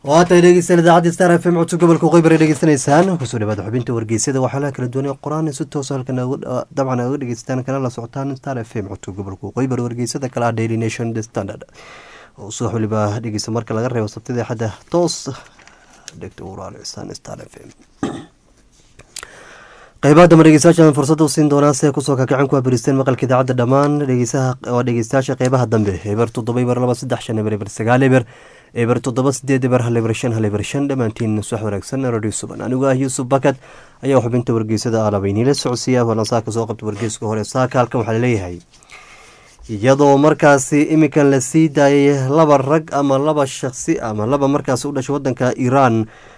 waatay dhegeystayaal idaacadda star f m codso gobolka qeybar ay dhegeysanaysaan kusoo dhawaada xubinta wargeysyada waxaa kala duwan ee qoraan si toosa halkan dabcan oga dhegeystaan kana la socotaan star f m codso gobolka qeybar wargeysada kale ah daily nation the standard oo subax waliba dhegeysta marka laga reebo sabtida xadda toos dhegta uraalcisaan star f m qeybaha dambe dhegeystayaasha fursadda u siin doonaa si ay kusoo kakacan ku abiristeen maqalka idaacadda dhammaan dhegeysaha waa dhegeystayaasha qeybaha dambe eber toddoba eber laba saddex shan eber eber sagaal eber eber toddoba sideed eber hal eber shan hal eber shan dhammaantiin subax wanaagsan radio suban anigu ah yuusuf bakad ayaa xubinta wargeysada alabayniila socodsiiya waana saaka soo qabta wargeyska hore saaka halkan waxaa laleeyahay iyadoo markaasi iminkan la sii daayay laba rag ama laba shaqsi ama laba markaasi u dhashay wadanka iiraan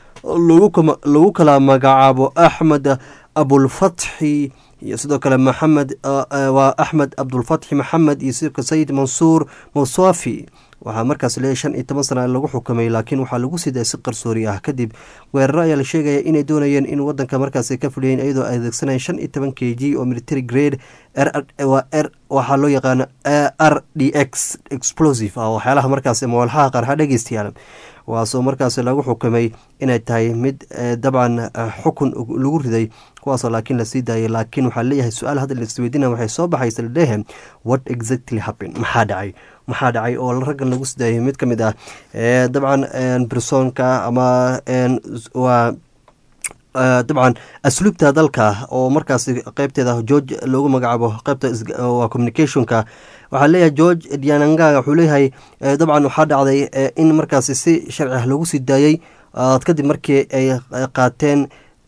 lagu kala magacaabo axmed abulfatxi iyo sidoo kale maxamed waa axmed abdulfatxi maxamed iyo sidoo sayid mansuur muswafi waxaa markaas leeyahy shan iyo toban sana lagu xukumay laakiin waxaa lagu siday si qarsoori ah kadib weeraro ayaa la sheegaya inay doonayeen in wadanka markaas ka fuliyeen iyadoo ay adeegsanayeen shan iyo toban k g oo military grade waxaa loo yaqaano r d x explosive ah waxyaalaha markaas mawalxaha qarxa dhegeystayaal waasoo markaas lagu xukumay inay tahay mid dabcan xukun lagu riday kuwaasoo laakiin lasii daayay laakiin waxaa leeyahay su-aal hadda laisweydiina waxay soo baxaysa ladhehe what exactly happen maxaa dhacay maxaa dhacay oo raggan lagu sii daayay mid ka mid ah dabcan bersoonka ama waa dabcan asluubta dalka oo markaas qeybteeda george loogu magacaabo qeybta waa communicationka waxaa leeyahay george dianangaga wuxuu leeyahay dabcan waxaa dhacday in markaasi si sharci ah loogu sii daayey kadib markii ay qaateen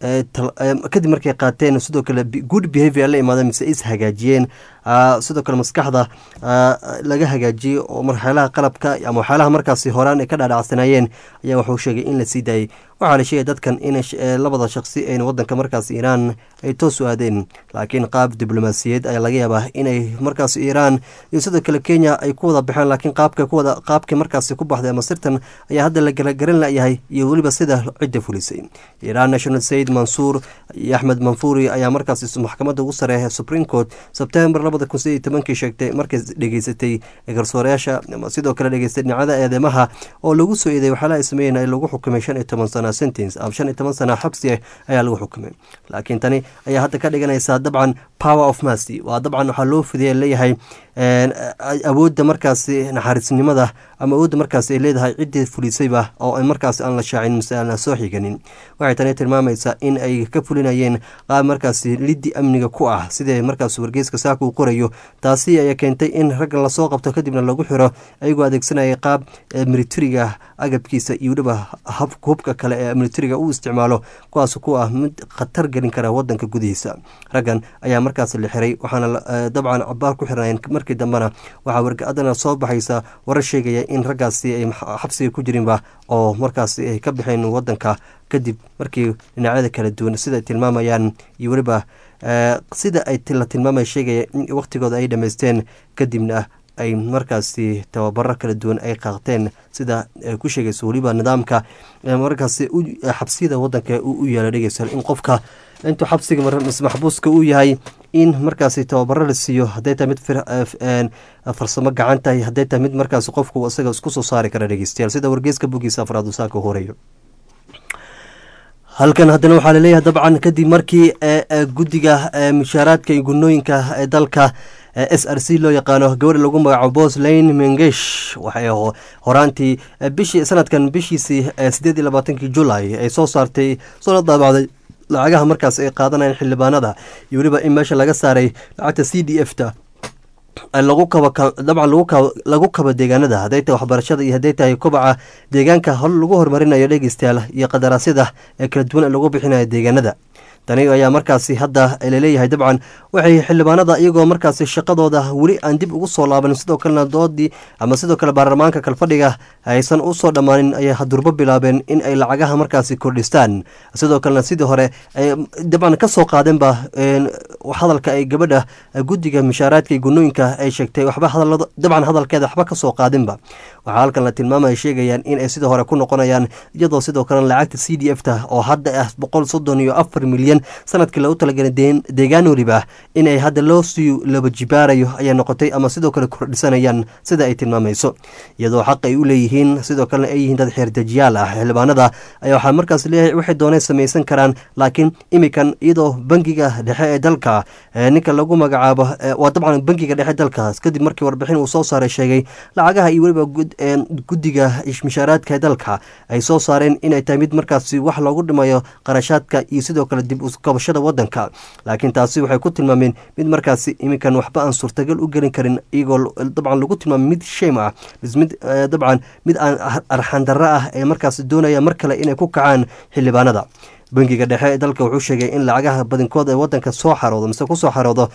kadib markay qaateen sidoo kale good behavior la imaadeen mise is hagaajiyeen sidoo kale maskaxda laga hagaajiyey oo waxyaalaha qalabka ama waxyaalaha markaasi horaan ay ka dhaadhacsanaayeen ayaa wuxuu sheegay in la sii daayey waxaa la sheegay dadkan in labada shaqsi een wadanka markaas iiraan ay toos u aadeen laakiin qaab diblomaasiyeed ayaa laga yaabaa inay markaas iiraan iyo sidoo kale kenya ay ku wada baxeen laakiin qaabka kuwada qaabkii markaasi ku baxday ama sirtan ayaa hadda la garagaran layahay iyo weliba sida cidda fulisay iiraan national sayid mansuur iyo axmed manfuuri ayaa markaas maxkamadda ugu sareeya supreme court sebtembar labada kun sideed iyo tobankii sheegtay markay dhegeysatay garsoorayaasha sidoo kale dhegeystay dhinacada eedeymaha oo lagu soo eeday waxyaalaha ay sameeyeen ay lagu xukumay shan iyo toban sana sentence ama shan iyo toban sana xabsi ah ayaa lagu xukumay laakiin tani ayaa hadda ka dhiganaysaa dabcan power of mercy waa dabcan waxaa loo fidaya leeyahay awoodda markaasi naxariisnimada ama awoodda markaas ay leedahay ciddii fulisayba oo markaas aan la shaacin mise aan la soo xiganin waxay tani tilmaamaysaa in ay ka fulinayeen qaab markaasi liddi amniga ku ah sidee markaas wargeyska saaka uu qorayo taasi ayaa keentay in raggan lasoo qabto kadibna lagu xiro ayagoo adeegsanaya qaab militariga agabkiisa iyo weliba hubka kale ee militariga uu isticmaalo kuwaas ku ah mid khatar gelin kara wadanka gudihiisa raggan ayaa markaas la xiray waxaana dabcan cabaar ku xirnaayeen markii dambena waxaa wargadana soo baxaysa warar sheegaya in raggaasi ay xabsiga ku jirinba oo markaasi ay ka baxeen wadanka kadib markii dhinacyada kala duwan sida ay tilmaamayaan iyo weliba sida ay la tilmaamaya sheegaya in waqtigooda ay dhammaysteen kadibna ay markaasi tababaro kala duwan ay qaaqteen sida ku sheegayso weliba nidaamka markaasi xabsiyada wadanka u yaala dhegeysa in qofka intuu xabsiga maxbuuska uu yahay in markaasi tababaro la siiyo hadday tahay mid farsamo gacan tahay hadday tahay mid markaasi qofku isaga isku soo saari kara dhegeystayaal sida wargeyska bogiisa afraad uu saaka horeeyo halkan haddana waxaa laleeyahay dabcan kadib markii guddiga mushaaraadka iyo gunooyinka ee dalka s r c loo yaqaano gabadha lagu magacaabo bos lane mengesh waxay horaantii bishii sanadkan bishiisii sideed iyo labaatankii julay ay soo saartay soo la daabacday lacagaha markaas ay qaadanayaan xildhibaanada iyo weliba in meesha laga saaray lacagta c d f ta lagu kaba dabcan lagu kaba deegaanada hadday tahay waxbarashada iyo hadday tahay kobaca deegaanka hol lagu horumarinayo dhegeystayaal iyo qadaraasyada ee kala duwan ee lagu bixinayo deegaanada tani ayaa markaasi hadda laleeyahay dabcan waxay xildhibaanada iyagoo markaasi shaqadooda weli aan dib ugu soo laabanin sidoo kalena doodii ama sidoo kale baarlamaanka kalfadhiga aysan usoo dhammaanin ayay hadurbo bilaabeen in ay lacagaha markaasi kordhistaan sidoo kalena sidii hore ay dabcan ka soo qaadeenba hadalka ay gabadha guddiga mushaaraadka iyo gunooyinka ay sheegtay waxba dabcan hadalkeeda waxba kasoo qaadinba waxaa halkan la tilmaamaya sheegayaan in ay sidii hore ku noqonayaan iyadoo sidoo kalena lacagta c d f ta oo hadda ah boqol soddon iyo afar milyan milyan sanadkii lagu talagalay deegaan weliba inay hadda loo sii laba jibaarayo ayaa noqotay ama sidoo kale kordhisanayaan sida ay tilmaamayso iyadoo xaq ay u leeyihiin sidoo kalena ay yihiin dad xeerdejiyaal ah xildhibaanada ayaa waxaa markaas leeyahay waxay dooneen samaysan karaan laakiin imikan iyadoo bangiga dhexe ee dalka ninka lagu magacaabo waa dabcan bangiga dhexe dalkaas kadib markii warbixin uu soo saaray sheegay lacagaha iyo weliba guddiga mishaaraadka ee dalka ay soo saareen inay tahay mid markaasi wax loogu dhimayo qarashaadka iyo sidoo kale dib ukabashada wadanka laakiin taasi waxay ku tilmaameen mid markaasi iminkan waxba aan suurtagal u gelin karin iyagoo dabcan lagu tilmaamay mid shame ah mid dabcan mid aan arxandarro ah ee markaas doonaya mar kale inay ku kacaan xildhibaanada bangiga dhexe ee dalka wuxuu sheegay in lacagaha badankood ee wadanka soo xaroodo mise kusoo xaroodo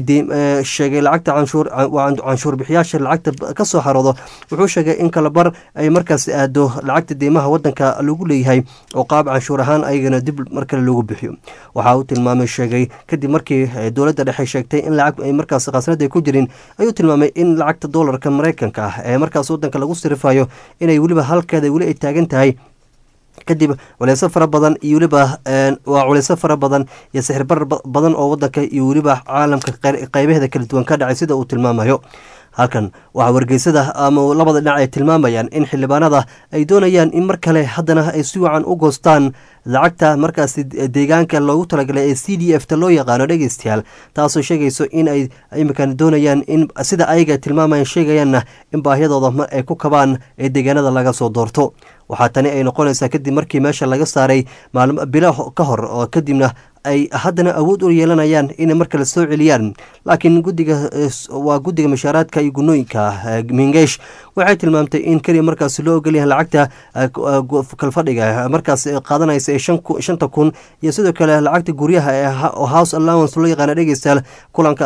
sheegay lacagta canshuur bixiyaasha lacagta kasoo xaroodo wuxuu sheegay in kalabar ay markaas aado lacagta deymaha wadanka lagu leeyahay oo qaab canshuur ahaan ayagana dib markale loogu bixiyo waxa uu tilmaamay sheegay kadib markii dowladda dhexe sheegtay in lacag ay markaas khasnada ku jirin ayuu tilmaamay in lacagta doolarka mareykanka ah ee markaas wadanka lagu sirifayo inay weliba halkeeda weli ay taagan tahay kadib culeyso fara badan iyo weliba waa culeyso fara badan iyo sixirbar badan oo wadanka iyo weliba caalamka qeybaheeda kala duwan ka dhacay sida uu tilmaamayo halkan waxaa wargeysada ama labada dhinac ay tilmaamayaan in xildhibaanada ay doonayaan in mar kale haddana ay si wacan u goostaan lacagta markaasi deegaanka loogu talagalay ee c d f ta loo yaqaano dhegeystayaal taasoo sheegayso in ay imikan doonayaan in sida ayaga tilmaamayan sheegayaanna in baahiyadooda ay ku kabaan ee deegaanada laga soo doorto waxaa tani ay noqonaysaa kadib markii meesha laga saaray maalmo bilo ka hor oo kadibna ay haddana awood u yeelanayaan inay mar kale soo celiyaan laakiin gudiga waa guddiga mashaaraadka iyo gunooyinka mingeesh waxay tilmaamtay in keliya markaas loo ogolyahay lacagta kalfadhiga markaas qaadanaysa ee shanta kun iyo sidoo kale lacagta guryaha ee house allowance loo yaqaana dhegeystayaal kulanka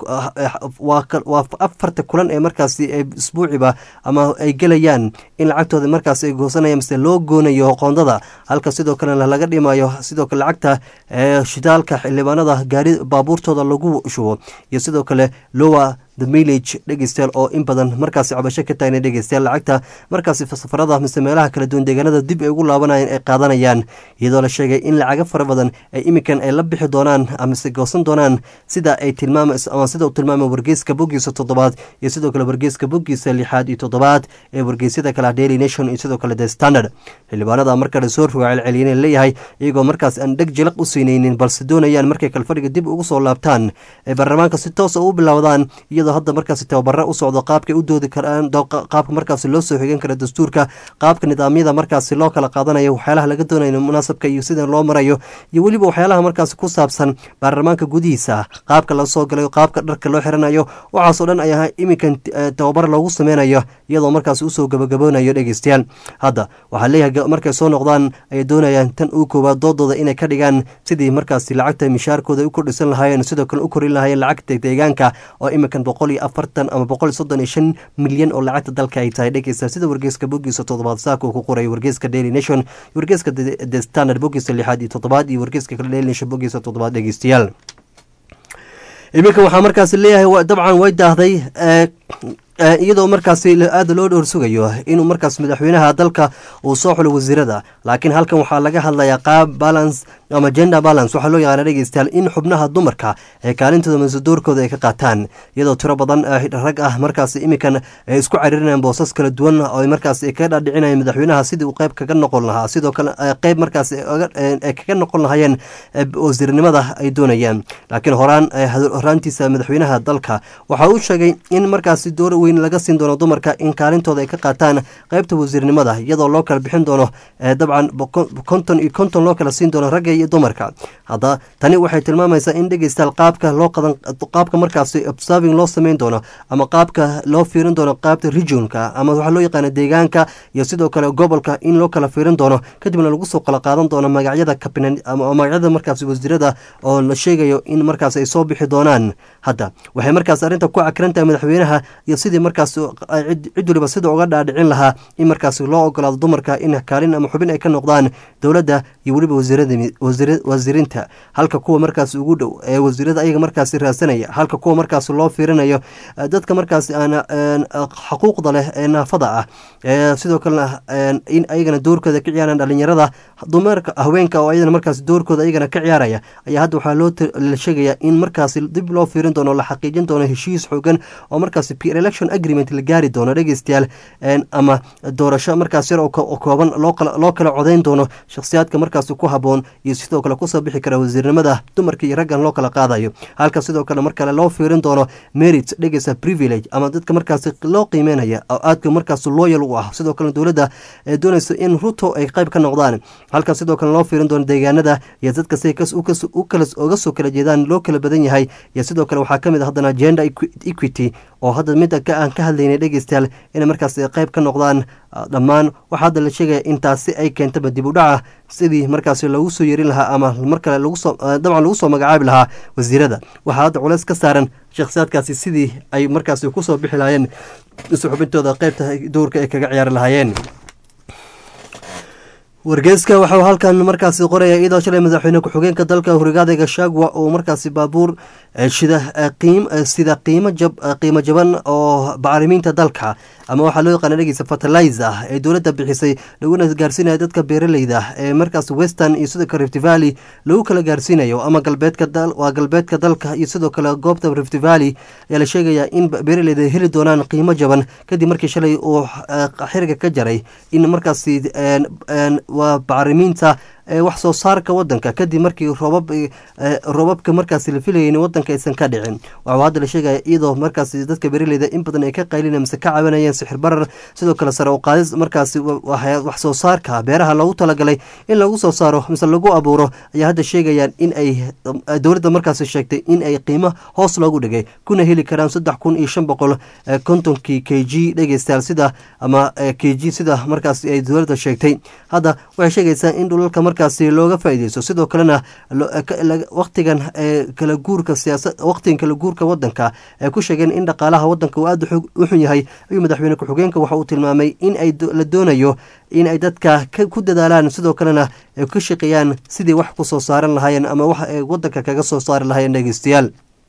waa afarta kulan ee markaasi isbuuciba ama ay gelayaan in lacagtooda markaas ay goosanayaan mise loo goonayo qoondada halka sidoo kalena laga dhimayo sidoo kale lacagta shidaalka xildhibaanada gaari baabuurtooda lagu shubo iyo sidoo kale lowa the millage dhegeystayaal oo in badan markaasi cabasho ka taagna dhegeystayaal lacagta markaasi safarada mise meelaha kala duwan deegaanada dib ay ugu laabanayaan ay qaadanayaan iyadoo la sheegay in lacago fara badan ay iminkan ay la bixi doonaan amase goosan doonaan sida ay tilmaama ama sida uu tilmaamay wargeyska boggiisa toddobaad iyo sidoo kale wargeyska boggiisa lixaad iyo toddobaad ee wargeysyada kale daily nation iyo sidoo kale the standard xildhibaanada markale soo roga celceliyeen leeyahay iyagoo markaas aan dheg jilaq u siinaynin balse doonayaan markay kalfadhiga dib ugu soo laabtaan ay baarlamaanka si toosa u bilowdaan iyadoo hadda markaasi tababaro u socdo qaabkay u doodi karaan qaabka markaasi loo soo xigan kara dastuurka qaabka nidaamyada markaasi loo kala qaadanayo waxyaalaha laga doonayo munaasabka iyo sida loo marayo iyo weliba waxyaalaha markaasi ku saabsan baarlamaanka gudihiisa qaabka la soo galayo qaabka dharka loo xiranayo waxaasoo dhan ay ahaa iminkan tababar loogu sameynayo iyadoo markaasi usoo gabagaboonayo dhegeystayaal hadda waxaa leeyahay markay soo noqdaan ayay doonayaan tan uu koowaad doodooda inay ka dhigaan sidii markaasi lacagta mishaarkooda u kordhisan lahaayeen sidoo kale u korin lahaayeen lacagta deegaanka oo iminkan boqol iyo afartan ama boqol iyo soddon iyo shan milyan oo lacagta dalka ay tahay dhegeysta sida wargeyska bogiisa toddobaad saaka uu ku qoray wargeyska daily nation wargeyska the standard bogiisa lixaad iyo toddobaad iyo wargeyska kale daily nation bogiisa toddobaad dhegeystayaal iminka waxaa markaasi leeyahay dabcan way daahday iyadoo markaasi aada loo dhowrsugayo inuu markaas madaxweynaha dalka uu soo xulo wasiirada laakiin halkan waxaa laga hadlayaa qaab balance ama gender balance waxaa loo yaqaana dhegeystayaal in xubnaha dumarka ee kaalintooda masudoorkooda ay ka qaataan iyadoo tiro badan rag ah markaas iminkan ay isku caririnayaan boosas kala duwan oo markaas kaga dhaadhicinayaan madaxweynaha sidii uu qeyb kaga noqon lahaa sidoo kale qeyb markaas ay kaga noqon lahaayeen wasiirnimada ay doonayaan laakiin horaan horaantiisa madaxweynaha dalka waxa uu sheegay in markaasi door weyn laga siin doono dumarka in kaalintooda ay ka qaataan qeybta wasiirnimada iyadoo loo kala bixin doono dabcan konton iyo konton loo kala siin doono ragga iyo dumarka hadda tani waxay tilmaamaysaa in dhegeystayaal qaabka loo qadan qaabka markaasi observing loo sameyn doono ama qaabka loo fiirin doono qaybta regionka ama waxaa loo yaqaana deegaanka iyo sidoo kale gobolka in loo kala fiirin doono kadibna lagu soo kala qaadan doono magacyada kabinet ama magacyada markaasi wasiirada oo la sheegayo in markaas ay soo bixi doonaan hadda waxay markaas arrinta ku cakrantahay madaxweynaha iyo sidii markaas cid waliba sida uga dhaadhicin lahaa in markaas loo ogolaado dumarka in kaalin ama xubin ay ka noqdaan dowladda iyo weliba wasiirinta halka kuwa markaas ugu dhow ee wasiirada ayaga markaasi raadsanaya halka kuwa markaas loo fiirinayo dadka markaasi aan xaquuqda leh ee naafada ah sidoo kalena in ayagana doorkooda ka ciyaaraan dhalinyarada dumarka haweenka oo ayadana markaas doorkooda ayagana ka ciyaaraya ayaa hadda waxaa loo la sheegaya in markaasi dib loo fiirin doono la xaqiijin doono heshiis xoogan oo markaasi peer election agreement la gaari doono dhegeystayaal ama doorasho markaas yar oo kooban loo kala codeyn doono shakhsiyaadka markaasi ku haboon iyo sidoo kale kusoo bixi kara wasiirnimada dumarka iyo raggan loo kala qaadayo halka sidoo kale mar kale loo fiirin doono merit dhegeysa privilege ama dadka markaasi loo qiimeynaya oo aadka markaas looyal u ah sidoo kale dowladda ee doonaysa in ruto ay qayb ka noqdaan halka sidoo kale loo fiirin doono deegaanada iyo dadka si uga soo kala jeedaan loo kala badan yahay iyo sidoo kale waxaa kamid a haddana gender equity oo hadda midda aan ka hadlaynay dhegeystayaal inay markaas qayb ka noqdaan dhammaan waxaa hadda la sheegaya in taasi ay keentaba dib u dhaca sidii markaasi lagu soo yerin lahaa ama mar kale dabcan lagu soo magacaabi lahaa wasiirada waxaa hadda culeys ka saaran shakhsiyaadkaasi sidii ay markaasi kusoo bixi lahaayeen isu xubintooda qeybta dowrka ay kaga ciyaari lahaayeen wargeyska waxau halkan markaasi qoraya iyadoo shalay madaxweyne ku-xigeenka dalka hurigaada gashagwa uu markaasi baabuur shida sida qiimo jaban oo bacrimiinta dalka ama waxaa loo yaqaana dhegeysa fertilizer ee dowladda bixisay laguna gaarsiinaya dadka beeraleyda ee markaas western iyo sidoo kale rift valley lagu kala gaarsiinayo ama galbeedka waa galbeedka dalka iyo sidoo kale goobta rift valley ayaa la sheegaya in beeraleyda heli doonaan qiimo jaban kadib markii shalay uu xiriga ka jaray in markaasi waa bacrimiinta wax soo saarka wadanka kadib markii roobab roobabka markaasi la filayay in wadanka aysan ka dhicin waxuu hadda la sheegaya iyadoo markaasi dadka beeraleyda in badan ay ka qaylina mise ka cabanayeen sixir barar sidoo kale sare u qaadis markaasi wax soo saarka beeraha loogu talagalay in lagu soo saaro mise lagu abuuro ayaa hadda sheegayaan in ay dowladda markaasi sheegtay in ay qiimo hoos loogu dhigay kuna heli karaan saddex kun iyo shan boqol kontonkii k g dhegeystayaal sida ama k g sida markaasi ay dowladda sheegtay hadda waxay sheegaysaa in dhulalka markaasi looga faaideysto sidoo kalena waqtigan kala guurka siyaasa waqtigan kala guurka wadanka ay ku sheegeen in dhaqaalaha wadanka uu aada u xun yahay ayuu madaxweyne ku-xigeenka waxa uu tilmaamay in ay la doonayo in ay dadka ku dadaalaan sidoo kalena ay ka shaqeeyaan sidii wax ku soo saaran lahaayeen ama wax ay wadanka kaga soo saari lahaayeen dhegeystayaal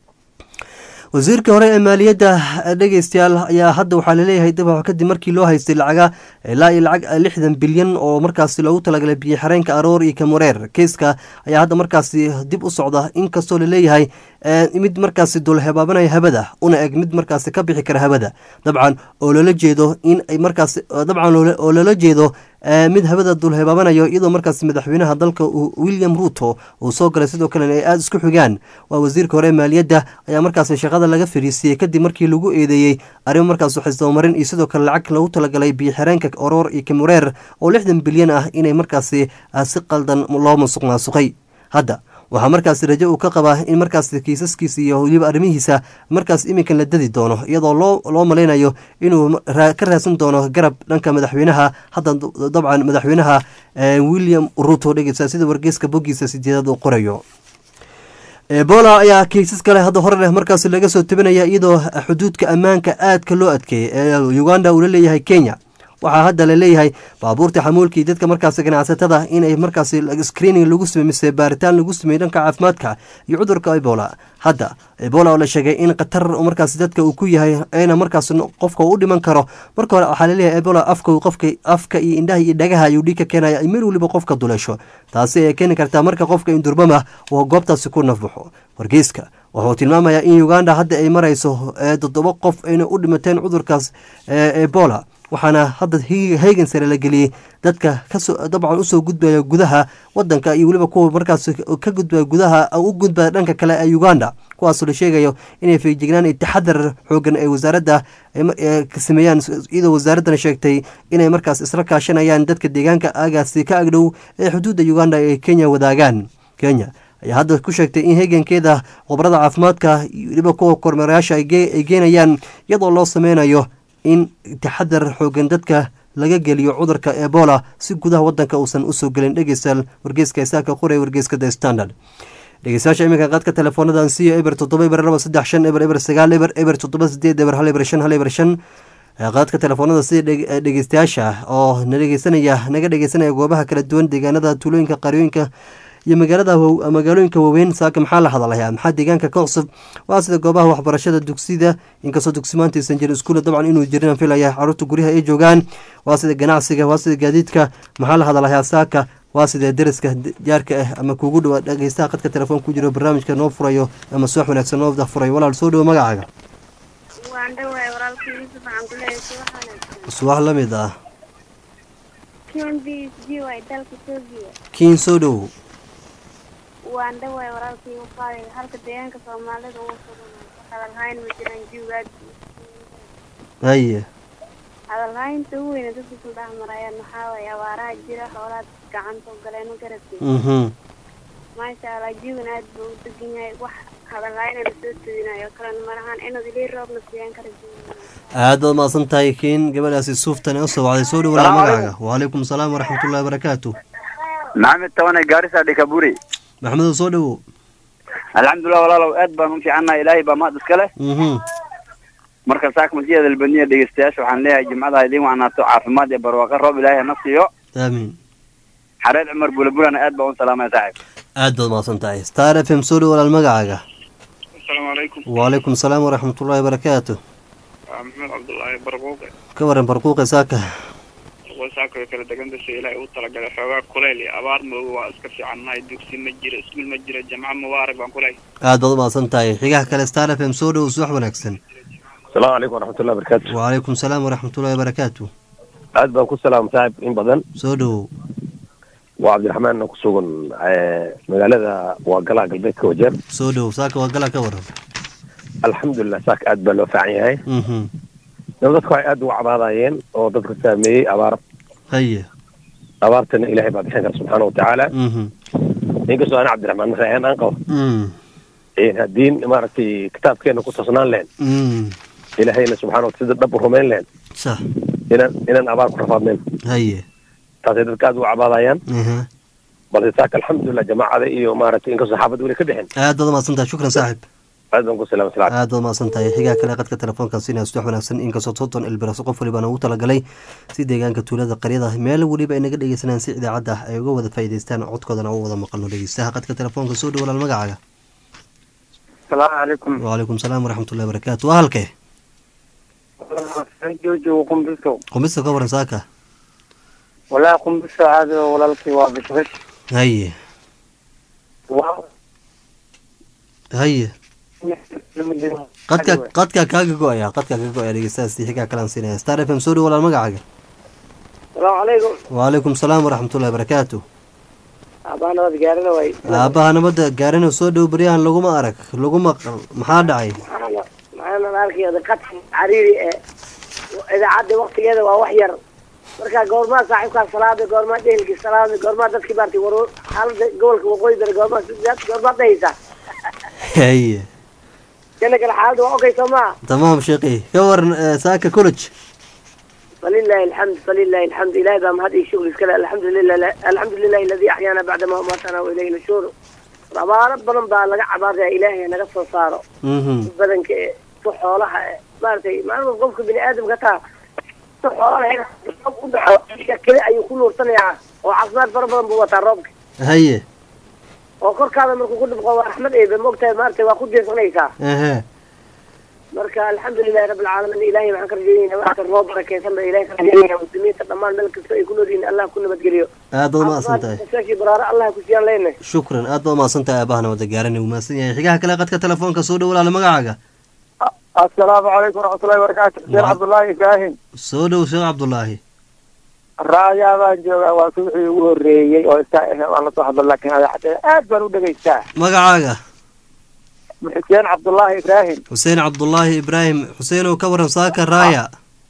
wasiirka hore ee maaliyadda dhegeystayaal ayaa hadda waxaa laleeyahay dabax kadib markii loo haystay lacaga ilaa iyo lacag lixdan bilyan oo markaasi loogu talagalay biyo xareenka aroor iyo kamureer keiska ayaa hadda markaasi dib u socda inkastoo laleeyahay mid markaasi dulhebaabanaya habada una eg mid markaasi ka bixi kara habada dabcan oo loola jeedo in ay markaasi dabcan oo loola jeedo mid habada dulhebaabanayo iyadoo markaasi madaxweynaha dalka william ruto uu soo galay sidoo kalena ay aada isku xigaan waa wasiirka hore maaliyadda ayaa markaasi shaqada laga fariisiiyey kadib markii lagu eedeeyey arrimo markaas xisdabamarin iyo sidoo kale lacag lagu talagalay biyo xireenka oroor iyo kamureer oo lixdan bilyan ah inay markaasi si qaldan loo musuq maasuqay hadda waxaa markaasi rajo uu ka qabaa in markaas kiisaskiisa iyo weliba arrimihiisa markaas iminkan la dadi doono iyadoo loo loo malaynayo inuu ka raadsan doono garab dhanka madaxweynaha hadda dabcan madaxweynaha william ruto dhegeysa sida wargeyska boggiisa sideedaad uu qorayo ebola ayaa kiisas kale hadda hore leh markaas laga soo tabinaya iyadoo xuduudka ammaanka aadka loo adkeeyey ee uganda uu la leeyahay kenya waxaa hadda la leeyahay baabuurta xamuulkii dadka markaas ganacsatada inay markaas screening lagu samey mise baaritaan lagu sameeyey dhanka caafimaadka iyo cudurka ebola hadda ebola oo la sheegay in khatar markaas dadka uu ku yahay ayna markaas qofka u dhiman karo marka hore waxaa laleeyahay ebola afka qofka afka iyo indhaha iyo dhagaha ayuu dhiig ka keenaya meel weliba qofka duleesho taasi ay keeni kartaa marka qofka indurbama oo goobtaasi ku nafbaxo wargeyska wuxuu tilmaamayaa in uganda hadda ay marayso toddoba qof ayna u dhimateen cudurkaas ebola waxaana hadda heegan sare la geliyey dadka kasoo dabcan usoo gudbaya gudaha wadanka iyo weliba kuwa markaas ka gudbaya gudaha u gudbaya dhanka kale ee uganda kuwaasoo la sheegayo inay feejignaan iyo taxadar xoogan ay wasaaradda sameeyaan iyadoo wasaaraddan sheegtay inay markaas isla kaashanayaan dadka deegaanka aagaasi ka agdhow ee xuduudda uganda ay kenya wadaagaan kenya ayaa hadda ku sheegtay in heegankeeda khubarada caafimaadka iyo weliba kuwa kormeerayaasha ay geenayaan iyadoo loo sameynayo in taxadar xoogan dadka laga geliyo cudurka ebola si gudaha wadanka uusan usoo gelin dhegeystayaal wargeyska isaaka qoraya wargeyska the standard dhegeystayaasha iminka qaadka teleefoonadan siiyo eber toddoba eber laba saddex shan eber eber sagaal eber eber toddoba sideed eber hal eber shan hal eber shan qaadka telefoonada sida dhegeystayaasha oo na dhegeysanaya naga dhegeysanaya goobaha kala duwan deegaanada tuulooyinka qaryooyinka iyo magaalada magaalooyinka waaweyn saaka maxaa la hadalayaa maxaa deegaanka ka cusub waa sida goobaha waxbarashada dugsida inkastoo dugsi maanta aysan jirin iskuula dabcan inuu jirin filaya caruurta guryaha ay joogaan waa sida ganacsiga waa sida gaadiidka maxaa la hadalayaa saaka waa sidee dariska jaarka ah ama kuugu dhawaa dhegeystaha qadka telefoon ku jiro barnaamijka noo furayo ama suwax wanaagsan noo furayo walaal soo dhawo magacaaga suwax la mid ah kiin soo dhowow waan dhawaay walaalkii u qaaday halka deegaanka soomaalida uu hadalhayn ma jiraan jiwgaad haye hadalhaynta ugu weyna dadka ku dhex marayaan maxaa waaye abaaraha jira xoolaad gacanta u galeen ma garatay mhm maasha allah jiwan aad buu u degan yahay wax hadalhayn la soo tadinayo kalena malahan inuu ilii roobna siiyaan kara jiwan aad baad mahadsan tahay kiin gabadhaasi suuftan ee usoo wacday soo dhawalaa magacaaga wacalaykum asalaam waraxmatullahi wabarakaatu maxamed tabane gaarisa dhikaburi maxamedow soo dhawow alxamdulilah walaalow aad baan u fiicannahay ilaahay baa mahad iska leh mhm marka saaka masjid albaniya dhegeystayaasha waxaan leeyahay jimcada idiin wacnaato caafimaad iyo barwaaqo roob ilaahay hana siiyo aamiin xareed cumar bulabulana aad baan u salaamaya saaxib aad baad mahadsan tahay star f m soo dhawo walaal magacaaga asalaamu calaykum wacalaykum asalaam waraxmatullahi wabarakaatu waa maxamed cabdullaahi barquuqe ka waran barquuqe saaka saaka way kala degan dashay ilaahay u talagalay xoogaa kuleyl iyo abaar mooga waa iska fiicannahay dugsi ma jiro iskuul ma jiro jamco mubaarak baan kuley aad baad u mahadsan tahay xigaha kale star f m soo dhawo subax wanaagsan asalaamu calaykum waraxmatullahi barakaatu wacalaykum asalaam waraxmatullahi wabarakaatu aad baan ku salaam saaxib in badan soo dhawow waa cabdiraxmaan ku sugan magaalada waa galaa galbeedka wajeer soo dhawow saaka waa gala ka waran alxamdulilah saaka aad baa loo fiican yahay mhm dab dadku waxay aad uga cabaadayeen oo dadka saameeyey abaar haye abaartana ilaahay baa bixin kara subxaana watacaala mhm inkastoo ana cabdiraxmaan marayaan aan qabo mm haddii maaragtay kitaabkeena ku toosnaan lehen mm ilaahayna subxana wata sida dhab u rumayn lehen sax inaan inaan abaar ku rafaadnayn haye taasay dadka aad uga cabaadayaan aha balse saaka alxamdulilah jamaacada iyo maaragtay inkastoo xaafadda weli ka bixin aad baad u mahadsan tahay shukran saaxib aad baan ku salaam salaam aad baad mahadsan tahay xigaa kale qadka telefoonka sinaa subax wanaagsan inkastoo soddon ilbiraso qof walibaan ugu talagalay si deegaanka tuulada qaryada meel weliba ay naga dhegeysanayaan si idaacadda ay uga wada faa'iidaystaan codkoodana u wada maqalno dhegeystaha qadka telefoonka soo dhawo walaal magacaaga asalaamu calaykum wacalaykum salaam waraxmatullahi wabarakaatu waa halkee joojo qumbiso qumista ka waran saaka walaa qumbiso caadi walaalkii waa bishbish haye haye qadka qadka kaaga go-aya qadka kaaga go-aya dhegeystahaasi xigaa kalaan siinaya star f m soo dhawo walaal magacaaga salaamu calaykum wacalaykum salaam waraxmatullahi wabarakaatu abaa nabad gaarina way aabaha nabadda gaarina soo dhow beryahan laguma arag laguma qal maxaa dhacay maxaan arkaya qadka cariiri ee idaacadda waktigeeda waa wax yar marka goormaa saaxiibkaa salaada goormaa dhehelkii salaada goormaa dadkii baartay war xaalada gobolka waqooyi bari goormaa goormaa dhahaysa haye jana kale xaalada waa okay soo maa tamaam sheekhi ka waran eh, saaka college فلله الحمد فلله الحمد إلهي بقى مهدي الشغل كلا الحمد لله الحمد لله الذي أحيانا بعد ما أماتنا وإليه النشور ربا ربنا بقى لقى عباد يا إلهي أنا قصة صاروا mhm بدن ك صحولها مارتي ما أنا قفك بني آدم قطع صحولها كذا أي كل ورطنيا وعصمات فربنا بوتا ربك haye وكل كذا من كل بقوا أحمد إيه بمقتها مارتي وأخذ جنسونيسا ehe marka alxamdulilahi rabi alcaalamiin ilahay waxaan ka rajeynayna waxka noo barakeysan ba ilahay ka rajeynayna muslimiinta dhammaan meel kasta ay ku noolyihiin allah ku nabadgeliyo aad baad umahadsan tahay saashii baraaro allah ku siiyaan leenahay shukran aad baad umahadsan tahay aabaha nabadda gaarina uu mahadsan yahay xigaha kale qadka telefoonka soo dhow walaala magacaaga asalaamu calaykum waraxmatullahi wabarakaatu sheekh cabdullaahi ibraahim soo dhow sheekh cabdullaahi raayaa baan joogaa waa suuxii ugu horreeyey oo iska waan lasoo hadlo laakiin adaxdee aad baan u dhegaystaa magacaaga xuseen cabdullaahi ibraahim xuseen cabdullaahi ibraahim xuseenow ka waran saaka raaya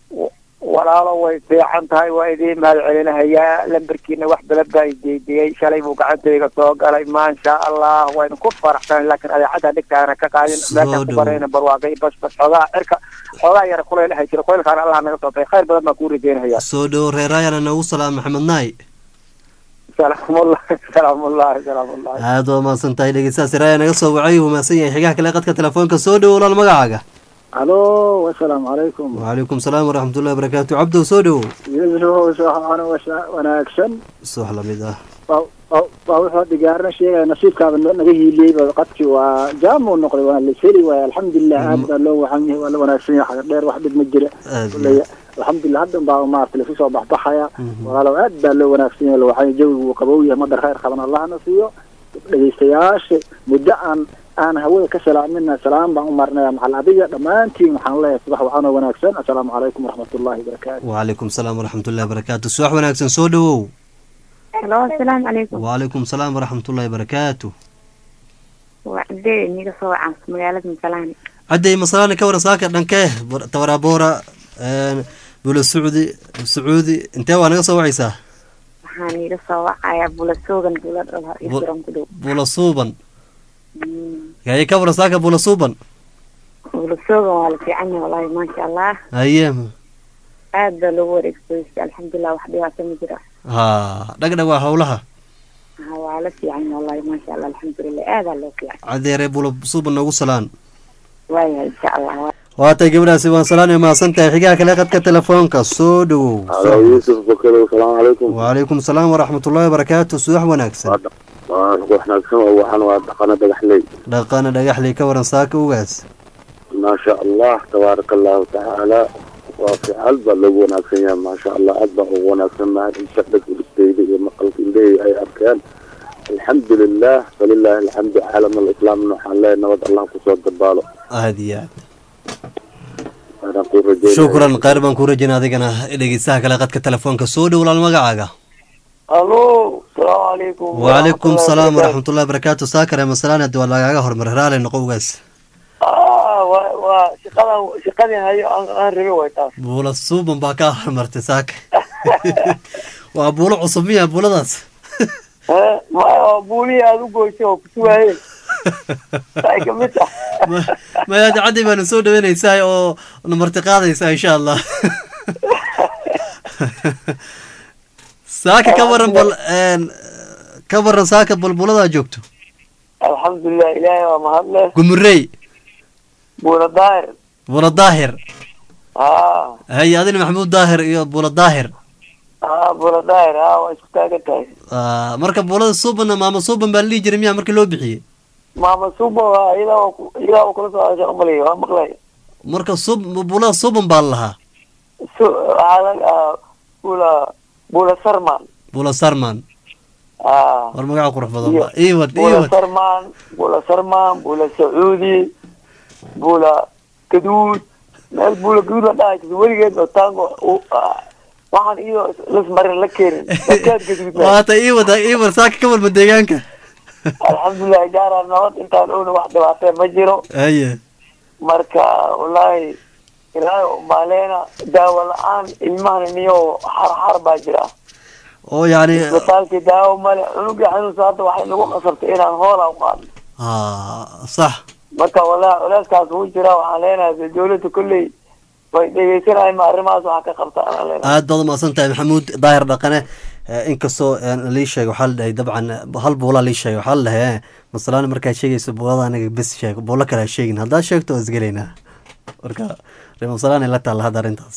walaalo way fiican tahay waa idiin mahad celinahayaa lambarkiina wax badan baan jeediyey shalay buu gacantayga soo galay maasha allah waynu ku faraxsanahay laakiin adeecada dhigtaana ka qaadin Soo meeshaan ku dhow. barayna barwaaqay bas bas xoogaa cirka xoogaa yara kuleyl ahay jira kuleylkaana allah naga soo baxay khayr badan baan kuu rajeynaya soo dhow reer raayana noogu salaam maxamed naay salaamullahi salaamullahi salaamullahi aad baad umahadsan tahay dhegeystahaasi raaya naga soo wacay uu mahadsan yahay xigaha kale qadka telefoonka soo dhow walaal magacaaga alo wasalaamu calaykum wacalaykum salaam waraxmatullahi wabarakaatu cabdow soo dhowow iyadoo wanaagsan subax lamid ah waa waa waa wuxuu dhigaarna sheegaya nasiibkaaba no- naga hiiliyeyba qadkii waa jaamuu noqday waa laseli waaya alxamdulilah aad baa loo waxan yahay waa la wanaagsan yahay xaga dheer wax dhib ma jira aad Kulley, alxamdulilah haddan baa maarata lasu soo baxbaxaya walaalow aad baa loo wanaagsan yahay waxaa jawigu uu qabow yahay madar khayr qaban allahna siiyo dhegeystayaasha muddo aan aan hawada ka salaamina salaam baan u marnaya maxal adiga dhammaantiin waxaan leeyahay subax waxaan oo wanaagsan assalaamu calaykum waraxmatullahi wabarakaatu wacalaykum salaam waraxmatullahi barakaatu subax wanaagsan soo dhowow halo asalaamu calaykum wacalaykum salaam waraxmatullahi barakaatu waa cadee niga soo wacaan magaalada masalaani cadday masalaani ka waran saaka dhankee Bor- tawaraboora bula sacuudi sacuudi intee waa naga soo wacaysaa waxaan iga soo wacayaa bulasoogan bula dhala iyo Bu- suran ku dhow bula suuban yaye ka waran saaka bula suuban bulasoogan waa la fiican yahay wallaahi maasha allah haye aad baa loogu wareegsaystay alxamdulilah wax dhibaato ma jiro ha dhagdhag waa howlaha ha waa la fiican yahay wallaahi maasha allah alxamdulilah aadaa loo fiican cadeere bula suuban noogu salaan waayahay insha allah waa- waatay gabadhaasi waan salaanay mahadsan tahay xigaha kale qadka telefoonka soo dhowow halo yuusuf bakar asalaamu calaykum wacalaykum salaam waraxmatullahi wabarakaatu subax wanaagsan waa wanaagsan oo waxaan waa dhaqana dhagaxley dhaqana dhagaxley ka waran saaka ugaas maasha allah tabaaraka allahu tacaala waa fiical baa loogu wanaagsan yahay maasha allah aad baa ugu wanaagsan mahad insha dhag ulisteyda iyo maqalka indhahey ay arkeen alxamdu lilah falilaahi alxamdu caalam alislaamna waxaan leeyahay nabad allah kusoo dabaalo aad iyo aad waana ku rajeynaya shukran khayr baan ku rajayna adigana dhegeystaha kale qadka telefoonka soo dhow laal magacaaga alo salaamu calaykum wacalaykum salaam waraxmatullahi wabarakaatu saakare masalaan haddi waa lagaaga hormar raali noqo ugaas ah waa waa shaqadan shaqadii hayo aan aan rabe way taas buula suuban baa kaa hormartay saaka waa buulo cusub miya buuladaas Eh, ma waa buulihii aada u goysay oo kusugaayeen ay kamid tahay maya caddi baana soo dhaweynaysaa oo namarti qaadaysaa insha allah saaka ka waran bal een, ka waran saaka bulbuladaa joogto alxamdulilah ilaahay waa mahadle gumurey buula daahir bula daahir ah haye adina maxamuud daahir iyo bula daahir ah buula daahir ah waa isku taagan tahay Ah, marka bulada suubanna maama suuban baa la dhihi jiray miyaa markii loo bixiyey maama suba waa iyadaa waa ku- iyadaa waa kula soo hadashay umaliy waa maqlay marka sub bulada suuban baa la lahaa su waxaa laga ah, buula buula sarman bula sarman ah war magaca qurux badan Iyo- ba iwad buula iwad sarman buula sarman buula sacuudi buula gaduud meel buula gaduud la dhahay jirta weligeed oo taango u- ah, waxaan iyo lasmarin la keenin dadkaad gaduud waata iwad iwad saaka ka walma deegaanka alxamdulilah jaara nabad intaan owna wax dhibaatee ma jiro haye marka wallaahi ilaahay umaaleena daawo la-aan ilmahan niyo xarxar baa jira oo yani isbitaalkii daawo male cunugii xanuunsa hadda waxay nagu qasabtay inaan hoola u qaadno ah sax marka wallahi culeyskaas wuu jira waxaan leenahay dee dawladda kolley way dhegeysanahay ma arrimahaas waxa ka qabta anaan leenahay aad baad umahadsan tahay maxamuud daahir dhaqane Eh, inkastoo eh, lii sheegay waxaa la dhahay dabcan eh, hal buulaa lii sheegay waxaa la dhahay eh, masalaan markaad sheegayso buulada anaga bes sheeg buulo kale ha sheegin haddaad sheegto waa isgelaynaa marka ree masalaan ay la taalla hadda arrintaas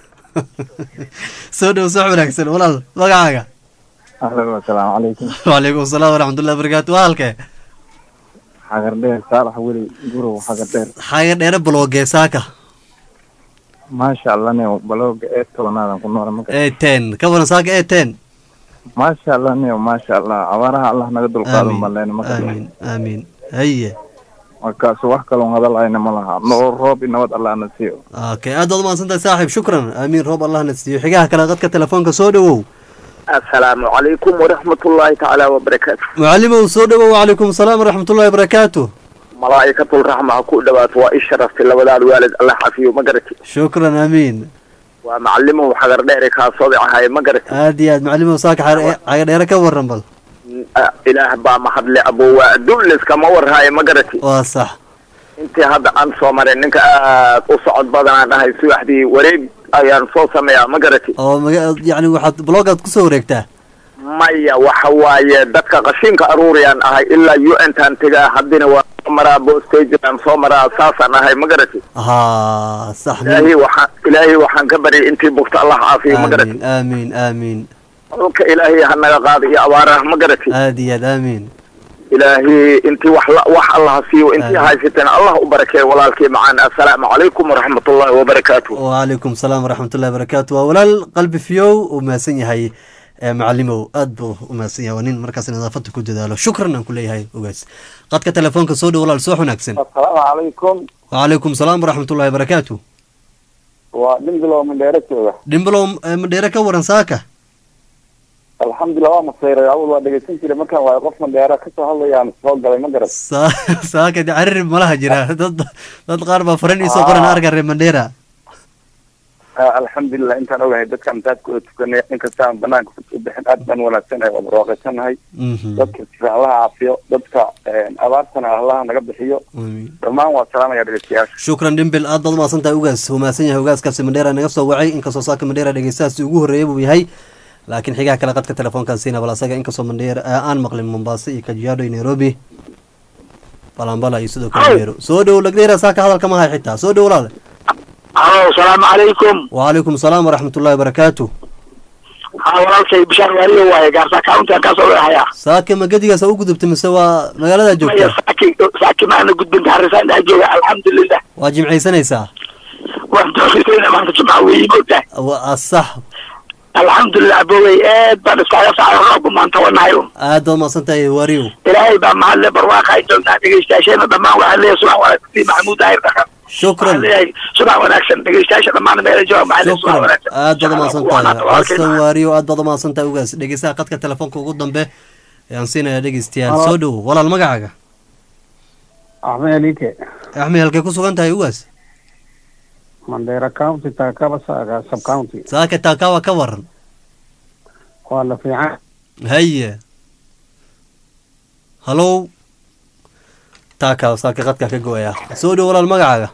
soo dhow soo wanaagsan walaal magacaaga ahlan wasalaamu calaykum wacalaykum asalaam waraxmatullahi wabarakaatu waa halkee xagar dheer saalax weli gurow xagar dheer xaga dheere balogee saaka maasha allah neo balooga ee tobnaadan ku nool maka ee ten ka waran saaka ee ten maasha allah neo maasha allah abaaraha allah naga dulqaado Aamin, maleen maka aamin aamin haye markaas wax kaloon hadalhayna ma laha noo roob i nabad allah na siiyo okay aad baad umahadsan tahay saaxiib shukran aamiin roob allahna siiyo xigaha kale qadka telefoonka soo dhowow asalaamu calaykum waraxmatullaahi tacaala wabarakaatu macalimow soo dhowow wacalaykum asalaam waraxmatullahi wabarakaatu malaa'ikatul raxma ha ku dhawaato waa i sharaftay labadaan waalid allah xafiyo ma garati shukran aamiin waa macalimow xagar dheere kaasooday ahaye ma garati aad iyo aad macalimow saaka xaga dheere ka waran bal Ah, ilaah baa mahadle abowaa dullis kama warhaaye ma garati waa sax intii hadda aan soo maray ninka aad u socod badanaan ahay subaxdii wareeg ayaan soo sameeyaa ma garati oo maga yani waxaad blogaad kusoo wareegtaa maya waxa waaye dadka qashinka aruuriyaan ahay ilaa u n taan tegaa haddina waa soo maraa bostageaan soo maraa saasaan ahay ma garati ha sax ilaahay waxaan ilaahay waxaan ka baryay intii bugta allah caafiyo ma garati aamiin aamiin aamiin dhulka ilaahay ha naga qaada iyo abaaraha ma garatay aad iyo aad aamiin ilaahay intii wax la- wax allah siiyo intii Amiin. haysateen allah u barakeeyo walaalkii macaan assalaamu calaykum waraxmatullaahi wabarakaatu wacalaykum salaam waraxmatullahi wabarakaatu waa walaal qalbi fiyow uu mahadsan yahay ee macalimow aad buu u mahadsan yahay waa nin markaas nadaafada ku dadaalo shukran aan ku leeyahay ogaas qadka telefoonka soo dhow walaal soo wanaagsan asalaamu calaykum wacalaykum salaam waraxmatullahi wabarakaatu waa dhimbilow mandheero jooga dhimbilow eh, mandheere ka waran saaka alxamdulilah waa masayray awal waa dhegeysan jiray markaan waayo qof mandheero kasoo hadlayaan soo galay ma garat Sa- saaka de carir malaha jira dad dad qaar baa faran iisoo qoran arga reer mandheera alxamdulilah intaan ogahay dadkaan masaajkooda tukanay inkasta aan banaanka u bixin aad baan wanaagsanahay waa barwaaqaysanahay Mhm. dadka sifa allaha caafiyo dadka abaartana allaha naga bixiyo Amiin. dhammaan waa salaamaya dhegeystayaasha shukran dhimbil aad baad umahadsan tahay ugaas uu mahadsan yahay ugaaskaasi mandheera naga soo wacay inkastoo saaka mandheera dhegeystahaasi ugu horreeyay buu yahay laakiin xigaha kale qadka telefoonkaan siina bal asaga inkastoo mandheera eh, aan maqlin mombasa iyo kajiado iyo nairobi balambala iyo sidoo kale meero soo dhow lagdheera saaka hadalka ma hay xitaa soo dhow walaale alo salaamu calaykum wacalaykum salaam waraxmatullahi wabarakaatu ha walaalkay bishaan waaliyo waaye gaarsa county aan kaasoo leehayaa saaka ma gedigaas u gudubtay mise waa magaalada maya joogta saaki saaki maana gudbin gaarisa dhex jooga alxamdulilah waa jimcaysanaysaa waan doorasayna maanta jumca weeye moogtahay waa sax alxamdulilah abowey aad baan iskaga sacay roobku maanta wanahayo aad baad umahadsan tahay waariyow ilaahay baa mahadle barwaaqa ay joogtaa dhegeystayaasheena dhammaan waxaa leeyahay subax wanaagsan maxamuud daahir dhaqan shukran waxaa leeyahay subax wanaagsan dhegeystayaasha dhammaan meela jooga maxaa leeyahay subax shukran wanaagsan aad baad umahadsan Waa tahay walaalkay xasan waariyo aad baad umahadsan tahay ugaas dhegeystaha qadka telefoonka ugu dambe ayaan siinaya dhegeystayaal Halo. soo dhow walaal magacaaga axmed alike axmed halkay ku sugan tahay ugaas mandheera county taakaba saaga sub county saaka taakawa ka waran waa la fiican haye halow taakawa saaka qadka ka go-aya soo dhow walaal magacaaga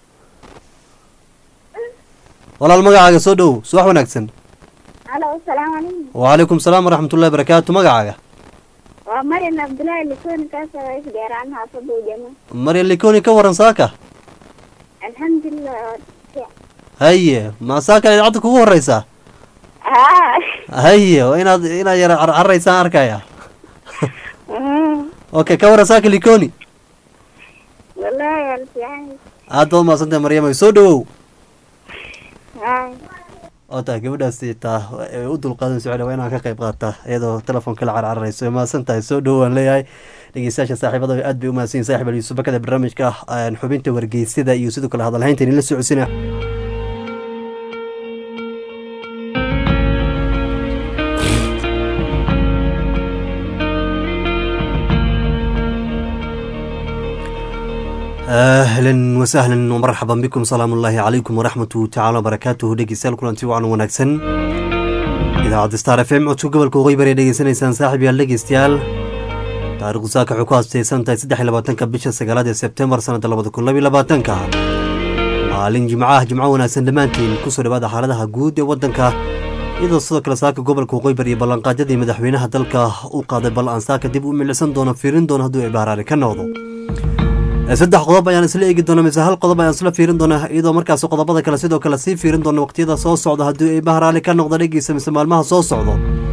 walaal magacaaga soo dhow subax wanaagsan halo asalaamu calaykum wacalaykum salaam waraxmatullahi wabarakaatu magacaaga waa marian cabdullaahi likooni kaasoo isdheeraan xaafada u jama marya likoni ka waran saaka alxamdulilah waa fiican. haye ma saaka idaacadda kugu horeysaa haa haye waa inaad inaad yara carcaraysaan arkaya Mm. okay ka waran saaka likoni wallaahi waa la fiican aad baad umahadsantahay maryamay soo dhowow haa oo tahay gabadhaasi taa ay u dulqaadan socda waa inaan ka qayb qaata iyadoo telefoonka la carcararayso way mahadsan tahay soo dhowow aan leeyahay dhegeystayaasha saaxiibada aad bay u mahadsan yihin saaxib aliyu subakada barnaamijka ah, xubinta wargeysida iyo sidoo kale hadalhaynta idinla socodsiina ahlan wasahlan wmarxaban bikum salaamu ullaahi calaykum waraxmatu tacaala wabarakaatuhu dhegeystayaal kulanti wacan wanaagsan idaacadda star f m codka gobolka waqooyi bari dhegeysanaysaan saaxib yaal dhegeystayaal taarikhdu saaka waxay ku haastaysan tahay saddex iyo labaatanka bisha sagaalaad ee sebtembar sanadda labada kun labiyo labaatanka maalin jimcaha jimco wanaagsan dhammaantiin kusoo dhawaada xaaladaha guud ee waddanka iyadoo sidoo kale saaka gobolka waqooyi bari iyo ballanqaadyadii madaxweynaha dalka u qaaday bal aan saaka dib u milicsan doono fiirin doono hadduu ibaaraari ka noqdo saddex qodob ayaan isla eegi doona mise hal qodob ayaan isla fiirin doona iyadoo markaas qodobada kale sidoo kale sii fiirin doona waqtiyada soo socda haddii ay bahraali ka noqda dhegeysa mise maalmaha soo socdo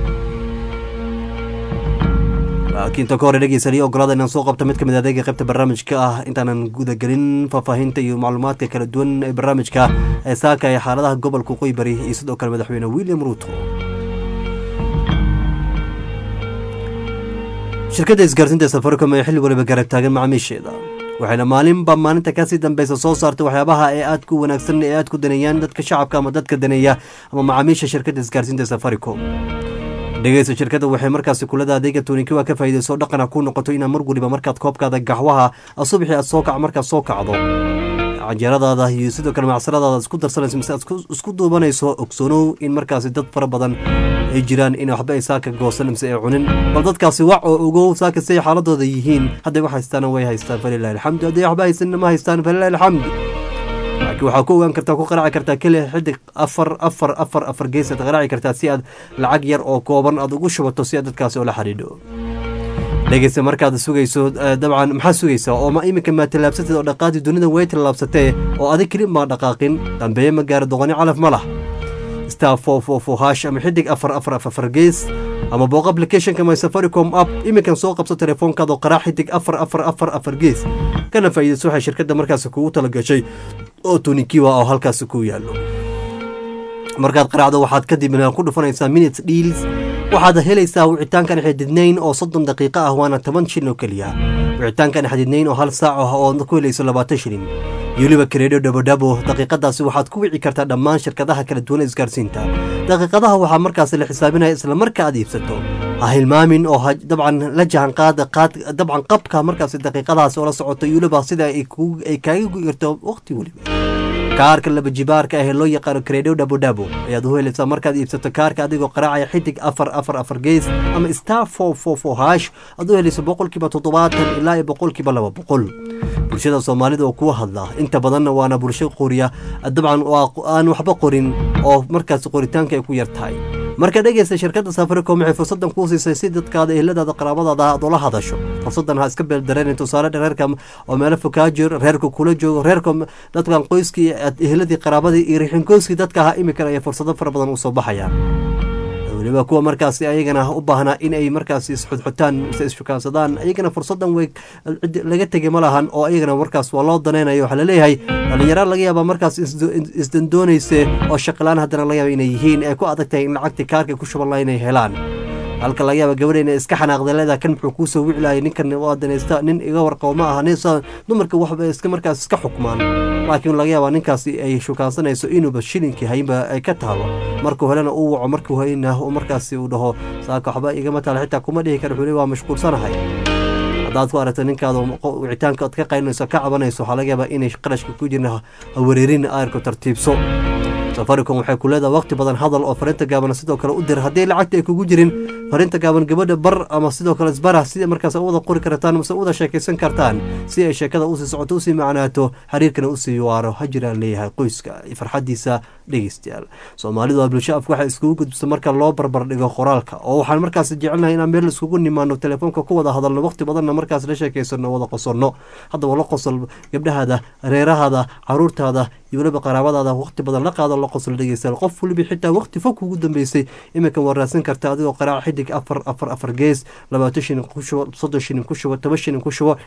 laakiin ta ka hore dhegeysa liyo ogolaada inaan soo qabto mid ka mid adeega qaybta barnaamijka ah intaanan gudagelin faahfaahinta iyo macluumaadka kala duwan ee barnaamijka ee saaka ee xaaladaha gobolka waqooyi bari iyo sidoo kale madaxweyne william ruuto shirkadda isgaarsiinta safaricom ee xilli waliba garab taagan macaamiisheeda waxayna maalinba maalinta kasii dambeysa soo saartay waxyaabaha ee aad ku wanaagsan ee aad ku daneeyaan dadka shacabka ama dadka daneeya ama macaamiisha shirkadda isgaarsiinta safaricom dhegeysta shirkadda waxay markaasi kulada adeega toonikiwa ka faa'iideyso dhaqana ku noqoto inaad mar waliba markaad koobkaada gaxwaha subaxii aad soo kac markaad soo kacdo canjeeradaada iyo sidoo kale macsaladaada isku darsanayso mise aad isku- isku duubanayso ogsoonow in markaasi dad fara badan ay jiraan in waxba ay saaka goosan mise ay cunin bal dadkaasi wac oo ogow saaka siay xaaladooda yihiin hadday wax haystaana way haystaan falilahi alxamdu hadday waxba haysanna ma haystaan falilahi alxamdu laakiin waxaa ku ogaan kartaa ku qaraaci kartaa keliya xidig afar afar afar afar geesaad qaraaci kartaa si aad lacag yar oo kooban aad ugu shubato si aad dadkaasi ula xidhiidho dhegeysta markaad sugayso eh, dabcan maxaa sugaysaa oo ma iminka maa tallaabsatid oo dhaqaadii dunida way tallaabsatee oo adig keli maa dhaqaaqin dambeeye ma gaaro doqoni calaf ma lah star four four four hash ama xidig afar afar afar afar gees ama booq applicationka my safaricom app iminkan soo qabso telefoonkaada oo qaraac xidig afar afar afar afar gees kana faa'iidayso waxay shirkadda markaasi kugu tala gashay oo tunikiwa oo halkaasi ku yaallo markaad qaraacdo waxaad kadib ku dhufanaysaa minutes deals waxaad helaysaa wicitaankan xididnayn oo soddon daqiiqo ah waana toban shilin oo keliya wicitaankan xididnayn oo hal saac ah oo ku helayso labaatan shilin iyo weliba kareedho dhabodhabo daqiiqadaasi waxaad ku wici kartaa dhammaan shirkadaha kala duwan ee isgaarsiinta daqiiqadaha waxaa markaasi la xisaabinaya isla marka aad iibsato ha hilmaamin oo dabcan la jahan qaada qaad dabcan qabka markaasi daqiiqadahaasi oo la socoto iyo weliba sida ay kaaga guirto waqti weliba kaarka laba jibaarka ah ee loo yaqaano kareedho dhabodhabo ayaad u helaysaa markaad iibsato kaarka adigoo qaraacaya xidig afar afar afar gees ama star four four four hash aad u helayso boqolkiiba toddobaatan ilaa iyo boqolkiiba laba boqol bulshada soomaalida oo kuwa hadla inta badanna waana bulsho qoriya dabcan aan waxba qorin oo markaas qoritaanka ay ku yar tahay marka dhegeysta shirkadda safaricom waxay fursadan kuu siisay si dadkaada ehladaada qaraabadaada aad ula hadasho fursadan ha iska beeldareen tusaale reerka oo meelo fokaajir reerka kula joogo reerka dadkan qoyskii ehladii qaraabadii iyo rixinkoyskii dadka ahaa imikan ayay fursado fara badan usoo baxayaan weliba kuwa markaasi ayagana u baahnaa in ay markaasi isxudxutaan mise isfukaansadaan ayagana fursadan way laga tegay ma lahan oo ayagana markaas waa loo danaynayo waxaa laleeyahay dhalinyaro laga yaabaa markaas isdandoonayse oo shaqalaan haddana laga yaaba inay yihiin ay ku adag tahay in lacagtii kaarka ku shuban laha inay helaan halka laga yaaba gabadha inay iska xanaaqda leedaha kan muxuu kuusoo wiclaayay ninkan waa danaysta nin iga warqabo ma aha nin dumarka waxba iska markaas iska xukmaan laakiin laga yaabaa ninkaasi ay shukaansanayso inuuba shilinkii haynba ay ka taalo markuu helena uu waco markuu hayna markaasi uu dhaho saaka waxba igama taalo xitaa kuma dhihi kara wuxuu waa mashquulsanahay haddaad ku aragto ninkaada wicitaanka ad ka qaynayso ka cabanayso waxaa laga yaabaa inay qarashka ku jirin wareerin aarku tartiibso safaricom waxay ku leedahay waqti badan hadal oo fariinta gaaban sidoo kale u dir haddii lacagta ay kugu jirin fariinta gaaban gabadha bar ama sidoo kale isbara si markaas u wada qori kartaan mase u wada sheekaysan kartaan si ay sheekada usii socoto usii macnaato xiriirkana usii waaro ha jiraan leeyahay qoyska farxadiisa dhegeystayaal soomaalidu waa bulsho afka waxay iskugu gudbisa marka loo barbar dhigo qoraalka oo waxaan markaas jecelnahay inaan meel iskugu nimaano telefoonka ku wada hadalno waqti badanna markaas la sheekaysano wada qosonno haddaba la qosol gabdhahaada reerahaada caruurtaada iyo weliba qaraabadaada waqti badan la qaado la qosol dhegeystayaal qof weliba xitaa waqti fog kugu dambeysay iminkan waa raadsan karta adigoo qaraac xidig afar afar afar gees labaatan shilin ku shubo soddon shilin ku shubo toban shilin ku shubo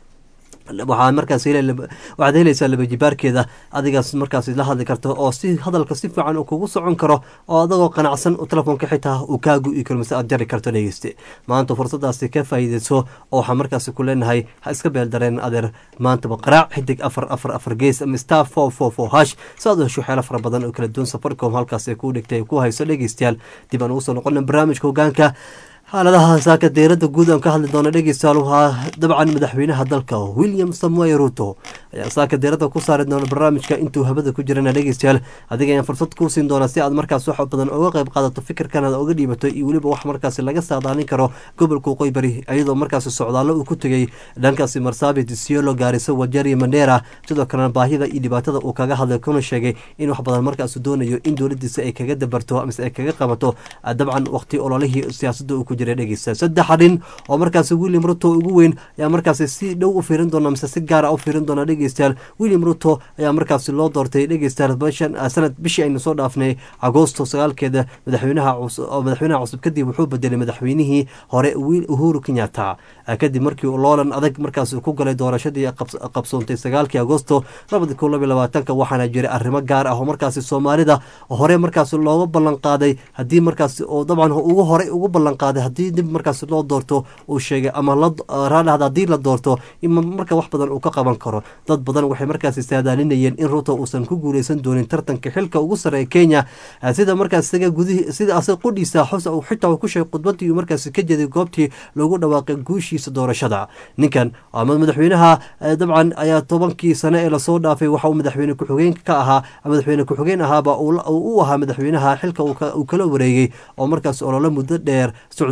waxaa markaas waxaad helaysaa labajibaarkeeda adigaas markaas la hadli karto oo si hadalka si fiican uu kugu socon karo oo adagoo qanacsan telefoonka xitaa uu kaa gu-i karo mise aad jari karto dhegeyste maanta fursadaasi ka faa'iideyso oo waxaa markaasi ku leenahay ha iska beeldareen adeer maantaba qaraac xidig afar afar afar gees ama star four four four hash si aad u hesho waxyaala fara badan oo kala duwan safaricom halkaas ay kuu dhigtay ku hayso dhegeystayaal dib aan ugu soo noqona barnaamijka hogaanka xaaladaha saaka deerada guud aan ka hadli doona dhegeystayaal waxaa dabcan madaxweynaha dalka william samuel ruto ayaa saaka deerada ku saari doona barnaamijka intuu habada ku jirana dhegeystayaal adiga ayaan fursad kuu siin doonaa si aad markaas wax badan uga qayb qaadato fikirkanaad uga dhiibato iyo weliba wax markaasi laga saadaalin karo gobolka waqooyi bari iyadoo markaasi socdaallo uu ku tegay dhankaasi marsabit siolo gaariso wajari mandera sidoo kalena baahida iyo dhibaatada uu kaga hadlay kuna sheegay in wax badan markaas doonayo in dowladiisa ay kaga dabarto mise ay kaga qabato dabcan waqti ololihii siyaasadda uu ku jiray dhegeysta saddex arrin oo markaasi william ruto ugu weyn ayaa markaasi si dhow u fiirin doona mise si gaara u fiirin doona dhegeystayaal william ruto ayaa markaasi loo doortay dhegeystayaal bishan sanad bishii aynu soo dhaafnay agoosto sagaalkeeda madaxweynaha oo madaxweynaha cusub kadib wuxuu bedelay madaxweynihii hore uhuru kenyatta kadib markii loolan adag markaas ku galay doorashadii qabsoontay sagaalkii agoosto labadi kun labiy labaatanka waxaana jiray arrimo gaar ah oo markaasi soomaalida hore markaas looga ballan qaaday haddii markaas oo dabcan ugu horey ugu ballan qaaday haddii dib markaas loo doorto uu sheegay ama raadhahda haddii la doorto in marka wax badan uu ka qaban karo dad badan waxay markaasi saadaalinayeen in ruto uusan ku guuleysan doonin tartanka xilka ugu sarreeya kenya sida markaas isaga gudihi sida asaga qudhiisa xus xitaa uu ku sheegay khudbadii markaasi ka jeeday goobtii lagu dhawaaqay guushiisa doorashada ninkan ama madaxweynaha dabcan ayaa tobankii sane ee lasoo dhaafay waxa uu madaxweyne ku-xigeen ka ahaa madaxweyne ku-xigeen ahaaba u ahaa madaxweynaha xilka uu kala wareegay oo markaas olole muddo dheer socday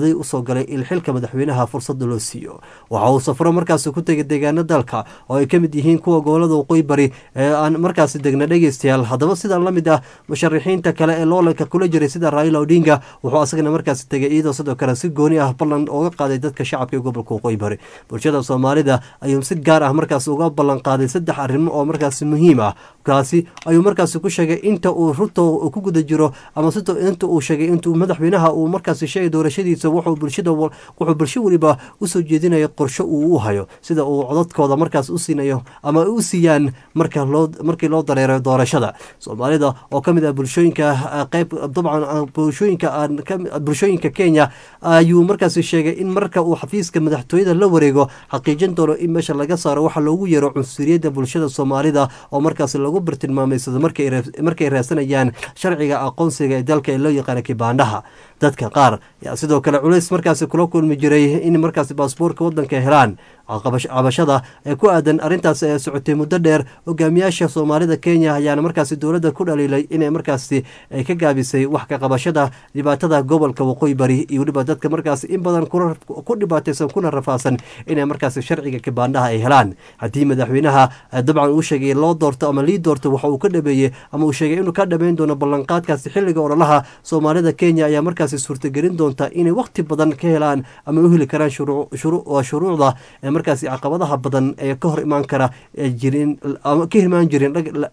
badi usoo galay in xilka madaxweynaha fursada loo siiyo waxa uu safro markaasi ku tegay deegaano dalka oo ay ka mid yihiin kuwa gobolada waqooyi bari ee aan markaasi degna dhegeystayaal haddaba sidan la mid ah musharaxiinta kale ee loolanka kula jiray sida raila odinga wuxuu asagana markaasi tegay iyadoo sidoo kale si gooni ah ballan uga qaaday dadka shacabka ee gobolka waqooyi bari bulshada soomaalida ayuu si gaar ah markaasi uga ballan qaaday saddex arrimo oo markaasi muhiim ah kaasi ayuu markaasi ku sheegay inta uu ruto ku guda jiro ama inta uu sheegay intuu madaxweynaha uu markaasi sheegay doorashadiisa wuxuu bulshada wuxuu bulsho weliba usoo jeedinayo qorsho uu u hayo sida uu codadkooda markaas u siinayo ama u siiyaan marka loo markii loo dareero doorashada soomaalida oo ka mid ah bulshooyinka qeyb dabcan bulshooyinka aan bulshooyinka kenya ayuu markaasi sheegay in marka uu xafiiska madaxtooyada la wareego xaqiijin doono in meesha laga saaro waxa loogu yeero cunsuriyadda bulshada soomaalida oo markaasi lagu bartilmaameysado markay raasanayaan sharciga aqoonsiga ee dalka ee loo yaqaana kibaandhaha dadka qaar yaa sidoo kale culays markaasi kula kulmi jiray in markaasi baasboorka wadanka helaan cabashada ee ku aadan arrintaas ee socotay muddo dheer hogaamiyaasha soomaalida kenya ayaana markaasi dowladda ku dhaliilay inay markaasi ay ka gaabisay wax ka qabashada dhibaatada gobolka waqooyi bari iyo weliba dadka markaasi in badan ku dhibaataysan kuna rafaasan inay markaasi sharciga kibaandhaha ay helaan haddii madaxweynaha dabcan uu sheegay loo doorto ama lii doorto waxa uu ka dhameeyey ama uu sheegay inuu ka dhameyn doono ballanqaadkaasi xilliga ololaha soomaalida kenya ayaa markaasi suurtagelin doonta inay waqti badan ka helaan ama u heli karaan shuruucda markaasi caqabadaha badan ee ka hor imaan kara jirin ama ka imaan jirin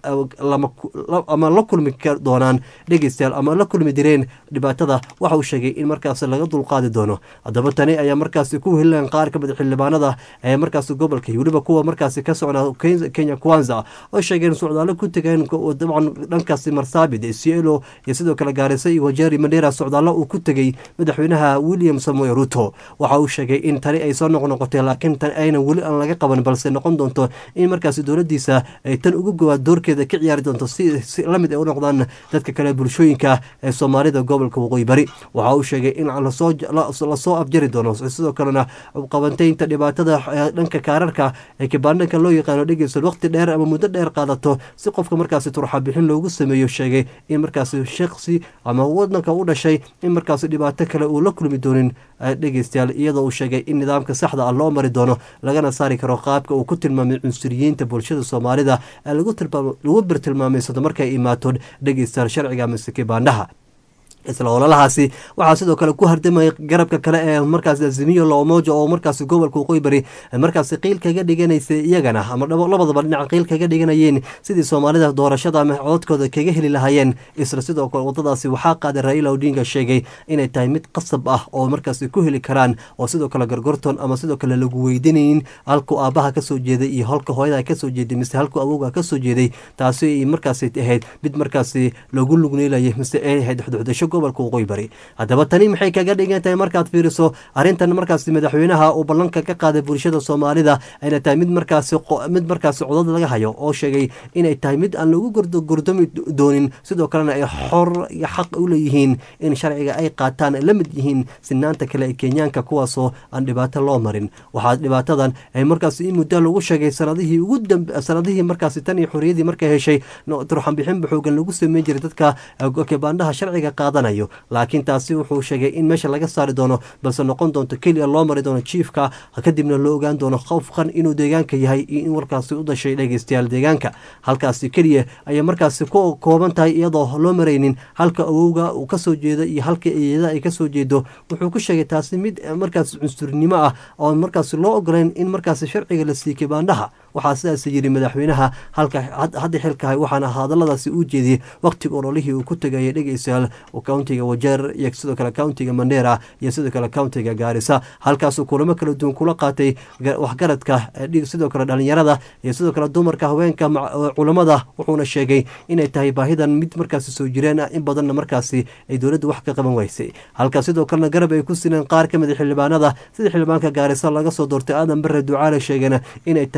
ama la kulmi doonaan dhegeystayaal ama la kulmi direen dhibaatada waxa uu sheegay in markaasi laga dulqaadi doono haddaba tani ayaa markaasi ku helilan qaar ka mid xildhibaanada ee markaasi gobolka iyo weliba kuwa markaasi ka socnaa kenya kwanza oo sheegeen socdaalo ku tegeen dabcan dhankaasi marsaabid cielo iyo sidoo kale gaarisa iyo wajeri mandera socdaalo uu ku tegey madaxweynaha william samoe ruto waxa uu sheegay in tani ay soo noqnoqotay laakiin aynan weli aan laga qaban balse noqon doonto in markaasi dowladiisa ay tan uga gowaad doorkeeda ka ciyaari doonto si lamid ay u noqdaan dadka kale bulshooyinka ee soomaalida gobolka waqooyi bari waxa uu sheegay in lasoo afjari doono sidoo kalena qabantaynta dhibaatada dhanka kaararka ee kibaandhanka loo yaqaano dhegeysa waqti dheer ama muddo dheer qaadato si qofka markaasi turxabixin loogu sameeyo sheegay in markaasi shaksi ama wadanka u dhashay in markaasi dhibaato kale uu la kulmi doonin dhegeystayaal iyadoo uu sheegay in nidaamka saxda ah loo mari doono lagana saari karo qaabka uu ku tilmaamay cunsuriyiinta bulshada soomaalida ee lagu birtilmaameysado markay imaato dhegeystayaal sharciga mise kibaandhaha isla ololahaasi waxaa sidoo kale ku hardamaya garabka kale ee markaas azimiyo loomoja oo markaas gobolka waqooyi bari markaas qiil kaga dhiganaysay iyagana ama labadaba dhinac qiil kaga dhiganayeen sidii soomaalida doorashada ama cododkooda kaga heli lahaayeen isla sidoo kale wadadaasi waxaa qaaday raila odinga sheegay inay tahay mid qasab ah oo markaas ku heli karaan oo sidoo kale gorgorton ama sidoo kale lagu weydinayn halku aabaha kasoo jeeday iyo halka hooyada kasoo jeeday mise halku awowga kasoo jeeday taasi ay markaas ahayd mid markaasi lagu lugneelayay mise ay ahayd xuduxdasho gobolka waqooyi bari haddaba tani maxay kaga dhigan tahay markaad fiiriso arrintan markaasi madaxweynaha uu ballanka ka qaaday bulshada soomaalida ayna tahay mid markaasi mid markaasi codad laga hayo oo sheegay inay tahay mid aan lagu gordami doonin sidoo kalena ay xor iyo xaq u leeyihiin in sharciga ay qaataan la mid yihiin sinaanta kale ee kenyaanka kuwaasoo aan dhibaato loo marin waxaa dhibaatadan ay markaasi in muddo lagu sheegay sanadihii ugu dambe sanadihii markaasi tan iyo xorriyadii markay heshay turxanbixinba xoogan lagu sameyn jiray dadka kibaandhaha sharciga qaadanayo laakiin taasi wuxuu sheegay in meesha laga saari doono balse noqon doonto keliya loo mari doono jiifka kadibna loo ogaan doono qofkan inuu deegaanka yahay iyo in warkaasi u dhashay dhegeystayaal deegaanka halkaasi keliya ayay markaasi ku kooban tahay iyadoo loo maraynin halka awowga uu kasoo jeedo iyo halka eeyada ay kasoo jeedo wuxuu ku sheegay taasi mid markaas cunsurnimo ah oo markaasi loo ogolayn in markaasi sharciga la siiy kibaandhaha waxaa sidaas yiri madaxweynaha halka hadda xilkahay waxaana hadaladaasi uu jeediyey waqtiga ololihii uu ku tegayay dhegeystayaal countiga wajeer iyo sidoo kale countiga mandera iyo sidoo kale countiga gaarisa halkaasuu kulamo kala duwan kula qaatay waxgaradka sidoo kale dhalinyarada iyo sidoo kale dumarka haweenka culamada wuxuuna sheegay inay tahay baahidan mid markaasi soo jireen ah in badanna markaasi ay dowladda wax ka qaban weysay halka sidoo kalena garab ay ku sineen qaar ka mid a xildhibaanada sida xildhibaanka gaarisa laga soo doortay aadan bare ducaale sheegana inay tahay midda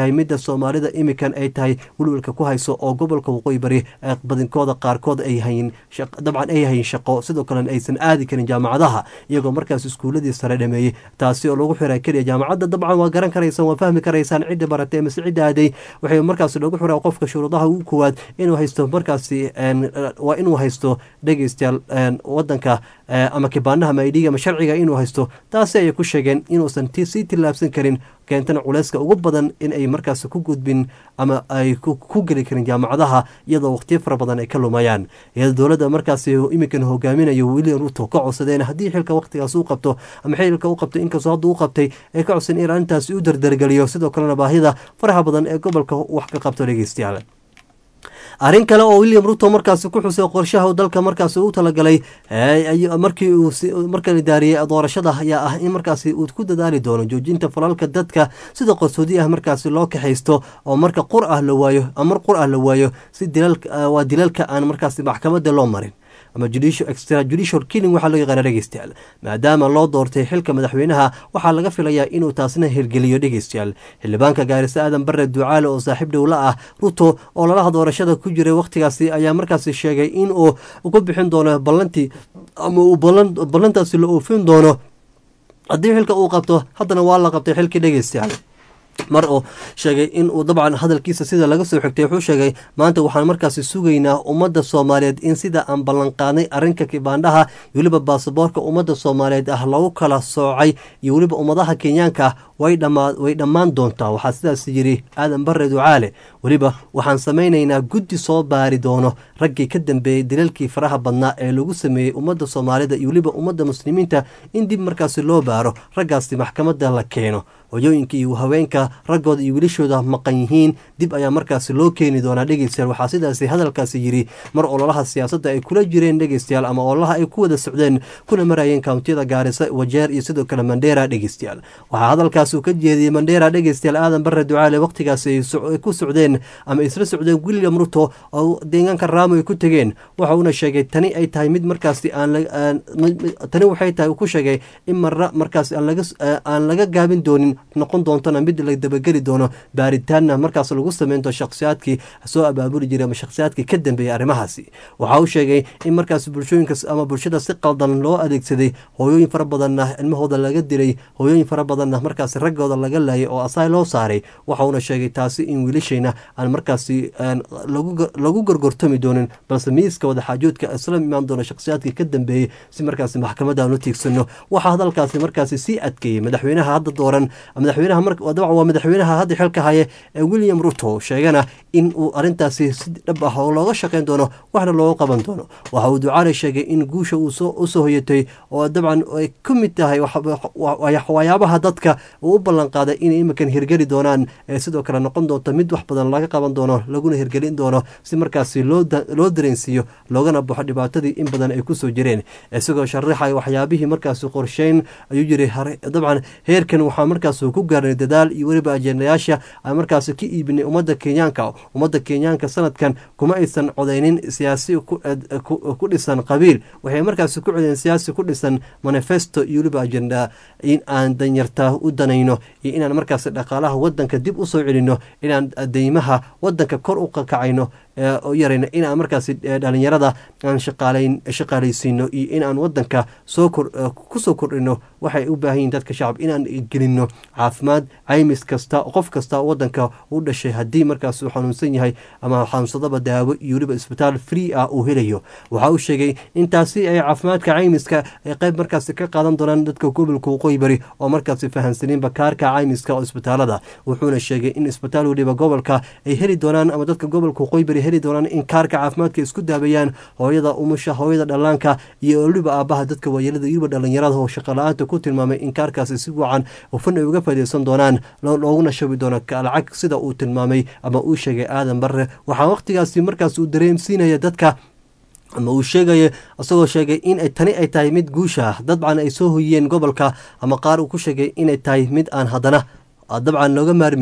soomaalida imikan ay tahay welwelka ku hayso oo gobolka waqooyi bari badinkooda qaarkood ay hayin dabcan ay hayin shaqo sidoo kalena aysan aadi karin jaamacadaha iyagoo markaas iskuuladii sare dhameeyey taasi oo lagu xiraa keliya jaamacadda dabcan waa garan karaysaan waa fahmi karaysaan cidda baratay mise cidda aaday waxay markaas lagu xiraa qofka shuruudaha ugu koowaad inuu haysto markaasi waa inuu haysto dhegeystayaal wadanka ama kibaanaha maidhiga ama sharciga inuu haysto taasi ayay ku sheegeen inuusan sii tillaabsan karin keentana culeyska ugu badan in ay markaas ku gudbin ama ay ku geli karin jaamacadaha iyadoo waqtiyo fara badan ay ka lumayaan iyadoo dowladda markaasi iminkan hogaaminayo william ruto ka codsadeen haddii xilka waqtigaas uu qabto ama xilka u qabto inkastoo hadda u qabtay ay ka codsadeen in arrintaasi u dardargeliyo sidoo kalena baahida faraha badan ee gobolka wax ka qabto dhegeystayaal arrin kale oo william ruto markaasi ku xusay qorshaha dalka markaasi u talagalay markii uu marka la daariyey doorashada ayaa ah in markaasi uu ku dadaali doono joojinta falalka dadka sida qarsoodi ah markaasi loo kaxaysto oo marka qur ah la waayo mar qur ah la waayo si waa dilalka aan markaasi maxkamadda loo marin ama extrajudicial killing waxaa loo yaqaana dhegeystayaal maadaama loo doortay xilka madaxweynaha waxaa laga filayaa inuu taasna hirgeliyo dhegeystayaal xildhibaanka gaarisa aadan bare ducaale oo saaxiib dhowla ah ruto oo lalaha doorashada ku jiray wakhtigaasi ayaa markaasi sheegay in uu ku bixin doono ballantii ama uu ballantaasi la oofin doono haddii xilka uu qabto haddana waa la qabtay xilkii dhegeystayaal mar uu sheegay in uu dabcan hadalkiisa sida laga soo xigtay wuxuu sheegay maanta waxaan markaasi sugaynaa ummadda soomaaliyeed in sida aan ballanqaadnay arrinka kibaandhaha iyo weliba baasaboorka ummadda soomaaliyeed ah lagu kala soocay iyo weliba ummadaha kenyaanka ah way dhammaan doontaa waxaa sidaas yidhi aadan bare ducaale weliba waxaan samaynaynaa guddi soo baari doono raggii ka dambeeyey dilalkii faraha badnaa ee lagu sameeyey ummadda soomaalida iyo weliba ummadda muslimiinta in dib markaasi loo baaro raggaasi maxkamadda la keeno hoyooyinka iyo haweenka raggooda iyo wilishooda maqan yihiin dib ayaa markaasi loo keeni doonaa dhegeystayaal waxaa sidaasi hadalkaasi yidhi mar ololaha siyaasadda ay kula jireen dhegeystayaal ama ololaha ay ku wada socdeen kuna marayeen kountiyada gaarisa wajeer iyo sidoo kale mandheera dhegeystayaal waxaa hadalkaas uu ka jeediyey mandheera dhegeystayaal aadan bare ducaale wakhtigaasi ay ku socdeen ama isla socdeen william ruto oo deegaanka raamo ay ku tegeen waxa uuna sheegay tani ay tahay mid markaasi aan tani waxay tahay uu ku sheegay in marra markaasi aan laga gaabin doonin noqon doontona mid la dabageli doono baaritaanna markaas lagu sameynto shakhsiyaadkii soo abaabuli jiray ama shakhsiyaadkii ka dambeeyey arrimahaasi waxa uu sheegay in markaas bulshooyinka ama bulshada si qaldan loo adeegsaday hooyooyin fara badanna ilmahooda laga dilay hooyooyin fara badanna markaas raggooda laga laayay oo asaay loo saaray waxa uuna sheegay taasi in wiilashayna aan markaasi lagu gorgortami doonin balse miiska wadaxaajoodka isla imaan doono shakhsiyaadkii ka dambeeyey si markaasi maxkamadda aan u tiigsano waxaa hadalkaasi markaasi sii adkeeyey madaxweynaha hadda dooran madaxweynaha dabcan waa madaxweynaha hadda xilka haye ee william ruto sheegana in uu arrintaasi si dhab ah oo looga shaqayn doono waxna looga qaban doono waxa uu ducaale sheegay in guusha uu usoo hoyatay oo dabcan ay ka mid tahay waxyaabaha dadka uu u ballan qaaday inay iminkan hirgeli doonaan ee sidoo kale noqon doonto mid wax badan laga qaban doono laguna hirgelin doono si markaasi loo dareensiiyo loogana baxo dhibaatadii in badan ay kusoo jireen isagoo sharaxaya waxyaabihii markaasi qorsheyn ayuu yiri dabcan heerkan waxaa markaas ku gaarnay dadaal iyo weliba ajendayaasha aan markaasi ka iibinay ummadda kenyaanka ummadda kenyaanka sanadkan kuma aysan codeynin siyaasi ku dhisan qabiil waxay markaasi ku codeen siyaasi ku dhisan manifesto iyo weliba ajenda in aan danyarta u danayno iyo inaan markaasi dhaqaalaha wadanka dib usoo celino inaan deymaha wadanka kor u kakacayno yarayno inaan markaasi dhalinyarada aan shaqaalaysiino iyo inaan wadanka kusoo kordhino waxay u baahan yihin dadka shacab inaan gelino caafimaad caymis kasta qof kasta wadanka u dhashay haddii markaas uu xanuunsan yahay ama xanuunsadaba daawo iyo weliba isbitaal free ah uu helayo waxa uu sheegay intaasi ay caafimaadka caymiska ay qayb markaasi ka qaadan doonaan dadka gobolka waqooyi bari oo markaasi fahamsaniinba kaarka caymiska oo isbitaalada wuxuuna sheegay in isbitaal weliba gobolka ay heli doonaan ama dadka gobolka waqooyi bari heli doonaan in kaarka caafimaadka isku daabeeyaan hooyada umusha hooyada dhallaanka iyo weliba aabaha dadka waayeelada iyo weliba dhalinyarada oo shaqala-aanta ku tilmaamay in kaarkaasi si wacan hufan ay uga faaideysan doonaan looguna shabi doono lacag sida uu tilmaamay ama uu sheegay aadan barre waxaa wakhtigaasi markaas uu dareemsiinaya dadka ama uu sheegaya isagoo sheegay in tani ay tahay mid guusha ah dabcan ay soo hoyiyeen gobolka ama qaar uu ku sheegay inay tahay mid aan haddana dabcan looga maarmin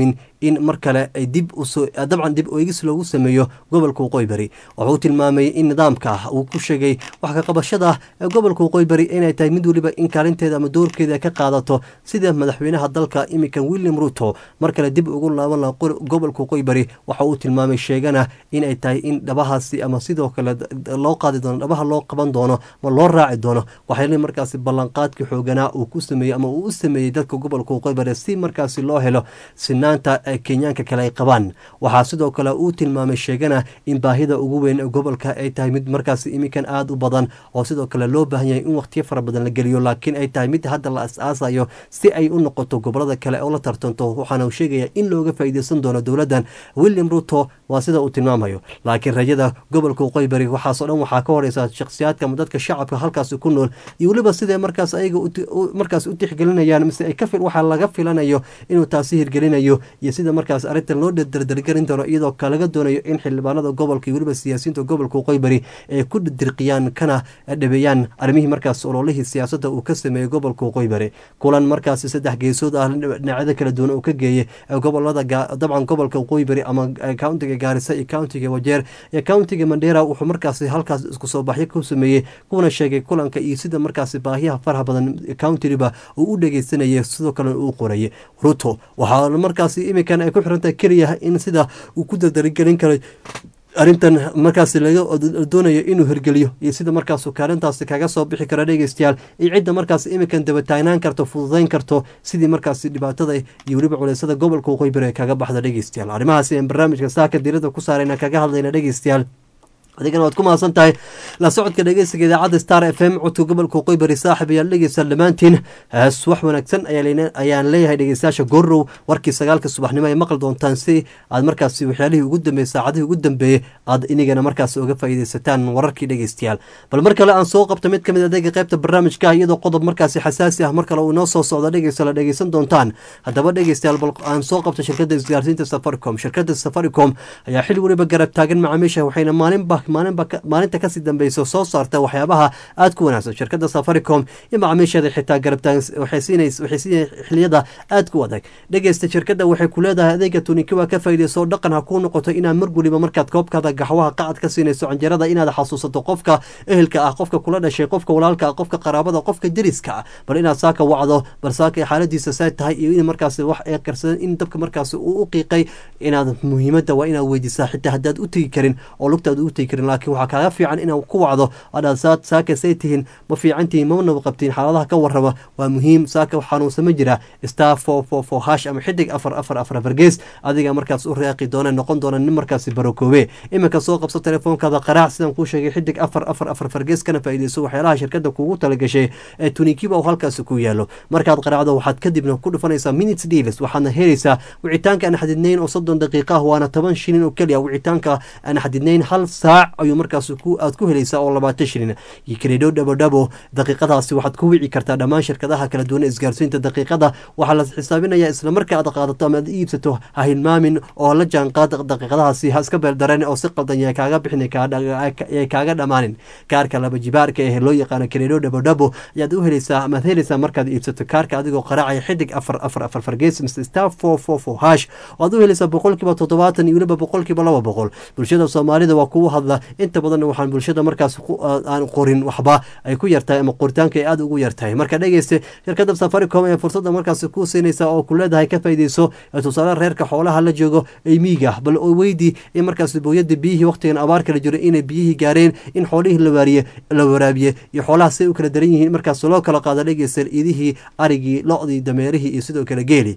in mar kale ay dib usoo dabcan dib eegis loogu sameeyo gobolka waqooyi bari wuxuu tilmaamay in nidaamka uu ku sheegay wax ka qabashada ee gobolka waqooyi bari inay tahay mid weliba in kaalinteeda ama doorkeeda ka qaadato sida madaxweynaha dalka iminkan william ruto mar kale dib ugu laaban laha gobolka waqooyi bari waxa uu tilmaamay sheegana inay tahay in dhabahaasi ama sidoo kale loo qaadi doono dhabaha loo qaban doono ma loo raaci doono waxayna markaasi ballanqaadkii xooganaa uu ku sameeyey ama uu u sameeyey dadka gobolka waqooyi bari si markaasi loo helo sinaanta ee kenyaanka kale ay qabaan waxaa sidoo kale uu tilmaamay sheegana in baahida ugu weyn ee gobolka ay tahay mid markaasi iminkan aada u badan oo sidoo kale loo baahan yahay in waqtiyo fara badan la geliyo laakiin ay tahay mid hadda la as-aasayo si ay u noqoto gobolada kale oo la tartanto waxaana uu sheegaya in looga faa'iideysan doono dowladdan william ruto waa sida uu tilmaamayo laakiin rajada gobolka waqooyi bari waxaasoo dhan waxaa ka horeysa shakhsiyaadka ama dadka shacabka halkaasi ku nool iyo weliba siday markaas ayaga markaas u tixgelinayaan mise ay ka waxaa laga filanayo inuu taasi hirgelinayo iyo sida markaas arrintan loo dardargelin doono iyadoo laga doonayo in xildhibaanada gobolka iyo weliba siyaasiyiinta gobolka waqooyi bari ay ku dirqiyaan kana dhabeeyaan arrimihii markaas ololihii siyaasadda uu ka sameeyey gobolka waqooyi bari kulan markaasi saddex geesood ah dhinacyada kala duwan uu ka geeyey gobolada dabcan gobolka waqooyi bari ama countiga gaarisa iyo countiga wajeer iyo countiga mandera wuxuu markaasi halkaas isku soo baxyo ku sameeyey kuna sheegay kulanka iyo sida markaasi baahiyaha faraha badan countiriba uu u dhegeysanayay sidoo kalena uu qorayay ruto waxaa markaasi iminkan ay ku xirantahay keliya in sida uu ku dardarigelin karay arrintan markaasi laga doonayo inuu hirgeliyo iyo sida markaas kaalintaasi kaga soo bixi kara dhegeystayaal iyo cidda markaas iminkan dabataagnaan karto fududayn karto sidii markaasi dhibaatada iyo weliba culeysada gobolka waqooyi bari ay kaga baxda dhegeystayaal arrimahaasi aan barnaamijka saaka diirada ku saarayna kaga hadlayna dhegeystayaal adigana waad ku mahadsan tahay la socodka dhegeysiga idaacadda star f m codka gobolka waqooyi bari saaxib ayaad dhegeysaa dhammaantiin hees wax wanaagsan ayaan leeyahay dhegeystayaasha goorow warkii sagaalka subaxnimo ay maqli doontaan si aad markaasi waxyaalihii ugu dambeeyey saacadihii ugu dambeeyey aad inigana markaasi uga faa'iideysataan wararkii dhegeystayaal bal mar kale aan soo qabta mid ka mid adeega qaybta barnaamijka iyadoo qodob markaasi xasaasi ah mar kale uu inoo soo socda dhegeysta la dhegeysan doontaan haddaba dhegeystayaal bal aan soo qabta shirkadda isgaarsiinta safaricom shirkadda safaricom ayaa xil weliba garab taagan macaamiisha waxayna maalinba maalinta kasii dambeyso soo saarta waxyaabaha aada ku wanaagsan shirkadda safaricom iyo macaamiisheeda xitaa garabtaan waxay siinay xiliyada aada ku adag dhegeysta shirkadda waxay ku leedahay adeega tunikiwa ka faa'iideyso dhaqan ha kuu noqoto inaad mar weliba markaad koobkaada gaxwaha qacad ka siinayso canjarada inaad xasuusato qofka ehelka ah qofka kula dhashay qofka walaalka ah qofka qaraabada qofka deriska ah bal inaad saaka wacdo bal saaka xaaladiisa say tahay iyo in markaasi wax ee karsadan in dabka markaasi uu u qiiqay inaad muhiimadda waa inaad weydiisaa xitaa haddaad u tegi karin oo lugtaad u tegi laakiin waxaa kaaga fiican inaa ku wacdo adhaad saakasay tihiin ma fiicantihiin ma naba qabtiin xaaladaha ka warraba waa muhiim saaka xanuunsan ma jira star for for for hash ama xidig afar afar afar afargees adiga markaas u reeqi doona noqon doona nin markaasi barokoobe iminka soo qabso telefoonkaada qaraac sidaan kuu sheegay xidig afar afar afar fargees kana faa'iideyso waxyaalaha shirkadda kuugu talagashay ee tunikiba uu halkaasi ku yaalo markaad qaraacdo waxaad kadibna ku dhufanaysaa minutes deals waxaadna helaysaa wicitaanka aan xadidnayn oo soddon daqiiqa ah waana toban shilin oo keliya wicitaanka aan xadidnayn hal saac ayuu markaas aad ku helaysaa oo labaatan shilin iyo kredho dhabodhabo daqiiqadaasi waxaad ku wici kartaa dhammaan shirkadaha kala duwan isgaarsiinta daqiiqada waxaa la xisaabinayaa isla marka aad qaadato ama aad iibsato ha hilmaamin oo la jaanqaad daqiiqadahaasi ha iska beeldareen oo si qaldan yay kaaga bixin yay kaaga dhammaanin kaarka laba jibaarka ee loo yaqaano kredho dhabodhabo ayaad u helaysaa amaad helaysaa markaad iibsato kaarka adigoo qaraacaya xidig afar afar afar fargees mise star four four four hash waad u helaysaa boqolkiiba toddobaatan iyo weliba boqolkiiba laba boqol bulshada soomaalida waa kuwa hadla inta badan waxaan bulshada markaas aan qorin waxba ay ku yartahay ama qoritaanka ay aada ugu yartahay marka dhegeyste shirkadda safaricom ee fursadda markaas ku siinaysa oo ku leedahay ka faa'iideyso tusaale reerka xoolaha la joogo ay miiga bal weydii in markaas booyada biyihii waqtigan abaar kala jiro inay biyihii gaareen in xoolihii lawaariye la waraabiye iyo xoolaha say u kala daran yihiin markaas loo kala qaado dhegeysta idihii arigii lo-dii dameerihii iyo sidoo kale geeli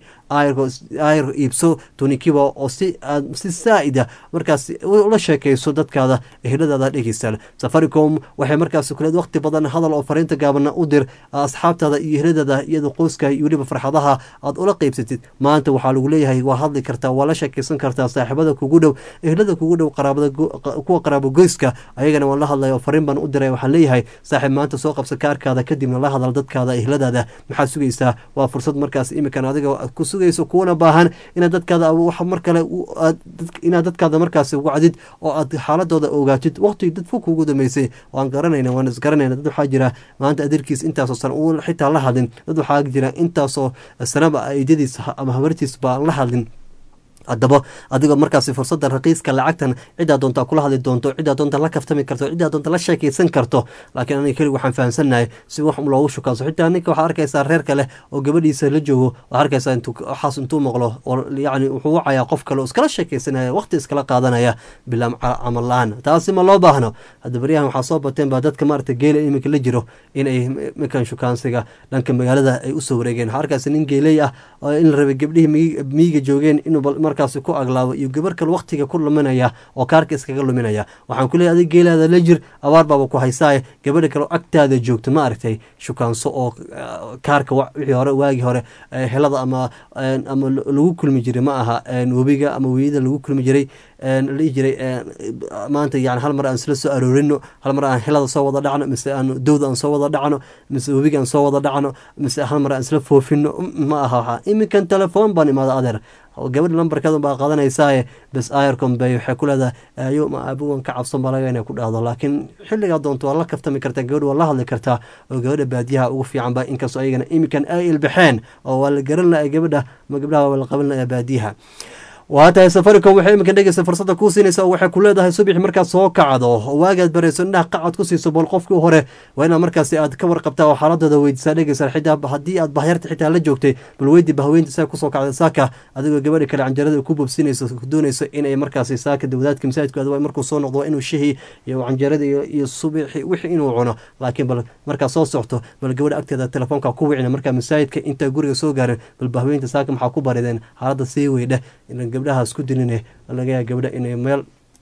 ayr iibso tunikiba oo si si saa'ida markaas ula sheekayso dadkaada eheladaada dhegeysta safaricom waxay markaas kuleed waqti badan hadal oo fariinta gaabana u dir asxaabtaada iyo eheladaada iyada qoyska iyo weliba farxadaha aad ula qeybsatid maanta waxaa lagu leeyahay waa hadli kartaa waa la sheekeysan kartaa saaxiibada kugu dhow ehelada kugu dhow qaraabada kuwa qaraabo goyska ayagana waan la hadlay oo fariin baan u diray waxaan leeyahay saaxiib maanta soo qabsa kaarkaada kadibna la hadal dadkaada eheladaada maxaad sugaysaa waa fursad markaas imikan adiga ku sugayso kuwana baahan inaad dadkaada wax mar kale inaad dadkaada markaas wacdid oo aad xaaladooda ogaatid waqti dad fog kugu dambeysay waan garanayna waan isgaranayna dad waxaa jira maanta adeerkiis intaasoo sana uu xitaa la hadlin dad waxaa jira intaasoo sanaba aidadiis ama habartiis baan la hadlin haddaba adigoo markaasi fursadan raqiiska lacagtan ciddaa doonta kula hadli doonto ciddaa doonta la kaftami karto ciddaa doonta la sheekaysan karto laakiin aniga kelig waxaan fahamsannahay si wax loogu shukaanso xitaa ninka waxaa arkaysaa reerka leh oo gabadhiisa la joogo waxaa arkaysaa intuu waxaas intuu maqlo oo yacni wuxuu wacayaa qof kale oo iskala sheekaysanaya waqti iskala qaadanaya bilaa camal la-aan taasi ma loo baahno hadda baryahan waxaa soo bateen baa dadka maaragta geela iminka la jiro inay iminkan shukaansiga dhanka magaalada ay usoo wareegeen waxaa arkaysa nin geeley ah oo in la rabay gabdhihii miyiga joogeen inuu markaasi ku aglaabo iyo gabar kale waqtiga ku luminaya oo kaarka iskaga luminaya waxaan ku leeyahay adig geelaada la jir abaar baaba ku haysaaye gabadha kale agtaada joogto ma aragtay shukaanso oo kaarka wixii hore waagii hore helada ama ama lagu kulmi jiray ma aha webiga ama weyida lagu kulmi jiray la dhihi jiray maanta yani hal mar aan isla soo aroorino hal mar aan helada soo wada dhacno mise aan dowda aan soo wada dhacno mise webiga aan soo wada dhacno mise hal mar aan isla foofino ma aha waxaa iminkan telefoon baan imaada adeer gabadha lambarkeedan baa qaadanaysaa bes ayarcom bay waxay ku leedahay ayo ma aabugan ka cabsan baa laga inay ku dhahdo laakiin xilligaa doonto waa la kaftami kartaa gabadha waa la hadli kartaa oo gabadha baadiyaha ugu fiican ba inkastoo ayagana iminkan ay ilbaxeen oo waa la garan laha gabadha ma gabdhaha waa la qaban lahaa baadiyaha waa tahay safaricom waxay iminka dhegeysa fursada kuu siinaysa oo waxay ku leedahay subax markaad soo kacdo waagaad barayso indhaha qacad ku siiso bal qofkii hore waa inaad markaasi aad ka warqabtaa oo xaaladooda weydiisaa dhegeysa xitaa haddii aad bahyarta xitaa la joogtay bal weydi bahweynta saa kusoo kacday saaka adigoo gabadha kale canjarada ku bobsinayso doonayso inay markaasi saaka wadaadka masaajidku aad markuu soo noqdo waa inuu shihii iyo canjarada iyo subixi wixii inuu cuno laakiin bal markaa soo socto bal gabadha agteeda telefoonka ku wicina markaa masaajidka intaa guriga soo gaarin bal bahweynta saaka maxaa ku barideen xaaladda sii weydhe gabdhahaas ku diline laga yaa gabdha inay meel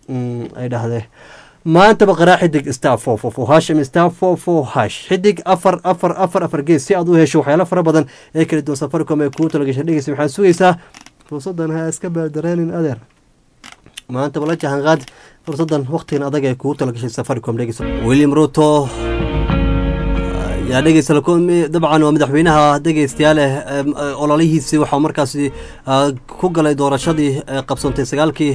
ay dhahdee maantaba qaraa xidig star four four four hash ama star four four hash xidig afar afar afar afar gees si aad u hesho waxyaalo fara badan ee kala duwan safaricom ee kuu talagasha dhegeysa waxaad sugaysaa fursadan ha iska baadareenin adeer maantaba la jahanqaad fursadan waqtigan adag ee kugu talagashay safaricom dhegeysa william ruto yaa dhegeysta dabcan waa madaxweynaha dhegeystayaal eh ololihiisii waxaa markaasi ku galay doorashadii qabsantay sagaalkii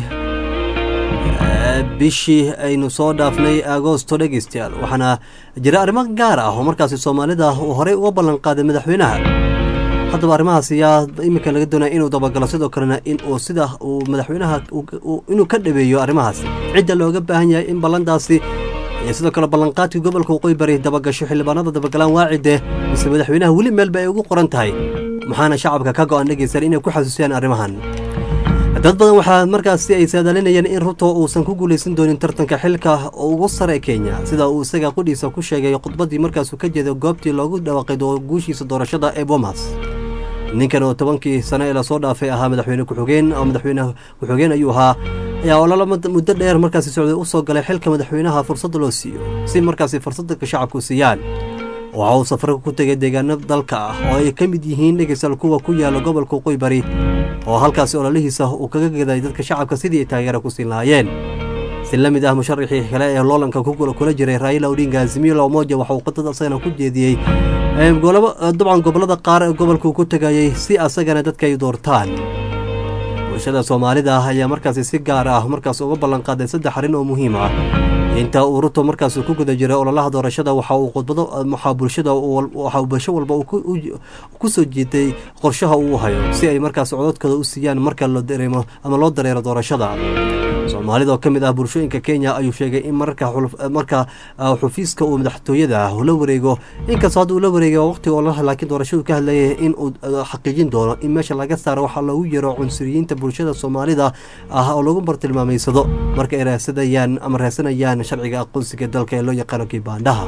bishii aynu soo dhaafnay agosto dhegeystayaal waxaana jira arrimo gaar ah oo markaasi soomaalida uu horey uga ballan qaaday madaxweynaha haddaba arrimahaas ayaa iminka laga doonaya inuu dabagalo sidoo kalena in uu sida uu madaxweynaha inuu ka dhabeeyo arrimahaas cidda looga baahan yahay in ballantaasi iyo sidoo kale ballanqaadkii gobolka waqooyi bari dabagasho xildhibaanada dabagalaan waacide mise madaxweynaha weli meel ba ay ugu qoran tahay maxaana shacabka ka go-an dhegeysan inay ku xasuusiyaan arrimahan dad badan waxaa markaasi ay saadalinayeen in ruto uusan ku guulaysan doonin tartanka xilka ugu sare ee kenya sida uu isaga qudhiisa ku sheegay khudbadii markaasuu ka jeeday goobtii loogu dhawaaqay guushiisa doorashada ee bomas ninkan oo tobankii sano ee lasoo dhaafay ahaa madaxweyne ku-xigeen oo madaxweyne ku-xigeen ayuu ahaa ayaa ololo muddo dheer markaasi socday u soo galay xilka madaxweynaha fursadda loo siiyo si markaasi fursadda shacabku siiyaan waxa uu safarka ku tegay deegaano dalka ah oo ay ka mid yihiin dhegeysal kuwa ku yaala gobolka waqooyi bari oo halkaasi ololihiisa uu kaga gaday dadka shacabka sidii ay taageera ku siin lahaayeen si la mid ah musharaxii kale ee loolanka kula jiray raila odinga azimilo omoja waxa uu qadad asagana ku jeediyey dabcan gobolada qaar ee gobolkuu ku tegayay si asagana dadka ay doortaan bulshada soomaalida ah ayaa markaasi si gaar ah markaas uga ballanqaaday saddex arrin oo muhiim ah inta uu ruto markaas ku guda jiray ololaha doorashada waxa uu khudbado waxaa bulshada waxa bulsho walba ku soo jeeday qorshaha uu hayo si ay markaas cododkooda u siiyaan marka la dareemo ama loo dareero doorashada soomaalida oo ka mid ah bulshooyinka kenya ayuu sheegay in marka xufiiska uu madaxtooyada la wareego inkastoo hadda uu la wareegay waqtiga ololaha laakiin doorashadu ka hadlayay in uu xaqiijin doono in meesha laga saaro waxaa loogu yeero cunsuriyiinta bulshada soomaalida ah oo lagu bartilmaameysado marka ay raasadayaan ama raasanayaan sharciga aqoonsiga dalka ee loo yaqaano kibaandhaha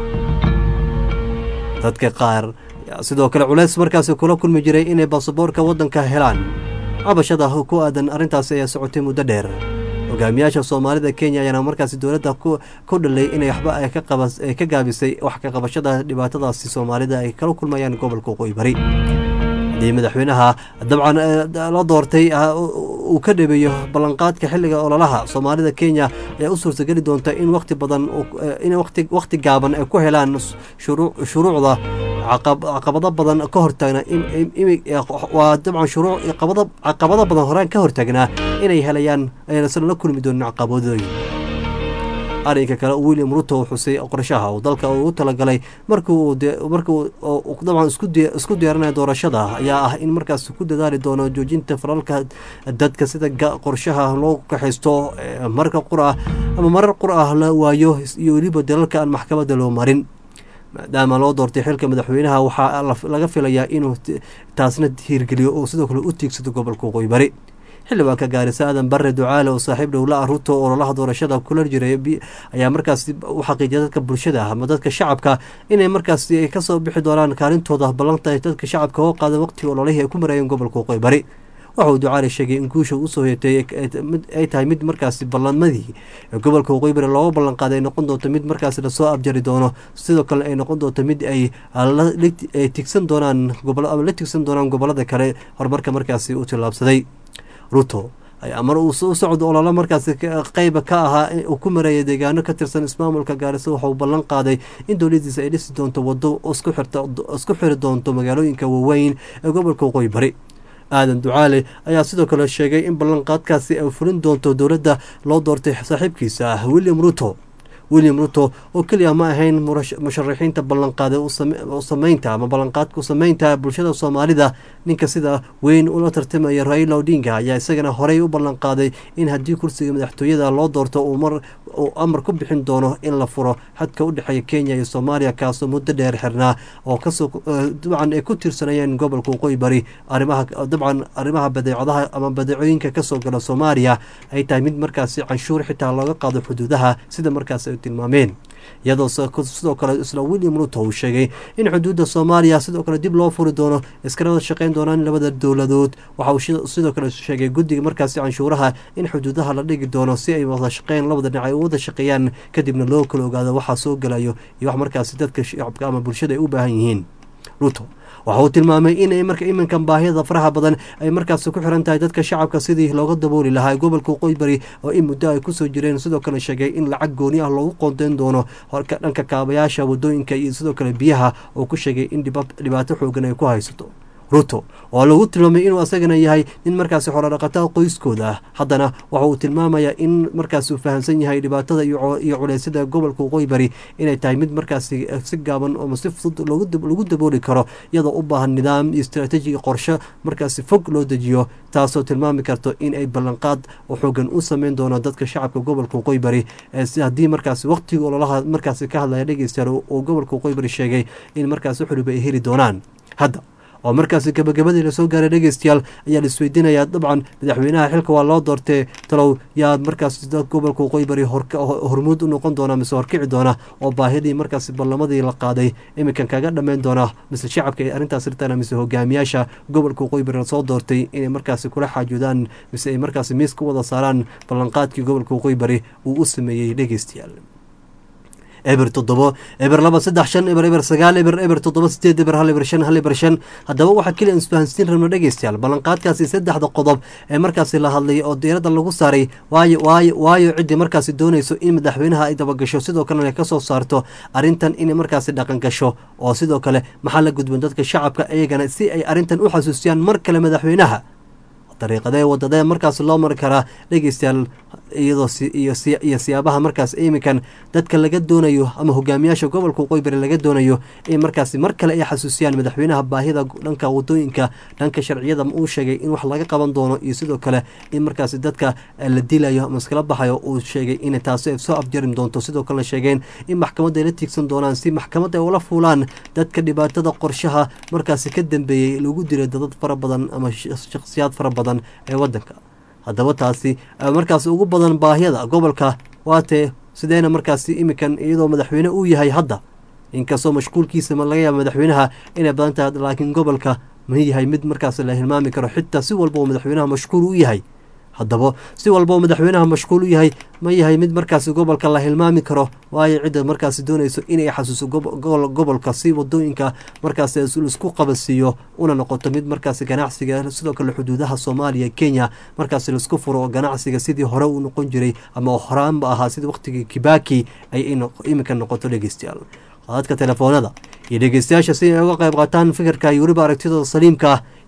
dadka qaar sidoo kale culeys markaasi kula kulmi jiray inay baasaboorka waddanka helaan cabashada ku aadan arrintaasi ayaa socotay muddo dheer hogaamiyaasha soomaalida kenya ayaana markaasi dowladda ku dhalay inay waxba ay ka gaabisay wax ka qabashada dhibaatadaasi soomaalida ay kala kulmayaan gobolka waqooyi bari haddii madaxweynaha dabcan la doortay uu ka dhabeeyo ballanqaadka xilliga ololaha soomaalida kenya ayaa u suurtageli doonta in waqti badan in waqti gaaban ay ku helaan shuruucda caqabado badan ka hortaagna waa dabcan shuruuc caqabado badan horaan ka hortaagnaa inay helayaan aynasan la kulmi doonin caqabadooyin arrinka kale william ruto uu xusay qorshaha uu dalka ugu talagalay markuu markuu dabcan isku diyaarinaya doorashada ayaa ah in markaas ku dadaali doono joojinta falalka dadka sida qorshaha loo kaxaysto marka qur ah ama marar qur ah la waayo iyo weliba dalalka aan maxkamadda loo marin maadaama loo doortay xilka madaxweynaha waxaa laga filayaa inuu taasna hiirgeliyo oo sidoo kale u tiigsado gobolka waqooyi bari xildhibaanka gaarisa aadan bare ducaale oo saaxiib dhowla ah ruto ololaha doorashada kula jiray ayaa markaas u xaqiijiyay dadka bulshada ama dadka shacabka inay markaas kasoo bixi doonaan kaalintooda ballanta ay dadka shacabka oo qaada waqtiga ololihii ay ku marayeen gobolka waqooyi bari waxa uu ducaale sheegay in guusha usoo heetay ay tahay mid markaas ballanmadii gobolka waqooyi bari looga ballanqaaday ay noqon doonto mid markaas lasoo abjari doono sidoo kale ay noqon doonto mid ay tigsan doonaan ama la tigsan doonaan gobolada kale horumarka markaasi u tillaabsaday ruto ayaa mar uu u socdo ololo markaasi qeyba ka ahaa uu ku mareeyay deegaano ka tirsan ismaamulka gaarisa waxa uu ballan qaaday in dowladiisa ay dhisi doonto waddo isku xiri doonto magaalooyinka waaweyn ee gobolka waqooyi bari aadan ducaale ayaa sidoo kale sheegay in ballanqaadkaasi ay fulin doonto dowladda loo doortay saaxiibkiisa ah william ruto william ruto oo keliya ma ahayn musharaxiinta ballanqaaday sameynta ama ballanqaadka sameynta bulshada soomaalida ninka sida weyn ula tartamaya raila odinga ayaa isagana horey u ballanqaaday in haddii kursiga madaxtooyada loo doorto uu amar ku bixin doono in la furo xadka u dhexeeya kenya iyo soomaaliya kaasoo muddo dheer xirnaa oo kasoo dabcan ay ku tirsanayeen gobolka waqooyi bari arrimaha dabcan arrimaha badeecadaha ama badeecooyinka kasoo gala soomaaliya ay tahay mid markaasi canshuur xitaa looga qaado xuduudaha sida markaas ay tilmaameen iyadoo sidoo kale isla william ruto uu sheegay in xuduudda soomaaliya sidoo kale dib loo furi doono iskarada shaqeyn doonaan labada dowladood waxa uu sidoo kale sheegay guddiga markaasi canshuuraha in xuduudaha la dhigi doono si ay wada shaqeyn labada dhinac ay u wada shaqeeyaan kadibna loo kala ogaado waxaa soo galayo iyo wax markaasi dadka shacabka ama bulshada ay u baahan yihiin ruto waxa uu tilmaamay inay marka iminkan baahida faraha badan ay markaasi ku xiran tahay dadka shacabka sidii looga dabooli lahaa gobolka waqooyi bari oo in muddo ay kusoo jireen sidoo kale sheegay in lacag gooni ah loogu qoonteyn doono horka dhanka kaabayaasha wadooyinka iyo sidoo kale biyaha oo ku sheegay in dhibaato xoogan ay ku haysato ruto oo lagu tilmaamay inuu asagana yahay nin markaasi xorodhaqataa qoyskooda ah haddana waxa uu tilmaamayaa in markaasi uu fahamsan yahay dhibaatada iyo culeysyada gobolka waqooyi bari inay tahay mid markaasi si gaaban ama si fudud lagu dabooli karo iyadoo u baahan nidaam iyo istaraatiiji iyo qorshe markaasi fog loo dejiyo taasoo tilmaami karto in ay ballanqaad oo xoogan u sameyn doono dadka shacabka gobolka waqooyi bari haddii markaasi waqtiga ololaha markaasi ka hadlaya dhegeystayaal oo gobolka waqooyi bari sheegay in markaasi xuriba ay heli doonaan hadda oo markaasi gabagabadii lasoo gaaray dhegeystayaal ayaa la isweydiinayaa dabcan madaxweynaha xilka waa loo doortee talow yaad markaas gobolka waqooyi bari hormuud u noqon doona mise horkici doona oo baahidii markaasi ballamadii la qaaday iminkan kaga dhammayn doona mise shacabka ay arrintaas rirtaan mise hogaamiyaasha gobolka waqooyi bari lasoo doortay inay markaasi kula xaajoodaan mise ay markaasi miis ku wada saaraan ballanqaadkii gobolka waqooyi bari uu u sameeyey dhegeystayaal eber toddobo eber laba saddex shan eber eber sagaal eber eber toddoba sideed eber hal eber shan hal eber shan haddaba waxaa keliya isfahansiin rabno dhegeystayaal ballanqaadkaasi saddexda qodob ee markaasi la hadlayay oo diiradda lagu saaray waayo waayo waayo ciddii markaasi doonayso in madaxweynaha ay dabagasho sidoo kalena ay kasoo saarto arrintan inay markaasi dhaqan gasho oo sidoo kale maxaa la gudban dadka shacabka iyagana si ay arrintan u xasuusiyaan mar kale madaxweynaha dariiqadee wadadee markaas loo mari karaa dhegeystayaal iyadoo iyo siyaabaha markaas iminkan dadka laga doonayo ama hogaamiyaasha gobolka waqooyi bari laga doonayo in markaasi mar kale ay xasuusiyaan madaxweynaha baahida dhanka wadooyinka dhanka sharciyada uu sheegay in wax laga qaban doono iyo sidoo kale in markaasi dadka la dilayo ama iskala baxayo uu sheegay in taasi ay soo afjarin doonto sidoo kalena sheegeen in maxkamadda ay la tiigsan doonaan si maxkamadda ay ula fuulaan dadka dhibaatada qorshaha markaasi ka dambeeyey lagu dilay dadad fara badan ama shakhsiyaad fara badan ee wadanka haddaba taasi markaasi ugu badan baahiyada gobolka waatee sideena markaasi iminkan iyadoo madaxweyne uu yahay hadda inkastoo mashquulkiisa laga yaaba madaxweynaha inay badan tahay laakiin gobolka ma yahay mid markaas la hilmaami karo xitaa si walba oo madaxweynaha mashquul u yahay haddaba si walba oo madaxweynaha mashquul u yahay ma yahay mid markaasi gobolka la hilmaami karo waayo cidda markaasi doonayso inay xasuuso gobolka si wadooyinka markaasi laisku qabasiiyo una noqoto mid markaasi ganacsiga sidoo kale xuduudaha soomaaliya kenya markaasi laisku furo oo ganacsiga sidii hore uu noqon jiray ama horaanba ahaa sidii waqtigii kibaki ay iminka noqoto dhegeystayaal qadadka telefoonada iyo dhegeystayaasha si ay uga qayb qaataan fikirka iyo weliba aragtidooda saliimka ah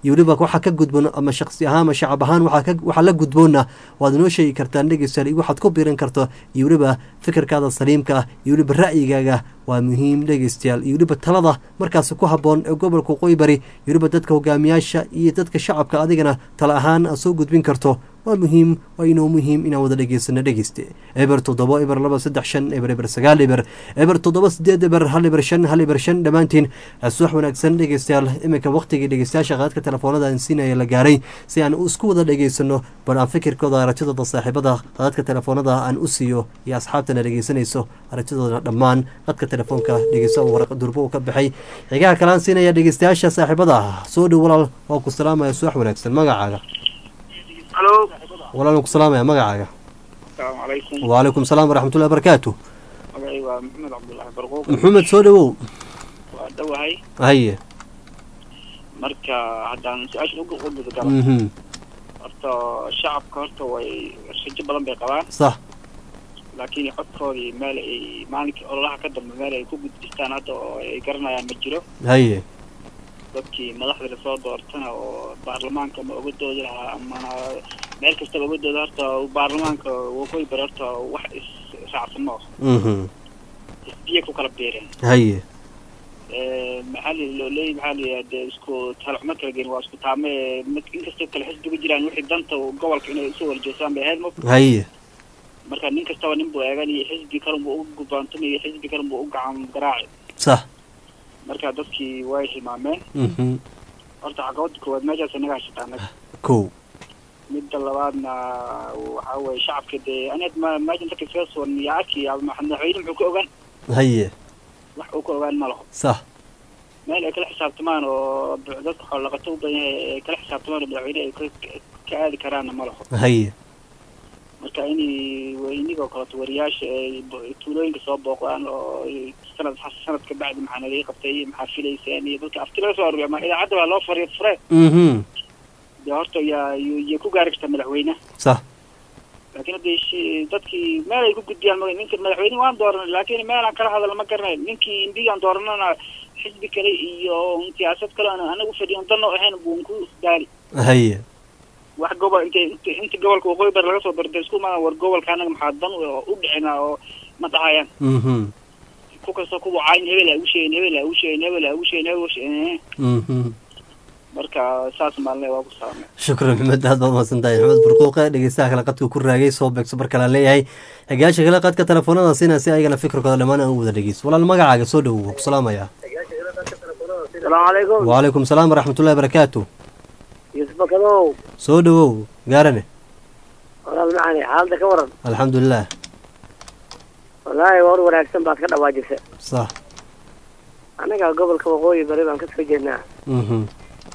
iyo weliba waxaa ka gudboon ama shaqsi ahaan ama shacab ahaan waxaa ka- waxaa la gudboona waad inoo sheegi kartaan dhegeystayaal iyo waxaad ku biirin karto iyo weliba fikirkaada saliimka ah iyo weliba ra'yigaaga waa muhiim dhegeystayaal iyo weliba talada markaasi ku habboon ee gobolka waqooyi bari iyo weliba dadka hogaamiyaasha iyo dadka shacabka adigana tala ahaan aad soo gudbin karto waa muhiim waa inoo muhiim inaan wada dhegeysano dhegeyste eber toddoba eber laba saddex shan eber eber sagaal eber eber toddoba sideed eber hal eber shan hal eber shan dhammaantiin subax wanaagsan dhegeystayaal iminka waqtigii dhegeystayaasha qaadka telefoonada aan siinaya la gaaray si aan isku wada dhegeysano bal aan fikirkooda aragtidooda saaxiibada qaadka telefoonada aan u siiyo iyo asxaabtana dhegeysanayso aragtidooda dhammaan qadka telefoonka dhegeysa waraq durbo uu ka baxay xigaha kalaan siinaya dhegeystayaasha saaxiibada soo dhow walaal waa ku salaamaya subax wanaagsan magacaaga halo walaal waan ku salaamaya magacaaga asalaamu calaykum وعليكم السلام ورحمة الله وبركاته magacay waa maxamed cabdullaahi barquuq محمد soo dhawow waa dhowahay haye marka haddaan su-aasha ugu guda gala Mhm. horta shacabka horta way rajo badan bay qabaan صح laakiin codkoodii meel ay maalinkii ololaha ka dambe meel ay ku gudbistaan hadda oo ay garanayaan ma jiro haye dadkii madaxda lasoo doortana oo baarlamaanka ma oga doodi lahaa ama meel kastaba oga dooda horta baarlamaanka waqooyi bari horta wax is raacsan ma aho Mhm. isbiya ku kala beereen haye maxaa la loo leeyahy maxaa la yidhaha dee isku talacuma kala geen waa isku taame mid- inkastoo kale xisbiga jiraan wixii danta gobolka inay isu warjeesaan bay ahayd mo haye marka nin kastaba nin buu eegan iyo xisbi kalan buu u gubaantamay iyo xisbi kalan buu u gacan garaaci صح marka dadkii way hilmaameen Mhm. horta caqabada koowaad meeshaas inaga hashata annaga kow midda labaadna waxaa weeye shacabka dee aniga ma meeshan dadka iskaga sugan iyo arki madaxweyne muxuu ka ogaan haye wax uu ka ogaan ma laho صح meel ay kala xisaabtamaan oo dadka xoolaqato u badan yahay ay kala xisaabtamaan oo madaxweyne ay ka- ka aadi karaanna ma laho haye marka inay inigoo kaleto wariyaasha ay bo- tuulooyinka soo booqdaan oo ay sanad sanad ka bacdi maxaa nalaga qabtay iyo maxaa filayseen iyo dadka afti laga soo aruuriya ma idaacadda baa loo fariyo fure Mhm. dee horta yaa yay ku gaari kartaa madaxweyne صح laakiin hadda shi- dadkii meel ay ku gudbiyaan ma ninka madaxweyne waan dooranay laakiin meel aan kala hadalno ma garanayo ninkii indigaan dooranana xisbi kale iyo siyaasad kale aan anaga ufadhiyan dan oo ahayn buun ku daali haye wax gobol inta inta inta gobolka waqooyi bari laga soo bartay isku imaadaan war gobolka anaga maxaa dan u- u dhicina oo ma dhahayaan Mhm. ku kastoo kuwa caayin hebel ha ugu sheegin hebel ha ugu sheegin hebel ha ugu sheegin hebel ha ugu sheegin Mhm. marka saas maalinle waa ku salaamay shukran maxmed aad baad mahadsan tahay maxmed burquuqe dhegeystaha kale qadku ku raagay soo beegso mar kale aan leeyahay xegayaasha kale qadka telefoonada siina si ayagana fikirkooda dhammaan aan u wada dhegeyso walaal magacaaga soo dhowow waan ku salaamaya asalaamu calaykum وعليكم السلام ورحمة الله وبركاته yuusuf bakadow soo dhawow gaarane walaal macani xaaladda ka waran الحمد لله wallaahi war wanaagsan baad ka dhawaajisay صح annaga gobolka waqooyi bari baan ka soo jeednaa Mhm.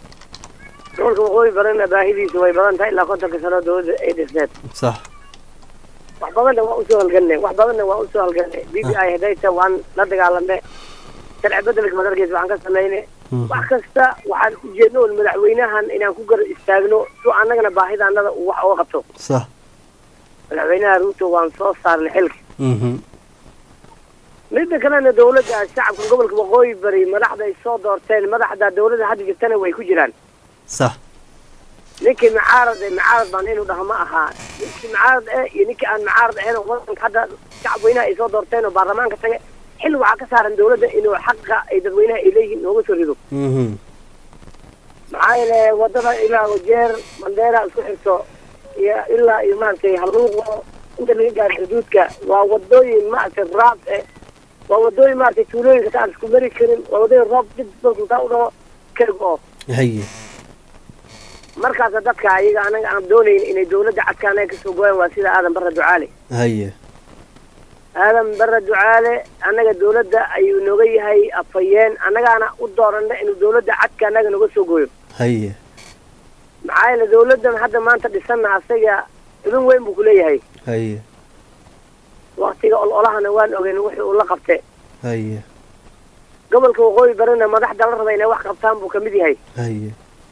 gobolka waqooyi barina baahidiisu way badan tahay ilaa kontonka sano dowladda ay dhisneed صح wax badanna waa usoo halganay wax badanna waa usoo halganay b b i hadayta waan la dagaalamnay sharci bedelka madarkiisa waxaan ka samaynay wax kasta waxaan ujeedno un madaxweynahan inaan ku gar istaagno si annagana baahidaanada uu wax uga qabto صح madaxweynaha ruuto waan soo saarnay xilka Mhm. midda kalena dawladda shacabka gobolka waqooyi bari madaxda ay soo doorteen madaxda dawladda hadda jirtana way ku jiraan صح ninkii mucaarad eh mucaarad baan inuu dhaho ma ahaa ninkii mucaarad eh iyo ninkii aan mucaarad ahayn oo wadanka hadda shacab weynaha ay soo doorteen oo baarlamaanka tage xil waxaa ka saaran dawladda inuu xaqa ay dadweynaha ay leeyihiin nooga soo rido Mhm. maxaa yeele wadada ilaa wajeer mandheera isku xirto iyo ilaa iyo maaragtay halluuqo inta laga gaaro xuduudka waa wadooyin maaragtay raab eh waa wadooyin maaragtay tuulooyinka taan isku mari karin waa wadooyin roob dib markuu taa u dhaho keg oo haye markaasa dadka ayaga anaga aan doonayn inay dawladda cadka anaga kasoo gooyaan waa sida aadan barra ducaale haye aadan barra ducaale annaga dawladda ayuu nooga yahay afhayeen annagaana u doorana inuu dawladda cadka annaga nooga soo gooyo haye maxaa yeele dawladdan hadda maanta dhisanna asaga idin weyn buu kuleeyahay haye waktiga ololahana waan ogeyn wixii uu la qabte haye gobolka waqooyi barina madaxda la raba inay wax qabtaan buu kamid yahay haye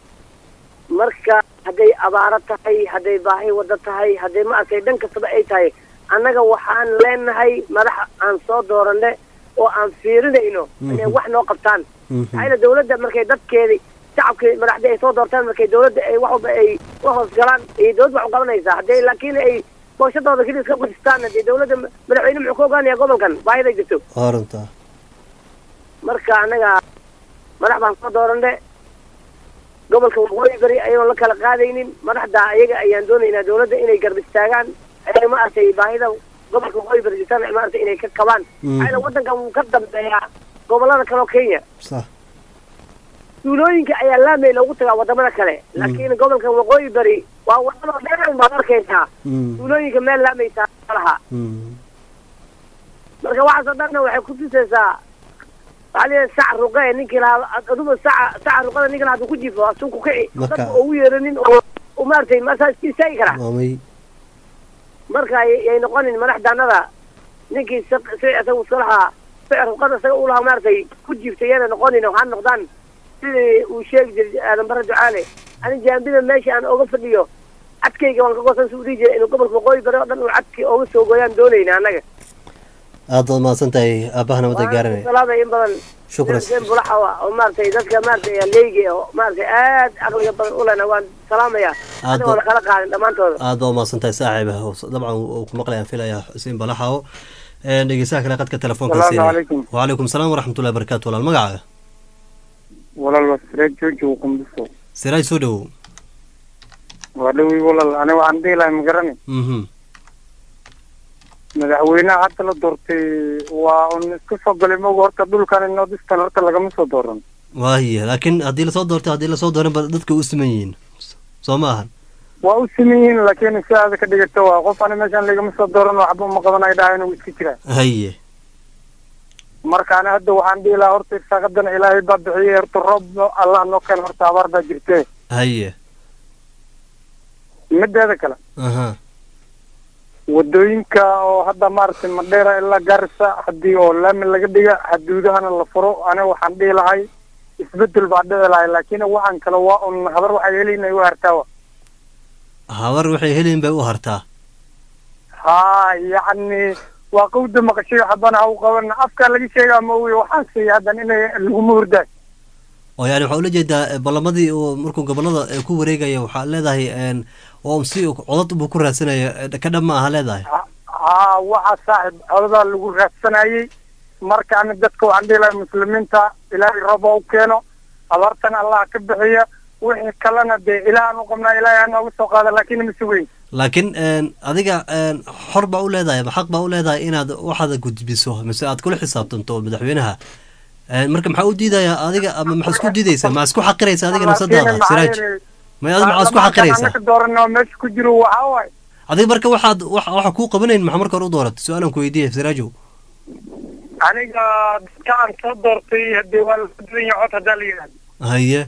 marka hadday abaaro tahay hadday baahi wada tahay hadday ma arkay dhan kastaba ay tahay annaga waxaan leenahay madax aan soo dooranne oo aan fiirinayno inay wax noo qabtaan maxaa yeele dawladda markay dadkeedi shacabkii madaxdii ay soo doortaan markay dawladda ay wax walba ay u hoos galaan iyo dawladda wax u qabanaysaa haddii laakiin ay booshadooda keli iska qudistaan dee dawladda madaxweyne muxuu ka ogaanaya gobolkan baahida jirto waa runtaa marka anaga madax baan soo doorane gobolka waqooyi bari ayagoon la kala qaadaynin madaxda ayaga ayaan doonaynaa dawladda inay garb istaagaan ay maaragtay baahida gobolka waqooyi bari jirtaan maaragtay inay ka qabaan Mhm. maxaa yeele waddankan wuu ka dambeeyaa gobolada kale oo kenya sax tuulooyinka ayaa laamey loogu tagaa wadamada kale laakiin gobolkan waqooyi bari waa wadadoo dheer baad arkaysaa Mm. tuulooyinka meel laamey taa laha Mm. marka waxaas oo dhanna waxay kutusaysaa waxaa leeyahay sac ruqe ninkii lahaa aduba saca saca ruqada ninka lahaa haduu ku jiifo asuu ku kici Marka- dadka ugu yeeranin oo u maaragtay masaa iska istaagi karaa waa may marka ay ay noqonin madaxdaanada ninkii si si isaga iska lahaa sicir ruqada isaga u lahaa maaragtay ku jiiftay yana noqonin waxaa noqdaan sidii uu sheegi jiray aadan bare ducaale ani jaambida meesha aan oga fadhiyo cadkayga waan ka goosan su udhihi jiray inuu gobolka waqooyi bari oo dhan uu cadki oga soo gooyaan doonayna annaga aad baad mahadsan tahay aabahana wada gaaranay salaamay in badan Shukran. seen bulaxa wa oo maaragtay dadka maaragtay leygi oo maaragtay aad caqliga badan u lena waan salaamaya Aad anigoo ba- la kala qaadin dhammaantooda aad baa umahadsan tahay saaxiib ah oo- dabcan uu ku maqlayaan filaya xuseen balaxaw Een, dhegeystaha kale qadka telefoonka Salaamu siinaya. calaykum. wacalaykum salaam waraxmatullahi wabarakaatu walaal magacaaga walaal waa sireed jooji uu qumbiso siraaj soo dhowow waa dhowey walaal aniga waxaan dhihi lahay magarani mhm madaxweynaha hadda la doortay waa un iska soo galay moga horta dhulkan nordistan horta lagama soo dooran waaye laakiin haddii lasoo doortay haddii lasoo dooran ba dadka u siman yihiin soo ma ahan waa u siman yihiin laakiin si aada ka dhigata waa qof ani meeshaan lagama soo dooran waxba uma qabanay dhahay inuu iska jiraa haye marka ani hadda waxaan dhihi lahaa horta irsaaqadana ilaahay baa bixiyey horta roob allah noo keen horta abaar baa jirtee haye mideeda kale aha wadooyinka oo hadda maaragtay madheera ilaa gaarisa haddii oo laami laga dhiga xaduudahana la furo aniga waxaan dhihi lahay isbedel baa dhici lahay laakiin waxaan kale waa un habar waxay helayna u hartaawa habar waxay helin bay u hartaa haa yacni waa qawda maqashay habana ha u qaban afkaa laga sheegaa ma ogi waxaan siiya haddan inay laguma hurdaay oo yani waxaa ula jeedaa eh, ballamadii uu markuu gobolada eh, ku wareegaya waxaa leedahay een, oo si uu codad buu ku raadsanaya eh, ka dhab ma aha leedahay haa waxaa saaxib codadaa lagu raadsanayey marka ani dadka waxaan dhihi lahay muslimiinta ilaahay roob ha u keeno abaartana allah ka bixiya wixii kalena dee ilaahan u qabnaa ilaahay ha nooga soo qaada laakiin ma sugeyn laakiin een, adiga een, xor baa u leedahay ma xaq baa u leedahay inaad waxaada gudbiso mise aad kula xisaabtanto madaxweynaha Een, marka maxaa u diidayaa adiga ama maxaa isku diidaysaa maxaa isku xaqiraysa adiga nafsadaada siraaj may adiga maxaa isku xaqiraysaa anaka dooran oo meesha ku jiro waxaa waay adiga marka waxaad wax waxa kuu qabanayn maxaa marka hore u dooratay su-aalan ku weydiiya siraajow aniga dadka aan soo doortay hadee waa la duwan yahay cod haddaa la yidhahdo haye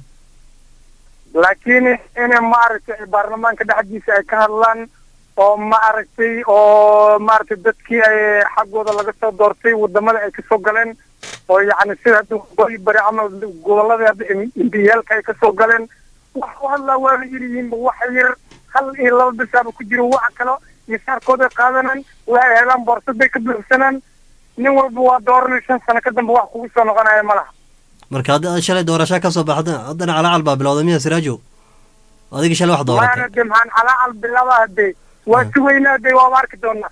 laakiin inay maaragtay baarlamaanka dhexdiisa ay ka hadlaan oo maaragtay oo maaragtay dadkii ay xaggooda laga soo doortay wadamada ay kasoo galeen oo yacni sida hadda waqooyi bari ama gobolada hadda imbiyaalka ay kasoo galeen wax u hadlaa waa la yiriyihiinba wax yar hal iyo laba bisaaba ku jiro wax kalo misaarkooday qaadanaan waxay helaan boorsaday ka buuxsanaan nin walba waa dooranay shan sano ka dambe wax kugu soo noqonaya ma laha marka hadda aad shalay doorashaa kasoo baxda haddana calaacal baa bilowday miya siraajow adiga shalay wax dooratay maana de maxaan calaacal bilaba hadee waa sugaynaa de waaba arki doonaa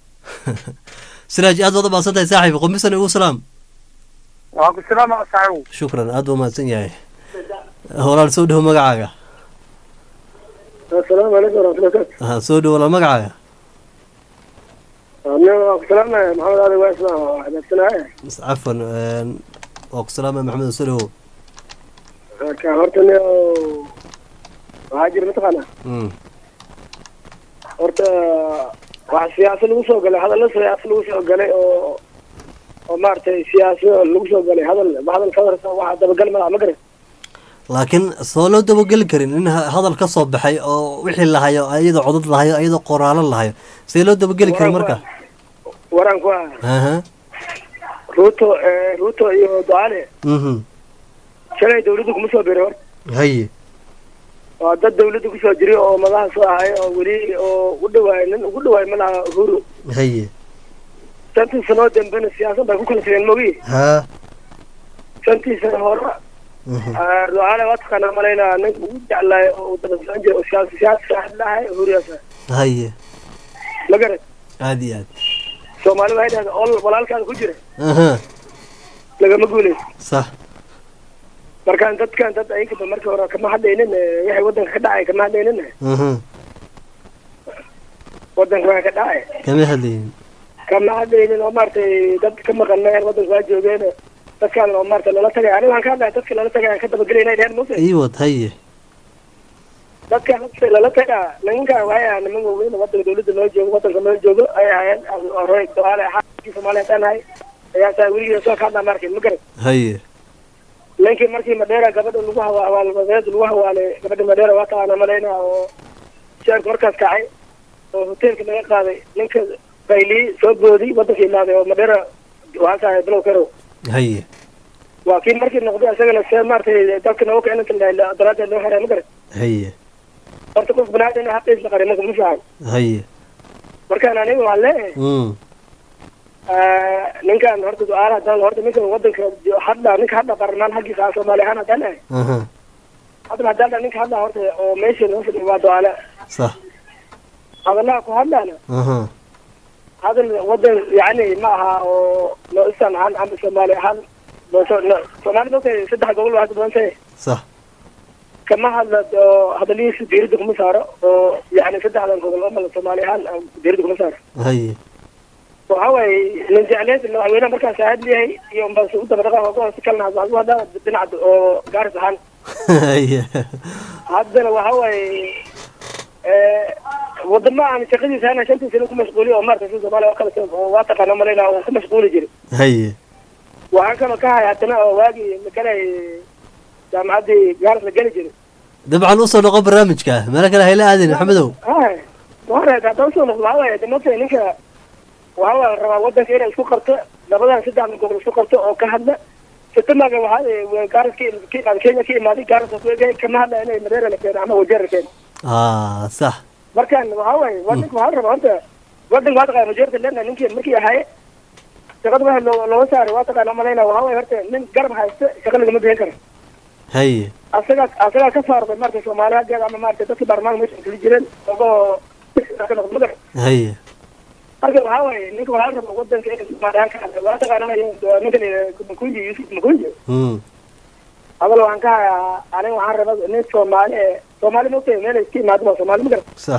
siraaj aad baad u mahadsan tahay saaxiib qumisan ugu salaam waa ku salaama saaxiibu shukran aad buu mahadsan yahay walaal soo dhowo magacaaga asalaamu calaykum waraxmatullahi wabarakaatu aha soo dhowo walaal magacaaga aniga waa ku salaamaya maxamed ali waa isla wanaagsanaaye cafwan een, waa ku salaamaya maxamed soo dhowo ka horta ni waxaa jira mataqaana Mm. horta waxa siyaasa lagu soo galay hadallo siyaasa lagu soo galay oo oo maaragtay siyaasa lagu soo galay hadal hadal ka warsa waxa dabagal malaha ma garan laakiin soo loo dabageli karin in ha- hadal ka soo baxay oo wixii lahayo ayadoo codad lahayo ayadoo qoraalo lahayo see loo dabageli karin marka waran ku ah aha ruuto eh, ruuto iyo ducaale mhm shalay dawladda kuma soo biray hor haye waa dad dawladda kusoo jiray oo madaxa soo ahay oo weli oo u dhawaay nin ugu dhawaay malaha uhuru haye shantii sanoo dambena siyaasad bay ku kala tageen mogi ha shantii sano hore ducaale waa taqaanaa malaynaa ninka ugu jeclaay oo uu daba socon jiray oo siyaasi siyaasi saaxib lahay huriyaasa haye ma garan aad iyo aad soomaali waxay dhahdaa ol walaalkaada ku jira aha lagama guuleyso sax markaan dadkan dad ayagaba markii hore kama hadlaynin eh, waxay wadanka ka dhacay kama hadlaynin aha wadanka waa ka dhacay kama hadlaynin kama hadlaynin oo maaragtay dad ka maqan meel wadanka waa joogeen dadkaan oo maaragtay lala tagay aniga waxaan ka hadlaya dadka lala tagay aan ka dabagelayna dheheen muse ii wad haye dadka hadda lala tagaa nimankaan waxay ahaa niman waaweyn oo wadanka dawladda noo joogo wadanka noo joogo ay ahaayeen hore ducaale xaakii soomaaliya haddaan ahay ayaa saa weligeeda soo ka hadlaa maarkin ma garan haye ninkii markii madheera gabadha lagu hawa hawaalmadeed lagu hawaalay gabadha madheera waa taqaana malayna oo sheerka markaas kacay oo hoteelka laga qaaday ninka baylii soo boodi wadanka imaaday oo madheera waxaa tahay bilow karow haye waa kii markii noqday isagana see maaragtay dalka nooga keenanta daraadeed loo xiray ma garan haye horta qof banaadin xaqiisa qaray marka ma fiican haye markaan aniga waxaan leeyahay mm ninkan horta ducaala haddaan horta ninkan wadanka jo- hadda ninka hadda baarlamaan xaggiisa ah soomaali ahaan haddaan ahay aha hadda haddaan dhaha ninka hadda horta oo meesha noo fadhiya waa ducaale sax hadalaha ku hadlaana aha hadal wadan yani ma aha oo noistan ahaan ama soomaali ahaan nooso- no- soomaali dadka saddex gobol waa hadda badan tahay sax kama hadla oo hadalihiisa diirada kuma saaro oo yani saddexdan gobol oo mala soomaali ahaan diirada kuma saaro haye waxa waaye nin jecleed madaxweynaha markaas ahad leeyahay iyo unbaa u daba dhaqaa ugu hoose kalna hadda hadda dhinaca oo gaaris ahaan haye haddana waxa waaye wadamo aan shaqadiisa hana shantii sano ku mashquuliyo oo maarata si soomaaliya oo kale oo waa taqaana malayna oo ku mashquuli jiray haye waxaan kaloo ka hay haddana oo waagii magalay jaamacaddii gaaris la geli jiray dabcan usoo noqo barnaamijka meelo kale hayla aadin maxamedow hay wareed hadda usoo noqdo waxa waaye de mata ninka waxa waa la rabaa wadanka inay isku qabto labadan saddexda gobol isku qabto oo ka hadla sitamaga waxaa gaaris ka ka kenya ka imaaday gaaris ku egay kama hadla inay madeera la keeno ama wajeer la keeno ah sax markaan waxa waaye wadanka waxaa la rabaa horta wadanka waa taqaana wajeerta lena ninkii markii ahaaye shaqada waxa loo looga saaray waa taqaana malayna waxa waaye horta nin garab haysta shaqa lagama bixin karo haye asagaa asagaa ka saarday marka soomaaliya hageeda ama maarata dadkii baarlamaanka meesha kala jireen ogoo ka noqdo magar haye marka waxaa waaye ninka waxaa la rabaa wadanka inay soomaaliya ka hadla waa taqaana ninkan makunji yusuf makunji mm hadal waxaan ka hayaa aniga waxaan rabaa nin soomaali ee soomaali maogtahay meel ay iska imaado waa soomaali magar sax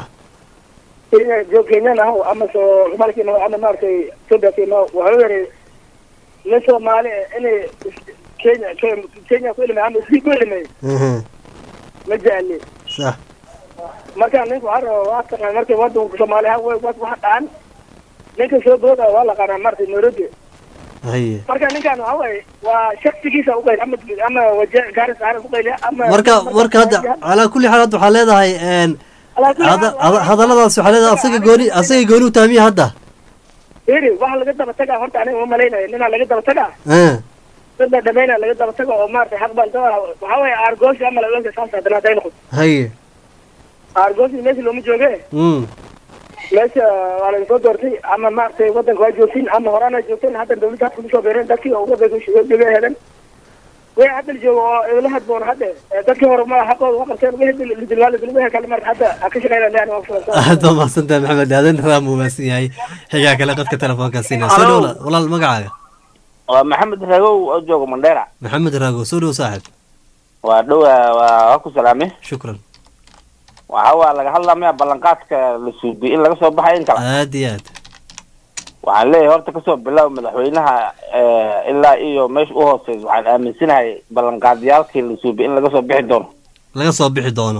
kenya joog kenyan aho ama so soomaali ka imaado ama maaragtay ethiopia ka imaado waxuu yiri nin soomaali eh inay kenya Ke- kenya ku ilimay ama isii ku ilimay aha ma jecli sax marka ninka waxaa rabaa waa taqaan markay wadanka soomaali ahaan way waxa dhacan ninka soo booda waa la qaanaa maaragtay nairobi haye marka ninkan waxa waaye waa shaksigiisa uqayl ama ama waje gaaris ahaan uqayliya ama marka marka hadda calaa kulli xaal hadda waxaa leedahay een hada- hada- hadalladaas waxaa leedahay asaga gooni asaga gooni u taamiya hadda iri waxa laga daba tagaa horta aniga uma malaynayo ninaa laga daba tagaa ah dad la dhamayna laga daba tago oo maaragtay xaq baan dawaa waxaa waaye aargoosi ama laga saas haddana hadday noqoto haye aargoosi meesha looma jooge mm meesha waa laga soo doortay ama maaragtay wadanka waa joogtiin ama horaan ay joogteen hadda dawladda hadda kusoo beereen dadkii oo wadanka joogay hedan way hadda la joogo oo idla hadboon hadda Eh, dadkii hore ma xaqooda waa qabteen way lidilwaala dilwaha kale marka hadda ha ka shaqeynaa lean waa fulan aad baa mahadsantahay maxamed aadan waa muumaasan yahay xigaa kale qadka telefoonka siina soo dhow walaal- walaal magacaaga waa maxamed ragow oo jooga mandheera maxamed raago soo dhow saaxib waa dhowa waa waa ku salaame shukran waxa waa laga hadlamaya ballanqaadka la suubiy in laga soo baxay in kale aad iyo aad waxaan leeyahay horta kasoo bilow madaxweynaha eh, ilaa iyo meesha u hooseysa waxaan aaminsanahay ballanqaadyaalkii la suubiy in laga soo bixi doono laga soo bixi doono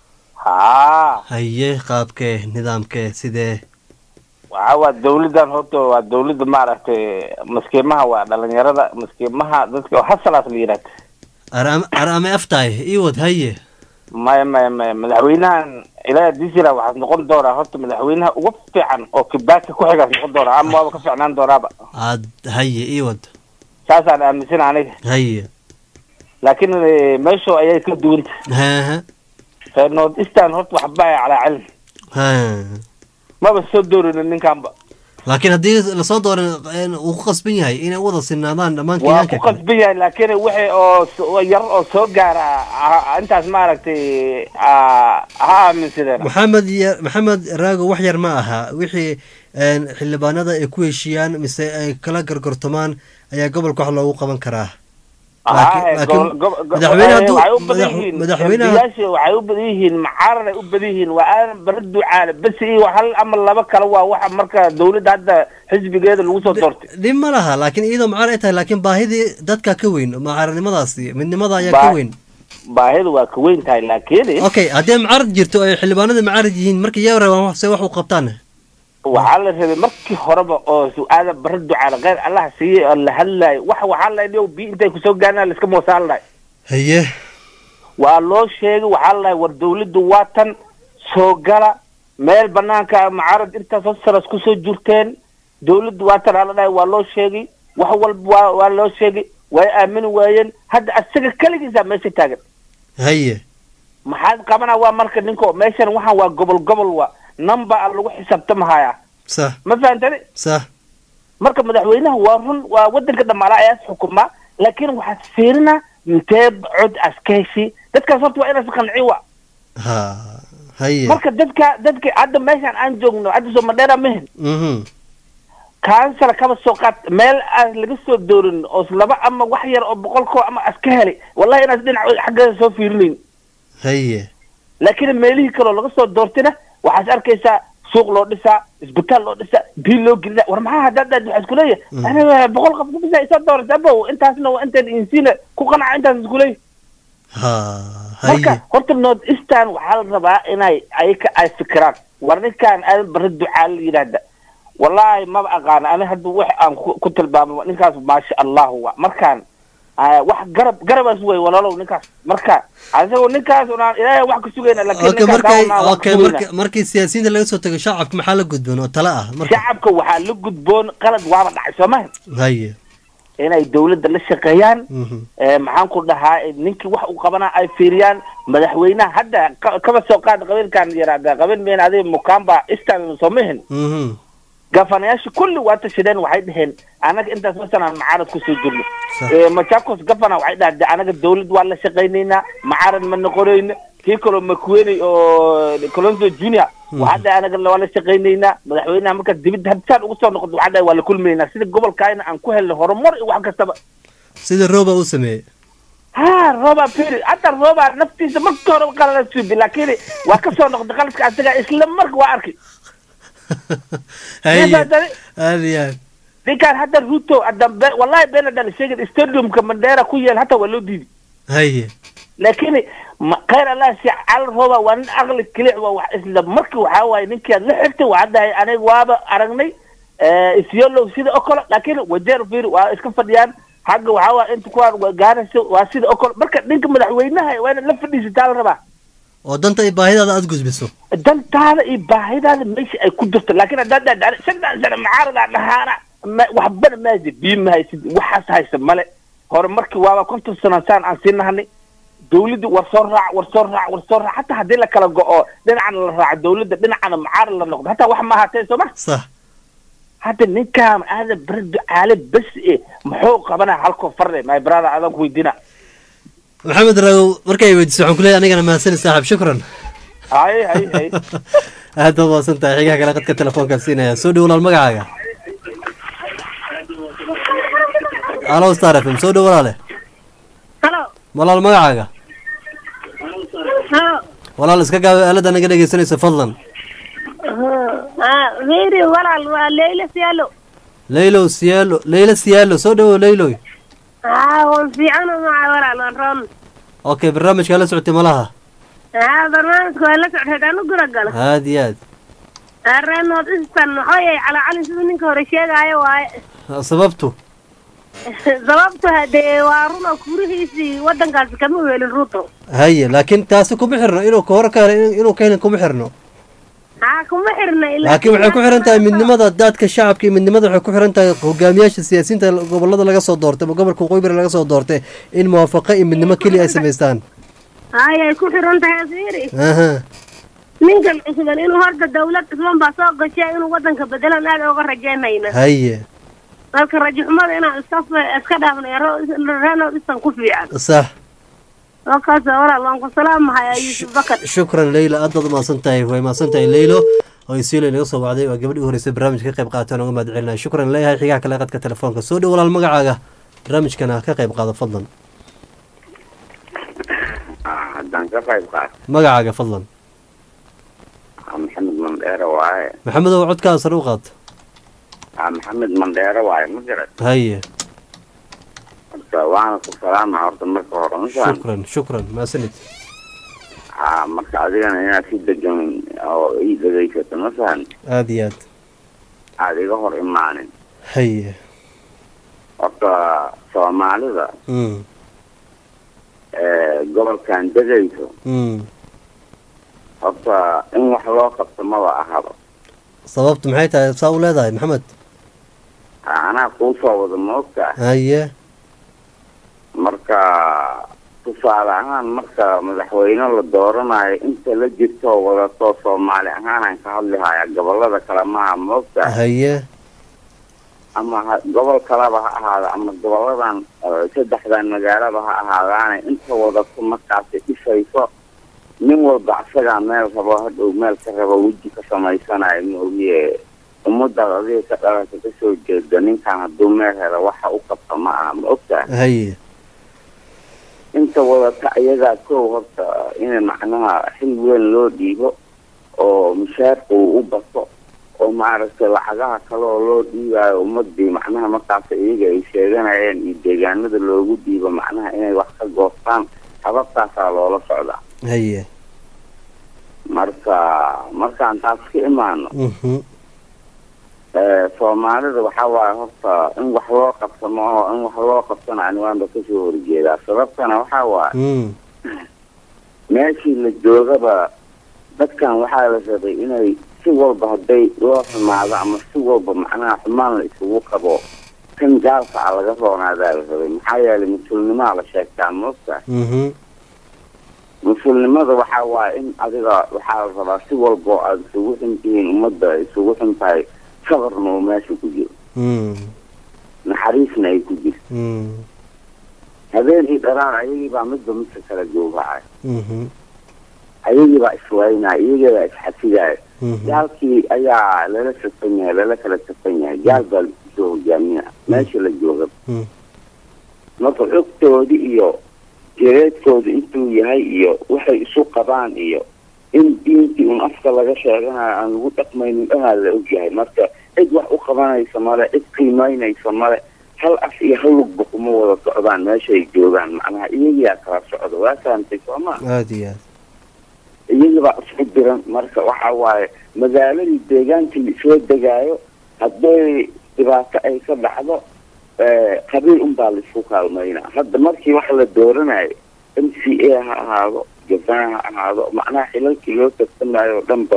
haa haye qaabkee nidaamkee sidee waxa waa dawladdan horta waa dawladda maaragtay maskiimaha waa dhalinyarada maskiimaha dadka oo hasalaas la yidhahda araam araame aftahay ii wad haye maya maya maya madaxweynahan ilaa disira waxaad noqon doonaa horta madaxweynaha ugu fiican oo kibaaka ku xigaas noqon doonaa ama waaba ka fiicnaan doonaaba aad haye ii wad saasaan aaminsana aniga haye laakiin eh, meesha ayay ka duwanta haha reer north eastern horta waxba ay calaa cilmi ha maba soo doorina ninkanba laakiin haddii lasoo dooran een, uu ku qasban yahay inay u wada sinaadaan dhammaan waa kenyaanka ku qasban yahay laakiin wixii oo s- oo yar oo soo gaara ha- intaas maaragtay ah, ha aaminsadeen maxamed ya- maxamed raago wax yar ma aha wixii een, xildhibaanada ay ku heshiiyaan mise ay kala gargortamaan ayaa gobolka wax loogu qaban karaa Laakiin- Haa, laakiin gobol- gob- gob- madaxweyne hadduu- waxay u badan madax- yihiin madaxweynaha- embiyaasha waxay u badan yihiin macaarar ay u badan yihiin waa aan bara ducaale bas iyo hal ama laba kale waa waxa marka dawladda hadda xisbigeeda lagu soo doortay dhib ma laha laakiin iyadoo mucaar ay tahay laakiin baahidii dadka ka weyn mucaaradnimadaasi midnimada ayaa ka Baa- weyn baahida waa ka weyn tahay laakiin okay haddii mucaarad jirto ay xildhibaanada mucaarad yihiin markii yaa rabaan wax- se wax u qabtaan waxaa la rabay markii horeba oo su-aada bara ducaale kheyr allah siiyey oo la hadlayo wax waxaa la dhiyo bi intay kusoo gaarnaa laiska moosaan lahay haye waa loo sheegay waxaa la war dawladdu waa tan soo gala meel banaanka macarad intaas hos saras kusoo jirteen dawladdu waa tan aa la dhahay waa loo sheegay wax walba waa waa loo sheegay way aamini waayeen hadda asaga keligiisa meesha taagan haye maxaad qabanaa waa marka ninko meeshan waxaan waa gobol gobol waa number a lagu xisaabtamahayaa sax ma fahantani sax marka madaxweynaha waa run waa wadanka dhamaala ayaas xukumaa laakiin waxaad fiirinaa intee cod askeeshi dadkaas horta waa inaas qanci wa ha haye marka dadka dadka hadda meeshaan aan joogno hadda somadheera mehen mhm kansala kaba soo qaad meel aan laga soo doorin oo laba ama wax yar oo boqol koo ama aska helay wallahi inaas dhinac xaggeeda soo fiirinayn haye laakiin meelihii kaloo laga soo doortina waxaad arkaysaa suuq loo dhisaa isbitaal loo dhisaa biil loo gelina war maxaa haddaad waxaa isku leeyahay aniga boqol qof kubisa isa doorata abow intaasna waa intaan insiina ku qanaca intaas isku leeyahay ha marka haye horta north eastern waxaa la rabaa inay ayaka ay fikiraan war ninkaan aadan bara ducaa la yidhaahda wallaahi maba aqaana ani hadda wax aan ku ku tilmaamo ninkaas maasha allahu wa markaan ah, wax garab garabaas wey walaalow ninkaas marka asagoo ninkaas unaan ilaahay wax ka sugayna laakiin okay ninkaas markay unaan wax ka okay sugayna. marka markii siyaasiyiinta laga soo tago shacabka maxaa la gudboon oo tale ah marka shacabka waxaa la gudboon qalad waaba dhacay soo maha haye inay dawladda la shaqeeyaan mhm ee, maxaan ku dhahaa ee, ninkii wax uu qabanaa ay fiiriyaan madaxweynaha hadda ka- kaba soo qaad qabiilkan yaraada qabiil meen adiga mukamba istan soo mahin mhm gafanayaasha kulli waa tashadeen waxay dhaheen anaga intaas masalan macaarad kusoo jirno Sax. Ee, machakos gafana waxay dhahde anaga dawlad waa la shaqaynaynaa macaarad ma noqonayno kii kaloo makuweney oo colonzo junior waxaa dhahay anaga waa la shaqaynaynaa madaxweynaha marka dibadda habsaan ugu soo noqdo waxaa dhahay waa la kulmaynaa sida gobolkaayna aan ku helnay horumar iyo wax kastaba sida rooba u sameeyey ha roba peri hadda roba naftiisa markii hore qalala suubi laakiin waa ka soo noqday qaladka asaga isla marka waa arkay haye Nifaatani, aad iyo aad ninkaan hadda ruto hadda be- wallahi been hadaan sheegin stadiumka mandera ku yeel hataa waa loo diiday haye laakiin ma- khayr allah si cal roba waa nin aqli kilic waa wax isla markii waxaa waaye ninkii aad la xigtay waxaa dahay aniga waaba aragnay isyolow sida oo kale laakiin wajeer firi waa iska fadhiyaan xagga waxaa waa inta kuwaan waa gaarayso waa sida oo kale marka ninka madaxweynaha waa inaad la fadhiisataa la rabaa oo danta iyo baahidaada aad gudbiso dantaada iyo baahidaada meesha ay ku jirto laakiin haddaad dhahda shantan sano macaaradaa dhahaana ma- waxbana maaji bii ma haysid waxaas haysa male hore markii waaba konton sano saan aan sii nahanay dawladda war soo raac war soo raac war soo raac hataa haddii la kala go-o dhinacana la raaco dawladda dhinacana macaarad la noqdo hataa wax ma ahaatee soo ma sax hadda ninkaan aadan bara ducaale bes e muxuu qabanaa halkoo farde my brother adaan ku weydiina maxamed raagow markay weydiiso waxaan kuleeyahay anigana mahadsanid saaxib shukran hay hay hay aad baad mahadsan tahay xigaha kale qadka telefoonkaan siinaya soo dhow walaal magacaaga alo star f m soo dhow walaale halo walaal magacaaga halo walaal iska gaaba aalada naga dhegeysanaysa fadlan ah fiiri walaal waa leyla siyaalo leylow siyaalo leyla siyaalo soo dhowow leyloy ah waan fiicano maca walaal waan roon okay barnaamijkaa la socotay malaha ah barnaamijka waa la socday hadaan u gura galo aad iyo aad areen nood istan maxaa yahay calacalin siduu ninka hore sheegaayo waaye sababtu sababtu hadee waa run oo kurihiisii wadankaasi kama weelin ruto haye laakiin taasi kuma xirno inuu ka hore ka helay inuu ka helin kuma xirno haa kuma xirna ilaa laakiin waxay ku xiran tahay midnimada daadka shacabka iyo midnimada waxay ku xiran tahay hogaamiyaasha siyaasiyiinta gobolada laga soo doortay ama gobolka waqooyi bari laga soo doortay in muwaafaqo iyo midnimo keliya ay samaystaan hay ay ku xiran tahay fiiri aha ninkan cusuban inuu horta dawlad cusuban baa soo gashay inuu wadanka bedelan aad ooga rajaynayna haye marka rajo xumada inaan iska f- iska dhaafno reno isan ku fiican sax oo kaas walaal waan ku salaamahayaa yuusuf bakar shukran leyla aad baad umahadsan tahay way mahadsan tahay leylo oo isiilo inaga soo wacday waa gabadhii u horeysay barnaamijka ka qayb qaatay oga mahad celinaya shukran leeyahay xigaha kale qadka telefoonka soo dhow walaal magacaaga barnaamijkana ka qayb qaado fadlan haddaan ka qayb qaato magacaaga fadlan waa maxamed mandheere waaye maxamed oo codkaa sare u qaata waa maxamed mandheere waaye ma garan haye horta waana ku salaama horta marka hore masaan shukran shukran mahadsanid haa marka adigana inaad si degan oo ii dhegaysato masahan aada iyo aad aada iga hor imaanin haye horta soomaalida mm ee gobolkan degayso mm horta in wax loo qabto maba ahaba sababtu maxay tahay saa u leedahay maxamed anaa kuu soo wada moogta haye marka tusaale ahaan marka madaxweyne la dooranayo inta la jirto wadato soomaali ahaanaan ka hadlihaya gobolada kale maha moogta haye ama ha- gobol kaleba ha ahaado ama goboladan eh, saddexdan magaalaba ha ahaadaane inta wadato markaasi dhisayso nin walba asagaa meel rabo hadhow meel ka rabo weji ka samaysanayo maogiye ummadaad adiga ka dhalata kasoo jeeda ninkan hadduu meel helo waxa u qabta ma aha ma ogtaha haye inta wadata ayagaa kow horta in macnaha xil weyn loo dhiibo oo mushaarka uu u bato oo maaragtay lacagaha kale oo loo dhiibayo ummadii macnaha markaas iyaga ay sheeganayeen iyo deegaanada loogu dhiibo macnaha inay wax ka goostaan hababtaasaa loola socdaa haye marka markaan taas ka imaano mhm eh, soomaalida waxaa waaye horta in wax loo qabsamo oo in wax loo qabsana aniwaanba kasoo horjeedaa sababtana waxaa waaye mm meeshii la joogaba dadkan waxaa la rabay inay si walba hadday loo xumaado ama si walba macnaha xumaan la isugu qabo kan gaalka a laga roonaadaa la rabay maxaa yeelay mas-uulnimaa la sheegtaa moogta mhm mas-uulnimada waxaa waaye in adiga waxaa la rabaa si walba oo aada isugu xun tihiin ummadda ay isugu xun tahay sabarna uu meesha ku jiro mm naxariisna ay ku jirto mm habeenkii dharaar ayagii baa midba midka kala joogacay mhm ayagii baa iswaynaya iyagii baa isxafidaaya mhm gaalkii ayaa lala safan yahay lala kala safan yahay gaal baa lakusoo hogaamina meesha la jooga Mm. marka xogtoodi iyo jireedkooda intuu yahay iyo waxay isu qabaan iyo in diintii un afka laga sheeganayo aan lagu dhaqmaynin dhanaa la ogyahay marka cid wax u qabanaysa male cid qiimaynaysa male hal af iyo hal lugba kuma wada socdaan meeshay joogaan macnaha iyagiyaa kala socda waa fahamtay sooma aada iyo aad iyagibaa isku diran marka waxa waaye magaaladii deegaankii isoo degaayo hadday dhibaato ay ka dhacdo eh, qabiil unbaa laisku kaalmaynaa hadda markii wax la dooranayo m c a ha ahaado jabaan ha ahaado macnaha xilalkii loo tartamayo oo dhanba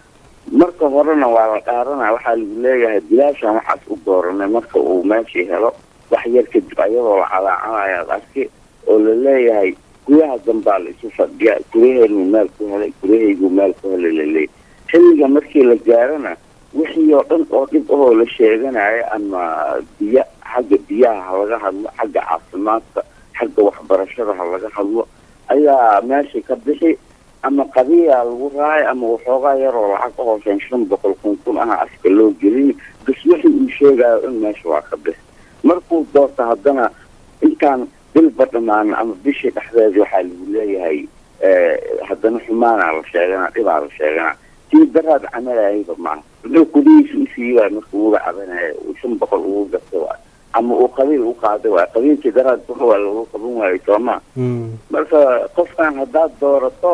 marka horena waa la dhaaranaya waxaa lagu leeyahay bilaashan waxaas u dooranay marka uu meeshii helo wax yar kadib ayadoo la calaacanayaad arki oo la leeyahay gudaha dambaa la isu fadhiya gudaheenu meel ku helay gudahaygu meel ku helay laleeyahy xilliga markii la gaarana wixii oo dhan oo dhib ahoo la sheeganayo ama biyo xagga biyaha ha laga hadlo xagga caafimaadka xagga waxbarashada ha laga hadlo ayaa meesha ka bixi ama qabiyaa lagu raacay ama waxoogaa yaroo lacag ka hooseyn shan boqol kun kun aha afka loo gelin bas wixii uu sheegayo in meesha waa ka bixi markuu doorto haddana intaan bilba dhammaan ama bishii dhexdeeda waxaa lagu leeyahay eh, haddana xumaanaa la sheeganaa dhibaa la sheeganaa tii daraad camalayayba maaha wuxuu kulihiisa u siiwaay marka uga cabanaya uu shan boqol ugu gatay waay ama uu qabiil u qaaday waay qabiilkii daraad buxa waa lagu qaban waayay sooma mm marka qofkan haddaad doorato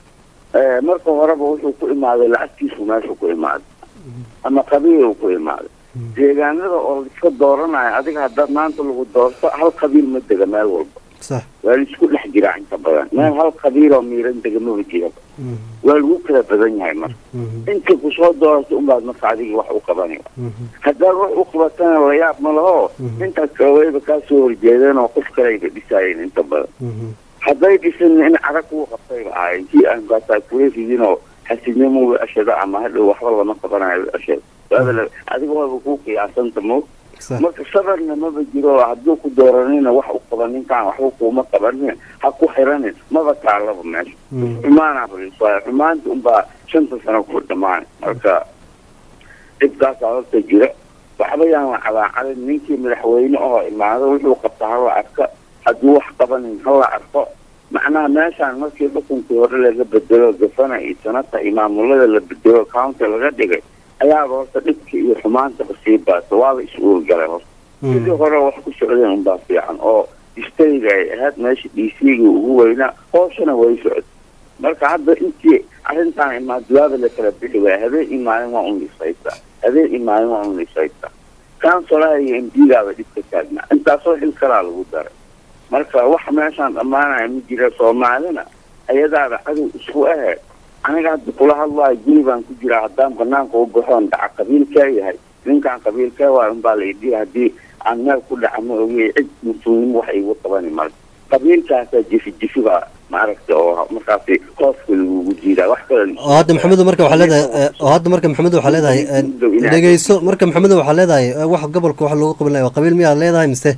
eh, marka horeba wuxuu ku imaaday lacagtiisu meeshu ku imaaday ama qabiil ku imaaday deegaanada oo iska dooranayo adiga haddaad maanta lagu doorto hal qabiil ma dega meel walba sax waa la isku dhex jiraa inta badan meel hal qabiil oo miiran dega maba jiraba mhm waa lagu kala badan yahay marka mhm inta kusoo doorato unbaad marka adigii wax u qabanaya mhm haddaad wax u qabatana la yaab ma laho Mhm. intaas kalewayba kaa soo horjeedeen oo qof kale ayba dhisaayeen inta badan mhm hadday dhisin in carag kuu qabtayba ahayn kii aan kaasaa kula ridinoo xasidnimo way ashada ama hadhow waxba lama qabanayo way ashada waaba adiga waaba ku qiyaasanta mo marka sabarna maba jiro hadduu ku dooranina wax u qaba ninkaan waxba kuuma qabanin ha ku xiranin maba taalaba meesha xumaana waayo xumaanta unbaa shanta sano ku dhamaan marka dhibkaasaa horta jira waxba yaan la calaacalin ninkii madaxweyne oo imaado wuxuu qabta hala arka hadduu wax qabanin hala arko macnaha meeshaan markii xukunkii hore laga bedelo gafana iyo sanata iyo maamulada la bedelo county laga dhigay ayaaba horta dhibka iyo xumaantaba sii baata waaba is-uurgalay horta sidii hore wax ku socdeen unbaa fiican oo istayga ay ahayd meesha d c ga ugu weynaa hooshana way socod marka hadda intii arrintaan imaaduwaaba la kala bixi waaya habeen iyo maalin waa un dhisaysa habeen iyo maalin waa un dhisaysa councolaha iyo m d gaaba dhib ka taagnaa intaasoo xil kalaa lagu daray marka wax meeshaan dhammaanaya ma jira soomaalina ayadaaba cadow isku ahe aniga hadda kula hadlaayo guri baan ku jiraa haddaan banaanka u baxoon dhaca qabiilkee yahay ninkaan qabiilkee waay unbaa la idhi haddii aan meel ku dhaca ma ogey cid mas-uulnimo wax igu qabani marka qabiilkaasaa jifi jifiba maaragta oo markaasi hooska lagugu jiidaa wax kale oo hadda maxamedo marka waxaa leedahay eh, oo hadda marka maxamedo waxaa leedahay eh, dhegeyso marka maxamedo waxaa leedahay eh, wax gobolka wax loogu qaban lahay waa qabiil miyaad leedahay mise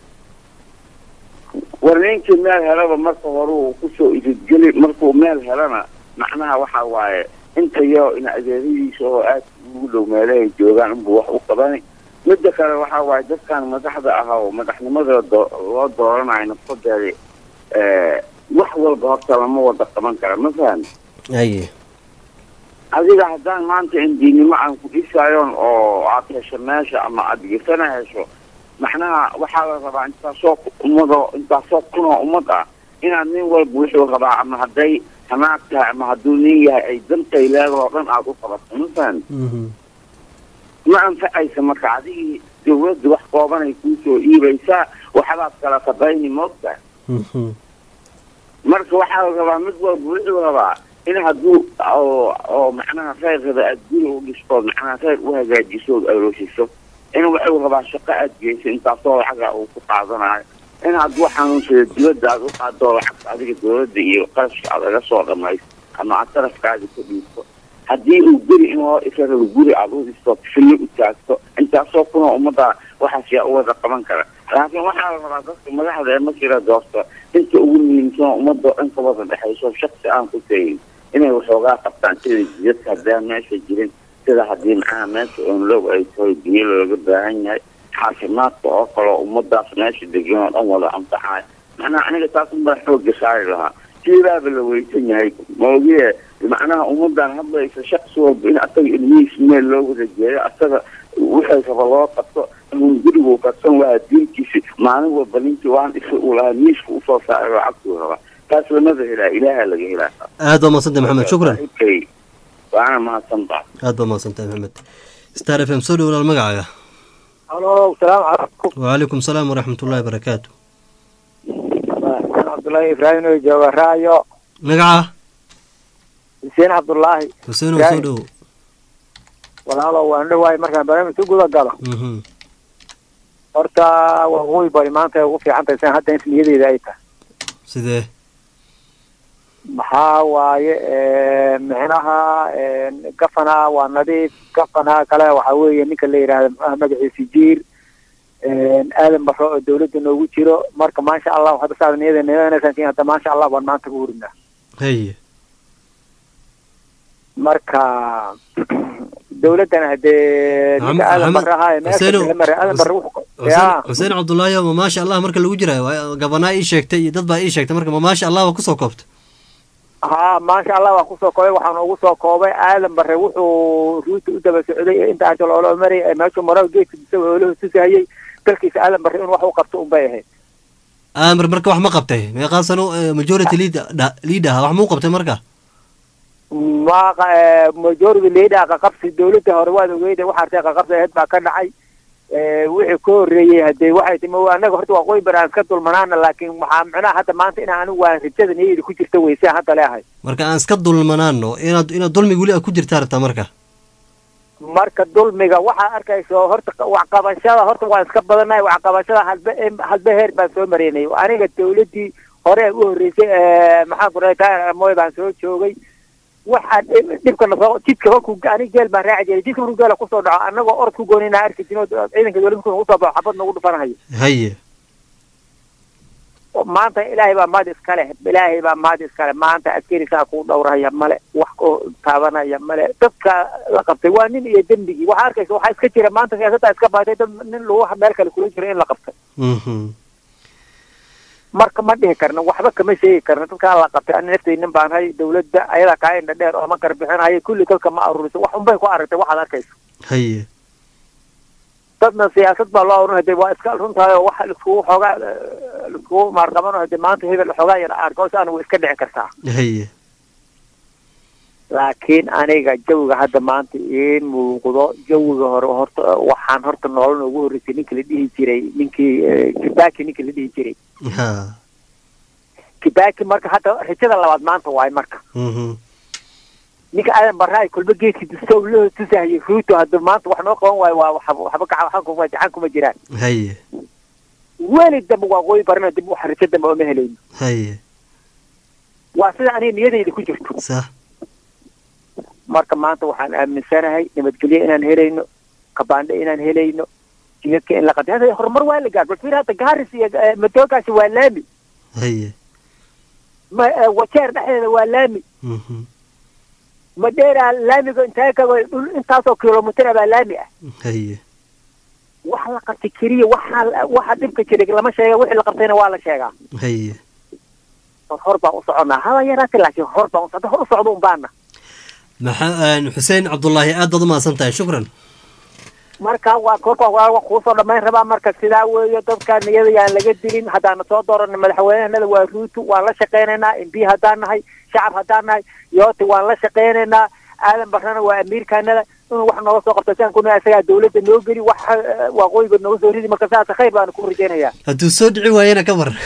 war ninkii meel helaba marka hore uu kusoo ididgeli markuu meel helana macnaha waxa waaye intayo in adeeradiisa oo aad ugu dhow meelahay joogaan unbuu wax u qabani midda kale waxa waaye dadkan madaxda ah oo madaxnimada do- loo dooranayo nafsadeeda eh, wax walba horta lama wada qaban kara ma fahmi aye adiga haddaan maanta indiinimo aan ku dhisaayon oo aad hesho meesha ama aad gesana hesho macnaha waxaa la rabaa intaasoo ummado intaasoo kunoo ummad ah inaad nin walba wuxuu rabaa ama hadday hanaag tahay ama hadduu nin yahay ay dantay leedahoo dhan aad u qabato ma fahmi ma anfacaysa marka adigii dawladda wax koobanay kuusoo iibaysaa waxbaad kala qabayni moogtahay marka waxaa la rabaa mid walba wuxuu rabaa in hadduu oo oo macnaha reerkada aad guri u dhistood macnaha reer u hagaajiso ood aroosiso in wuxuu rabaa shaqo aad geyso intaasoo lacaga uu ku qaadanayo in hadduu xanuunsado dibadda aad u qaado lacagta adiga dawladda iyo qarashka aad laga soo dhamayso ama aad tarafkaadi ka dhiibto haddii uu guri in loo isarado guri aad u dhisto fillo u taagto intaasoo kunoo ummadda waxaas yaa u wada qaban kara laakiin waxaa la rabaa dadka madaxda ee markii la doorto inta ugu muhiimsan ummadda oo dhan ka wada dhexayso shaksi aan ku tayin inay waxoogaa qabtaan sida jidadka haddaan meesha jirin sida haddii macnaha meesha onlow ay tahay biyo looga baahan yahay caafimaadka oo kaleo ummadaas meesha degan oo dhan wada anfacayo macnaha aniga taas unbaa xoogga saari lahaa sidaaba la weysan yahay maogiye macnaha ummadan hadlaysa shaksi walba in asaga ilmihiis meel loo wada jeeyo asaga wixii raba loo qabto inuu gurigu karsan waa diinkiisi maalin walba ninkii waan isa uu lahaa miiska usoo saaray lacagtuu rabaa taas lamada helaa ilaaha laga helaa aad baa mahadsantay maxamed shukran Okay. waana mahadsan baa aad baa mahadsantahay maxamed star f m soo dhow walaal magacaaga halo salaamu calaykum wcalaykum salaam waraxmat ullahi barakaatu cabdullaahi ibraahim oo jooga raayo magaca xuseen cabdullaahi xuseen oo soo dhow walaalo waan dhawaay markaan barnaamij u guda galo Mhm. horta waa ugu bari maanta ay ugu fiican tahay san hadda in niyadeeda ay tahay sidee maxaa waaye micnaha gafana waa nadiif gafana kale waxaa weeye ninka la yidhaahda muxuaha magaciisa jiir aadan baro oo dawladda noogu jiro marka maasha allah hadda saada niyada niyadanaysan hadda maasha allah baan maanta ku hurinaa haye marka dawladdana hadee ninka aadan Maxamed- bare ahaa ee meesha Xuseenow, la maray aadan bare wuxuu xuseen ya xuseen cabdullaahi ma maasha allah marka lagu jirayo waa- gabanaa ii sheegtay iyo dad baa ii sheegtay marka ma maasha allah ba kusoo koobta ha maasha allah waan kusoo koobay waxaan ugu soo koobay aadan bare wuxuu ruuta u daba socday ee inta ajal oolo maray ee meeshuu maro geedka isaga oolaha tusahayay dalkiisa aadan bare inuu wax u qabto unbay ahayd amar marka wax ma qabtay meeqaa sano eh, majority lead- dha- lead ah wax muu qabtay marka ma majority leader qaqabsi dawladda hore waad ogeyda waxa artay qaqabsi ahayd baa ka dhacay Eh, wixii ka horreeyey hadee waxay timi anaga horta waa qoy baraan iska dulmanaana laakiin waxaa micnaha hadda maanta inaa anigu waa rajada niyada ku jirta weyse hadda leehay marka aan iska dulmanaano inaad inaad dulmi weli aad ku jirtaa rabtaa marka marka dulmiga waxaa arkayso horta waxqabashada horta waan iska badanahay waxqabashada halbe halbe heer baan soo maraynay aniga dawladdii hore u horreysay maxaan ku dhahay taayar amoy baan soo joogay waxaa dhib- dhibka nasoo jidka markuu ani geel baan raaci jiray jidka markuu geela kusoo dhaco annagoo orod ku goonina arki jino ciidanka dowladda markuu nagu soo baxo xabad nagu dhufanahayo haye oo maanta ilaahay baa mahad iskale ilaahay baa mahad iskale maanta askarisaa kuu dhowrahaya male wax oo taabanaya male dadka la qabtay waa nin iyo dembigii waxaa arkaysa waxaa iska jira maanta siyaasadda iska baatay dad nin lagu meel kale kula jiro in la qabtay Mhm. marka ma dhihi karno waxba kama sheegi karno dadkaa la qabtay ani naftay nin baan hay dawladda ayadaa kaa indha dheer oo ma garbixinayo kulli dadka ma aruriso wax unbay ku aragtay waxaad arkayso haye dadna siyaasad baa loo oran hade waa iska runtahay oo waxa liskugu xoogaa eh, liskugu maarqabano hade maanta hebel xoogaa yar argos ana way iska dhici kartaa haye laakiin aniga jawiga hadda maanta ii muuqdo jawiga hore horta waxaan horta nolol noogu horreysay ninka la dhihi jiray ninkii eh, kibaki ninka la dhihi jiray ha kibaki marka hadda rajada labaad maanta waaye marka Mhm. ninka aadan barraay kulba geedkii dustow loo tusahayay ruuto hadda maanta wax noo qaban waayo waa waxba waxba gacan waxan kuma gacan kuma jiraan haye weli dambe waa qoyi barana dib wax rajo dambe ooma helayno haye waa sida aniga niyadayda ku jirto sax marka maanta waxaan aaminsanahay nabadgelyo inaan helayno kabaandhe inaan helayno jidadka in la qatay hada horumar waa la gaar bal fiir hadda gaaris iyo eh, madoogaasi waa laami haye ma eh, wajeer dhexdeeda waa laami Mhm. madheera laamiga intee ka dhul intaasoo kilomitr baa laami ah haye wax la qabtay keliya waxa waxa dhibka jiray lama sheega wixii la qabtayna waa la sheegaa haye hor hor baan u soconaa haba yaraate laakiin hor baan u socda hor u socdo un baana maxaa xuseen cabdullaahi aad baad umahadsan tahay shukran marka waa korka waa kuusoo dhamayn rabaa marka sidaa weeye dadka niyada yaan laga dilin haddaana soo dooran madaxweynahanada waa ruutu waan la shaqaynaynaa mb haddaan nahay shacab haddaan nahay yooti waan la shaqaynaynaa aadan barrana waa amiirkaanada inuu wax nooga soo qabto siaan kuna isagaa dawladda noo geli wax eh, waaqooyiga nooga soo ridi marka sidaas khayr baana ku rajaynayaa hadduu soo dhici waayena ka war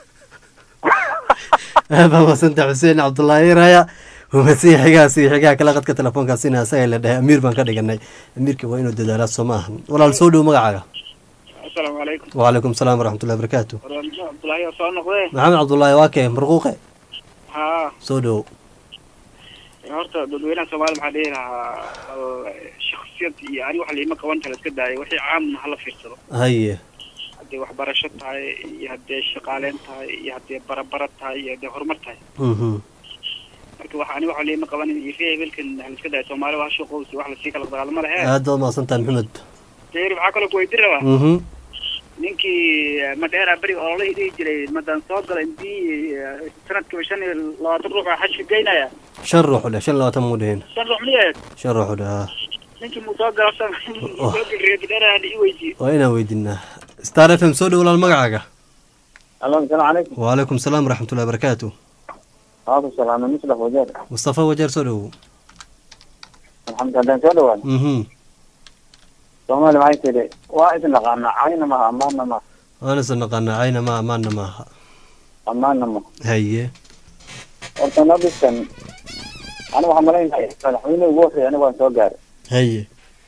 aad baa mahadsantahay xuseen cabdullaahi raya humasiya xigaas iyo xigaha kale qadka telefoonkaasina asaga la dhahay amiir baan ka dhiganay amiirka waa inuu dadaalaa soo ma ahan walaal soo dhow magacaaga asalaamu calaykum wacalaykum salaam waraxmatullahi barakaatu warwaamiso cabdullaahi oo soo noqdee maxamed cabdullaahi waa kee marquuqe haa soo dhow horta dadweynaha soomaaliya maxaa dhihi lahaa bal shaksiyad iyo ani wax liima qaban kara iska daaya wixii caamna hala fiirsado haye haddii waxbarasho tahay iyo haddii shaqaaleyn tahay iyo haddii barabara tahay iyo haddii horumar tahay Mhm. marka wax ani wax liima qabanin iyo ree hebelkan hala iska daaya soomaaliya waa shaqowsi wax lasii kala dagaalama lehe aad baad umahadsan tahay maxamed deeri maxaa kaloo kuweydiin rabaa Mhm. ninkii madheera beriga ololahii dhihi jiray madan soo gala intii sanadkiiba shan iyo labaatan ruux baa xajka geynaya shan ruux u dheh shan iyo labaatan muu dhihin shan ruux miyahed shan ruux u dheh haa ninkii muu soo gala soo galreer madheera ii weydiiye waa inaan weydiinaa star f m soo dhow walaal magacaaga alo asalaamu calaykum wacalaykum salaam waraxmatullahi barakaatu waaku salaamay muslaf wajeer mustafa wajeer soo dhow alxamdu haddaan soo dhawaad mhm soomaali maxay tidhi waa idin naqaanaa cayna maha ammaanna maha waan isa naqaanaa cayna ma amaanna maaha ammaanna maha haye horta nabiskan aniga waxaan malaynaya madaxweyne ugu horreeya aniga waan soo gaaray haye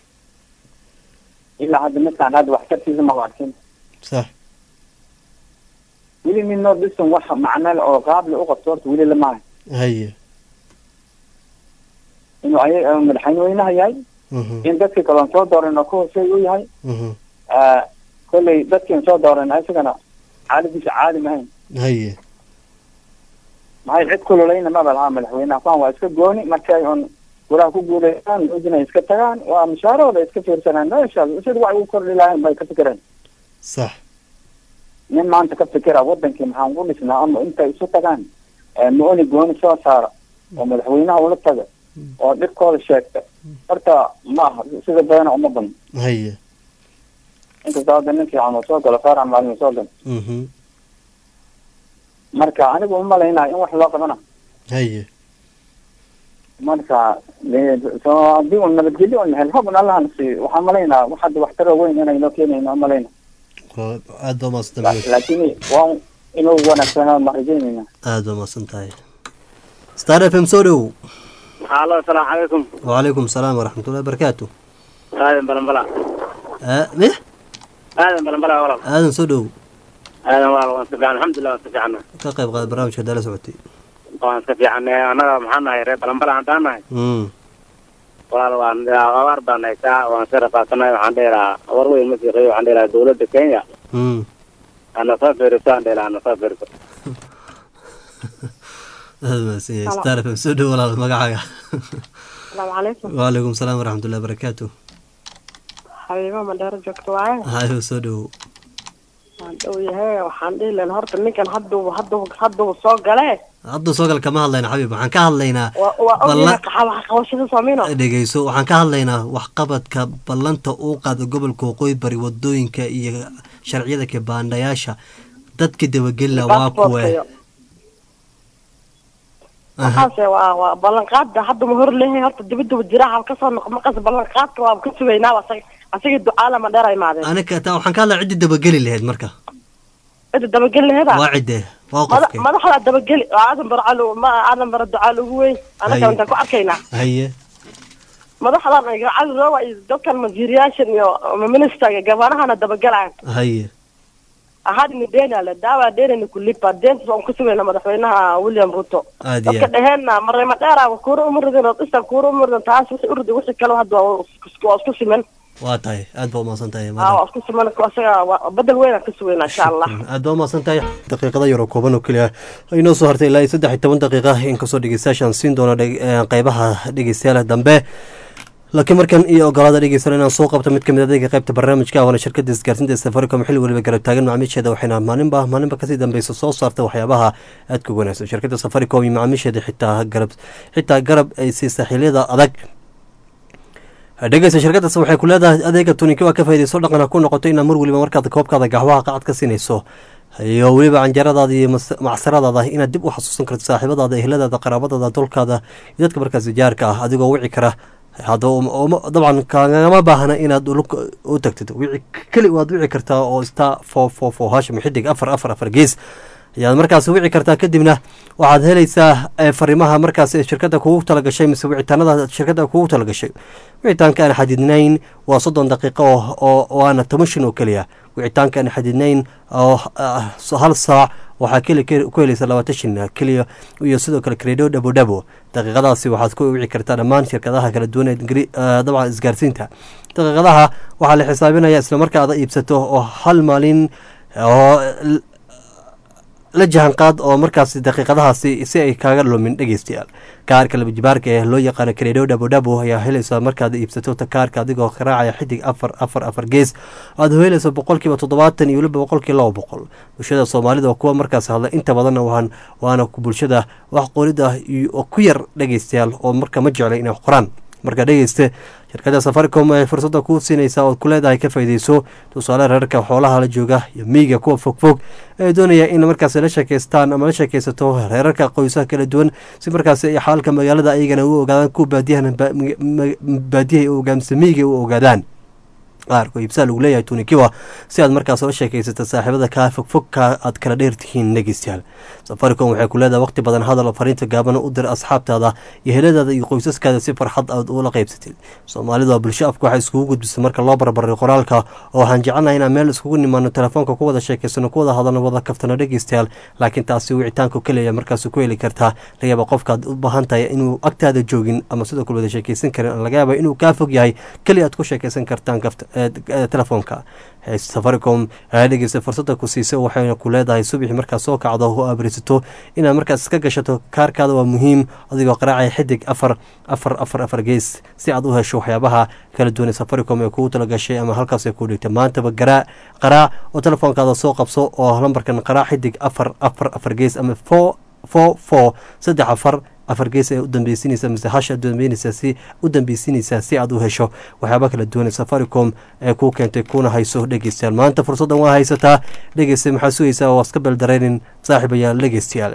ilaa hadda midkaan hadda waxtarkiisa ma arkin sax weli nin nordistan wax macnale oo qaable u qabto horta weli lama hayo haye inuu ay madaxweynaha yahay mhm in dadkii kaloon soo dooran oo ka hooseey u yahay mhm Ah, kolley dadkiin soo dooran isagana xaaladiisa caadi mahayn haye maxay cid kululayna maba lahaa madaxweynaha kuwan waa iska gooni markay un guraha ku guuleystaan udinay iska tagaan waa mushaarahooda iska fiirsanaan meesha sida wax ugu kordhi lahayn bay ka fikireen sax nin maanta ka fikira wadankii maxaan ku dhisnaa ama intay isu tagaan eh, ma-oni gooni soo saara oo madaxweynaha ula taga oo dhibkooda sheegta horta ma aha sida badana uma badno haye inkastoo hadda nin fiican uu soo galo faarax maalin uu soo galo mhm marka anigu uma malaynayo in wax loo qabana haye marka de- soo haddii un nabadgelyo un hel hobun allahana siiyo waxaan malaynaa wax hadda waxtaro weyn inayno keenayno malayna Waa- aad baa umahadsan tahay maxamed. laakiin waa inuu wanaagsanaa ma rajaynayna aad baa umahadsan tahay star f m soo dhow halo asalaamu calaykum wacalaykum salaam waraxmatullahi barakaatu aadan balanbala Ah, meh aadan balanbala walaal aadan soo dhow aadan walaal waan si fiican alxamdulilah waan si fiicanna ka qayb qaad barnaamijka dala socotay waan iska fiicanay annaga maxaan nahay reer balanbala haddaan nahay Mm. walaal waan abaar baan haysaa waan iska rafaadsanay waxaan dhihi lahaa war weyn ma siiqayo waxaan dhihi lahaa dawladda kenya Mm. ana soo fiiriso aan dhihi lahaa ana soo fiiriso aad mahadsan yahay star fm soo dhow walaal magacaaga asalaamu calaykum waalaikum salaam waraxmatullahi barakaatu xabiibo madheero joogto waaye hayo soo dhow waan dhow yahay waxaan dhihi lahayn horta ninkan hadduu hadduu hadduu soo gale hadduu soo gal kama hadlayna xabiib waxaan ka hadlaynaa waa waa ogyahay ballan qaxa- wax qabashada soomino dhegeyso waxaan ka hadlaynaa waxqabadka ballanta uu qaado gobolka waqooyi bari wadooyinka iyo sharciyada kibaandhayaasha dadka dabagelina waa kuwe waxaase waa waa ballanqaada hadda ma hor leeyahay horta dibadaba jiraaha kasoo noq markaas ballanqaadka waa ka sugaynaa asaga asaga ducaala ma dheer imaadeen aniga taa waxaan ka hadlaa ciddi dabageli lahayd marka cida dabageli laheeda waa cidde waa mada qofke madaxda dabageli oo aadan barcalu ma aadan bara ducaal ugu weyn anaga Haye. intaan ku arkaynaa haye madaxdan ay cali rooba iyo dadkan wasiiriyaashan iyo ministerga gabanahana dabagalaan haye ahadini deenale daawa deenani kulipa deenta waan ku sugayna madaxweynaha william ruto aad iyo dadka aad dheheenna mareema dheera kuura umuridin oo dhisa kuura umuridin taas wixii uridi wixii kale hadda waa isku- waa isku siman waa tahay aad baa umahadsan tahay aa waa isku siman asaga waa bedel weynaan ka sugaynaa insha allah aad baa umahadsan tahay daqiiqada yaroo kooban oo keliya inoo soo hartay ilaa iyo saddex iyo toban daqiiqa inkastoo dhegeystayaashaan siin doono dheg- eh, qeybaha dhegeystayaal dambe laakiin markan iyo ogolaada dhegeysan inaan soo qabto mid kamid adeega qeybta barnaamijka waana shirkada isgaarsiinta ee safaricom xilli weliba garab taagan macaamiisheeda waxayna maalinba maalinba kasii dambeysa soo saarta waxyaabaha aadka ugu wanaagsan shirkada safaricom iyo macaamiisheeda xitaa garab xitaa garab ay siisa xiliyada adag dhegeysa shirkadaas waxay ku leedahay adeega tuninki waa ka faaideyso dhaqan ha ku noqoto inaad mar weliba markaad koobkaada gaxwaha qacad ka siinayso iyo weliba canjaradaada iyo mas- macsaradaada inaad dib u xasuusan karto saaxiibadaada ehladaada qaraabadaada dulkaada iyo dadka markaas jaarka ah adigoo wici kara hadda um- uma- dabcan kagama baahna inaad ulug u tagtid wici keli waad wici kartaa oo star four four four hashim xidig afar afar afar gees ayaad markaas wici kartaa kadibna waxaad helaysaa eh, fariimaha markaas ee shirkada kugu talagashay mise wicitaanada shirkada kugu talagashay wicitaanka aan xadidnayn waa soddon daqiiqo oo- oo waana toban shin oo keliya wicitaanka aan xadidnayn oo ah, so- hal saac waxaa keli ku helaysa labaatan shin keliya iyo sidoo kale credo dhabo dhabo daqiiqadaasi waxaad ku wici kartaa dhammaan shirkadaha kala duwan ee ingri- ah, dabcan isgaarsiinta daqiiqadaha waxaa la xisaabinaya isla marka aad iibsato oo hal maalin oo la jahanqaad oo markaas daqiiqadahaasi si ay kaaga lumin dhegeystayaal kaarka labajibaarka ee loo yaqaano karedo dhabo dhabo ayaa helaysaa markaad iibsato ta kaarka adigoo raacaya xidig afar afar afar gees aad helayso boqolkiiba toddobaatan iyo weliba boqolkii laba boqol bulshada soomaalida waa kuwa markaas hadla inta badanna waan waana ku bulshada wax qorida iyo- oo ku yar dhegeystayaal oo marka ma jecla inay wax qoraan marka dhegeyste shirkada safaricom ay fursadda kuu siinaysaa ood ku leedahay ka faa'iideyso tusaale reerka xoolaha la jooga iyo miyiga kuwa fogfog ee doonaya in markaas la sheekeystaan ama la sheekeysato reerarka qoysaha kala duwan si markaas ay xaalka magaalada ayagana u ogaadaan kuwa baadiyahan ba- ma- ma- baadiyaha u ogaamisa miyiga u ogaadaan qaarko iibsaa lagu leeyahay tunikiwa si aad markaas la sheekaysato saaxiibada kaa fogfogka aad kala dheer tihiin dhegeystayaal safaricom waxay ku leedahay waqti badan hadal oo fariinta gaaban u dir asxaabtaada iyo heladaada iyo qoysaskaada si farxad aad ula qaybsatid soomaalidu waa bulsho afka waxay iskugu gudbisa marka loo barbaray qoraalka oo waxaan jecelnahay inaan meel iskugu nimaano telefoonka ku wada sheekaysano ku wada hadalno wada kaftano dhegeystayaal laakiin taasi wicitaanku keliya markaas ku heli kartaa laga yaaba qofkaad u baahan tahay inuu agtaada joogin ama sidoo kale wada sheekeysan karin laga yaaba inuu kaa fog yahay keliya aad ku sheekeysan kartaan kafta ee- ee telefoonka Ee, safaricom ayaa dhegeysta fursada ku siisay waxayna ku leedahay subaxi markaad soo kacdo oo abrisato inaad markaas iska gashato kaarkaada waa muhiim adigoo qaraacaya xidig afar afar afar afar gees si aad u hesho waxyaabaha kala duwan ee safaricom ee kugu talagashay ama halkaas ay ku dhigtay maantaba garaa qaraac oo telefoonkaada soo qabso oo lambarkan qaraac xidig afar afar afar gees ama four four four saddex afar afar gees ee u dambeysinaysa mise hasha dambeynaysa si u dambeysinaysaa si aad u hesho waxyaaba kala duwan ee safaricom ee kuu keentay kuna hayso dhegeystayaal maanta fursaddan waa haysataa dhegeysta maxaa sugaysaa waa iska beldareynin saaxiibayaal dhegeystayaal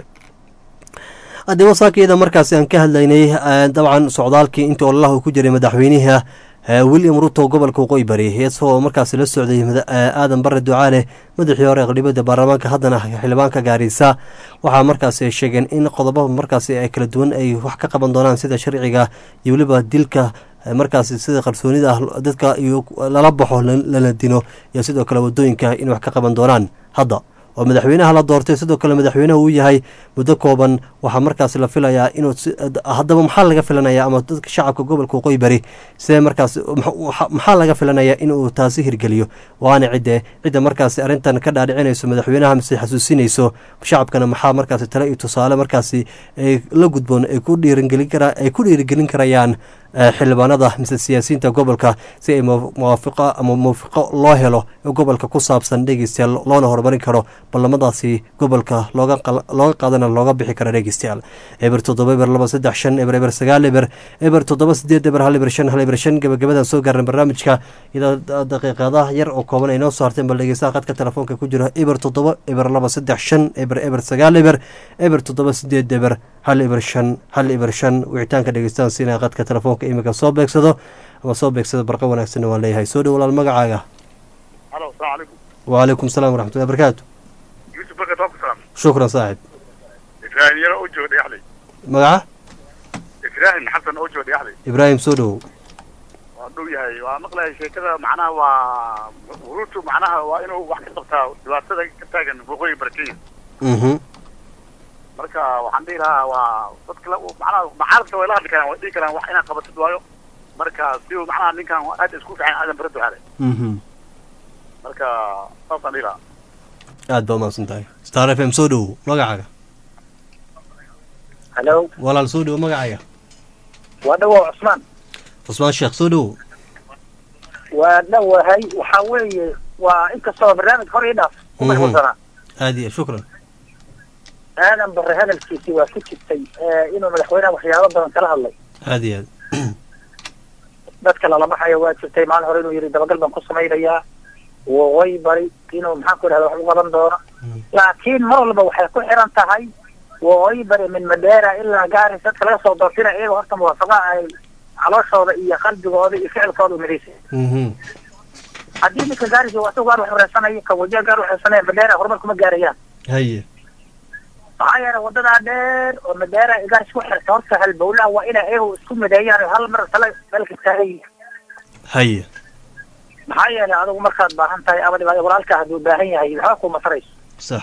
haddii wasaakeeda markaasi aan ka hadlaynay eh, dabcan socdaalkii intii ololaha uu ku jiray madaxweynaha eh, william ruto gobolka waqooyi bari isagoo markaasi la socday mada- eh, aadan bare ducaale madaxii hore aqlibada baarlamaanka haddana xildhibaanka gaarisa waxaa markaasi ay sheegeen in qodobo markaasi ay kala duwan ay wax ka qaban doonaan sida sharciga iyo weliba dilka eh, markaasi sida qarsoonida ah dadka iyo lala baxo la- lala dino iyo sidoo kale wadooyinka in wax ka qaban doonaan hadda oo madaxweynaha la doortay sidoo kale madaxweynaha uu yahay muddo kooban waxaa markaasi la filayaa inuu si- haddaba maxaa laga filanaya ama dadka shacabka gobolka waqooyi bari sidee markaasi maxa- maxaa laga filanaya inuu taasi hirgeliyo waana cidde cidda markaasi arrintan ka dhaadhicinayso madaxweynaha mise xasuusinayso shacabkana maxaa markaasi tale iyo tusaale markaasi ay la gudboon ay ku dhiiringelin kara ay ku dhiirigelin karayaan eh, xildhibaanada mise siyaasiyiinta gobolka si ay mu- muwaafiqo ama muwafiqo loo helo ee gobolka ku saabsan dhegeystayaal loona horumarin karo ballamadaasi gobolka looga qal- looga qaadana looga bixi kara dhegeystayaal eber toddoba eber laba saddex shan eber eber sagaal eber eber toddoba sideed eber hal eber shan hal eber shan gabagabadan soo gaarna barnaamijka iyadoo da- daqiiqadaha yar oo kooban ay noo soo harteen bal dhegeystaha qadka telefoonka ku jira eber toddoba eber laba saddex shan eber eber sagaal eber eber toddoba sideed eber hal eber shan hal eber shan wicitaanka dhegeystahan siinaya qadka telefoonka iminka soo beegsado ama soo beegsado barqa wanaagsanna waan leeyahay soo dhow walaal magacaaga halo asalaamu calaykum وعليكم السلام ورحمة الله وبركاته yuusuf barkat waa ku salaam شكرا صاحب ibraahim yaro oo jooga dhexley مقعة ibraahim xasan oo jooga dhexley إبراهيم سودو waa dhow yahay waa maqlahay sheekada macnaha waa huruutu macnaha waa inuu wax ka qabtaa dhibaatada ka taagan waqooyi barkenya mhm marka waxaan dhihi lahaa waa dadka la macnaha macaaradka way la hadli karaan way dhihi karaan wax inaad qabatid waayo marka si uu macnaha ninkan aad isku fiican aadan bara ducaale mhm marka saasaan dhihi lahaa aad baa umahadsan tahay star f m soo dhow magacaaga halo walaal soo dhow magacaaga waa dhawow cusmaan cusmaan sheekh soo dhow waa dhawahay waxaa weeye waa inkastoo barnaamij hor ii dhaaf ku Mhm. mashquulsanaa aad iyo shukran aadan bare hadalkiisii waa ku jirtay ee, inuu madaxweynaha waxyaabo badan kala hadlay aad iyo aad dadka lalamaxaya waa jirtay maalin hore inuu yidhi dabagal baan ku samaynayaa waqooyi bari inuu maxaan ku idhahda wax u qaban doono laakiin mar walba waxay ku xiran tahay waqooyi bari min madeera ilaa gaaris dadka laga soo doortina iyaga horta muwaafaqa ay calooshooda iyo qalbigooda iyo ficilkooda u midaysan mhm haddii ninka gaaris iyo asagu gaar wax horeysanayo ka wajiha gaar waxhoreysanaya madeera horumar kuma gaarayaan haye maxaa yeelay wadadaa dheer oo madeera iyo gaaris ku xirta horta halbowlaha waa inay iyagu isku mideeyaan oo hal mar tala meelka taagan yihiin haye maxaa yeelay adigu markaad baahan tahay ama dhibaata walaalka hadduu baahan yahay waxba kuma tarayso sax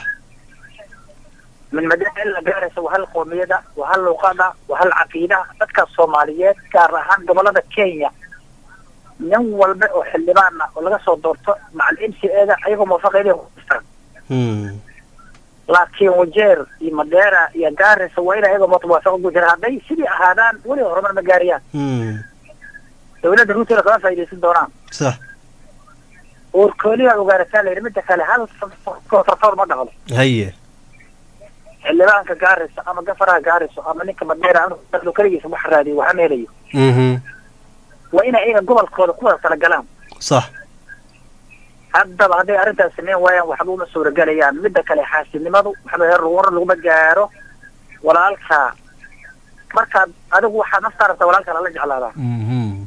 min madeera ilaa gaaraysa waa hal qoomiyada waa hal luqada waa hal caqiida dadka soomaaliyeed gaar ahaan gobolada kenya nin walba oo xildhibaan ah oo laga soo doorto macal m c eda ayagoo muwaafaqeeda kuistaan mhm laakiin wajeer iyo madeera iyo gaaraysa waa inay ayagoo muwaafaqo ku jira hadday sidii ahaadaan weliba horumar ma gaarayaan mhm dawladda ruutela kama faa'iidaysan doonaan sax uurkooliyaa ogaarataa layidhi midda kale hal kontartoor ma dhaqdo haye xildhibaanka gaaraysa ama gafaraha gaarayso ama ninka madeera anu keligiisa wax raadiyo waxa ma helayo mhm waa inay iyaga gobolkooda ku wada talagalaan sax haddaba hadday arrintaas sameyn waayaan waxba uma suuragelayaan midda kale xaasidnimadu waxba heer war laguma gaaro walaalka markaad adigu waxaad naftaa rabtaa walaalka lala jeclaadaa mhm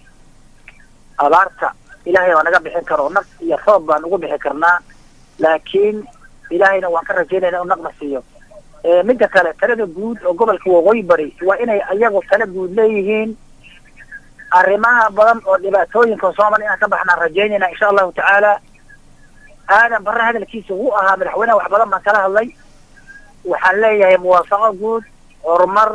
abaarta ilaahay waa naga bixin karo naf iyo roob baan ugu bixi karnaa laakiin ilaahayna waan ka rajaynayna inuu naqna siiyo Ee, midda kale talada guud oo gobolka waqooyi bari waa inay ayagu tala guud leeyihiin arrimaha badan oo dhibaatooyinka soomaaliya inaan ka baxnaan rajaynayna insha allahu tacaala aadan barre hadalkiisa wuu ahaa madaxweynaha wax badan baan kala hadlay waxaan leeyahay muwaafaqo guud horumar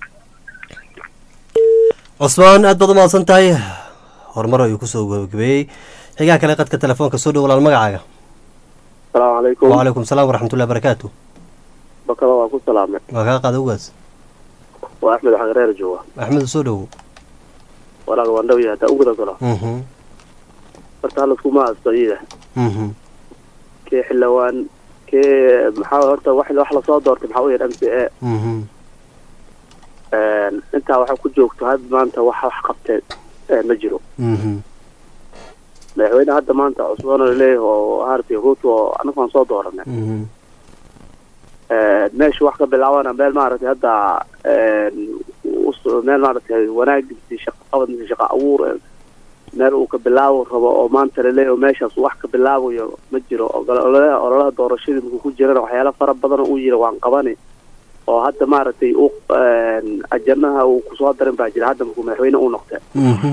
cusmaan aad baad umahadsan tahay horumar ayuu kusoo gabagabeeyey xigaa kale qadka telefoonka soo dhow walaal magacaaga asalaamu calaykum وعليكم السلام ورحمة الله وبركاته bakada waa ku salaamay waa kaa qaada ugaas waa axmed xagareer jooga axmed soo dhow walaaga waan dhaw yahay hadaa u guda galo mhm horta halaskuma haysto iyada mhm kee xildhawaan kee maxaa horta wax wax lasoo doortay maxaa u yahay m c a mhm intaa waxaa ku joogto had maanta wax wax qabteen ee ma jiro mhm madaxweyne hadda maanta cusboon oo leeyahay oo harti ruto oo anagu aan soo dooranay mhm meesha wax ka bilaabana meel maaragtay hadda us- meel maaragtay wanaagisi shaqo qabad mise shaqo abuur eh, meel uu ka bilaabo rabo oo maanta laleeyahay oo meeshaas wax ka bilaabayo ma jiro Ogol- ololaha ololaha doorashadii markuu ku jirana waxyaalo fara badan oo uu yiri waan qabani oo hadda maaragtay u ajanaha uu kusoo darin baa jira hadda markuu madaxweyne u noqday mhm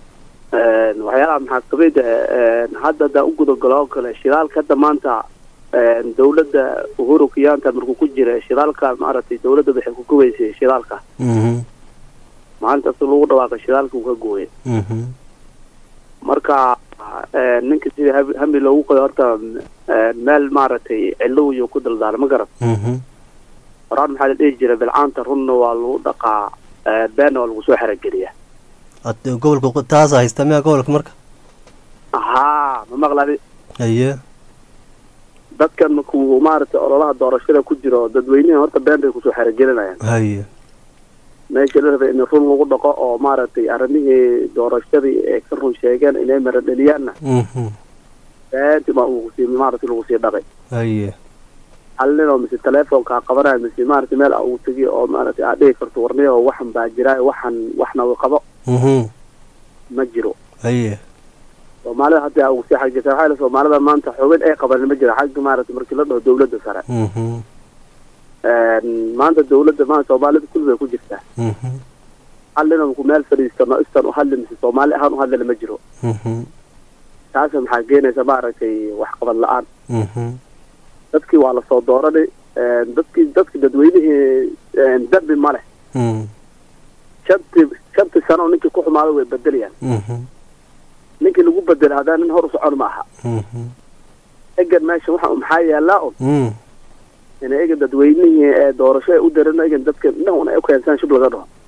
waxyaalaha maxaa kamid ah hadda hadaa u gudagalo oo kale shidaalka hadda maanta een, dowladda uhuru kenyatta markuu ku jira shidaalka maaragtay dowladda waxay ku gubaysay shidaalka Mhm. maalinta si lagu dhawaaqay shidaalka uu ka gooyay Mhm. marka een, ninka sidii hab- hami loogu qoyo horta een, meel maaragtay cilow iyo ku daldaala ma garan Mhm. horaan maxaa la dhihi jiray bilcaanta runna waa lagu dhaqaa een, beenna waa lagu soo xerogeliyaa Ad- gobolka qo- taasa haysta miyaa gobolka marka haa ma maqladi haye dadkan markuu maaragtay ololaha doorashada ku jiro dadweynihi horta been bay kusoo xerogelinayaan haye meesha la rabay in run lagu dhaqo oo maaragtay arrimihii doorashadii ay ka run sheegeen inay maradheliyaanna Mhm. beentii baa lagu sii maaragtay lagu sii dhaqay haye hal nin oo mise telefonkaa qabanaya mise maaragtay meel uu tegiyo oo maaragtay aad dhihi karto warniyo waxan baa jira waxan waxna uu qabo Mhm. ma jiro haye soomaalida hadda ugu sii xagjirta waxaa la soomaalida maanta xubin ay qabanin ma jira xagga maaragtay markii la dhaho dowladda sare Mhm. Een, maanta dowladda maanta soomaalida kulli bay ku jirtaa Mhm. hal nin ku meel fadhiistano istan u hadli mise soomaali ahaan u hadlina ma jiro Mhm. taas maxaa keenaysa maaragtay waxqabad la-aan Mhm. dadkii waa lasoo dooranay een, dadkii dadki dadweynihii een, dambi ma leh Mhm. shantii shantii sano oo ninkii ku xumaaday way bedelayaan Mhm. ninkii lagu bedelay haddana nin hor u socon ma aha Mhm. egan meesha waxa maxaa yaallaa un Mhm. in egan dadweynihii ee doorasho ay u daran egan dadka dhan ay u keensaan shub laga dhaho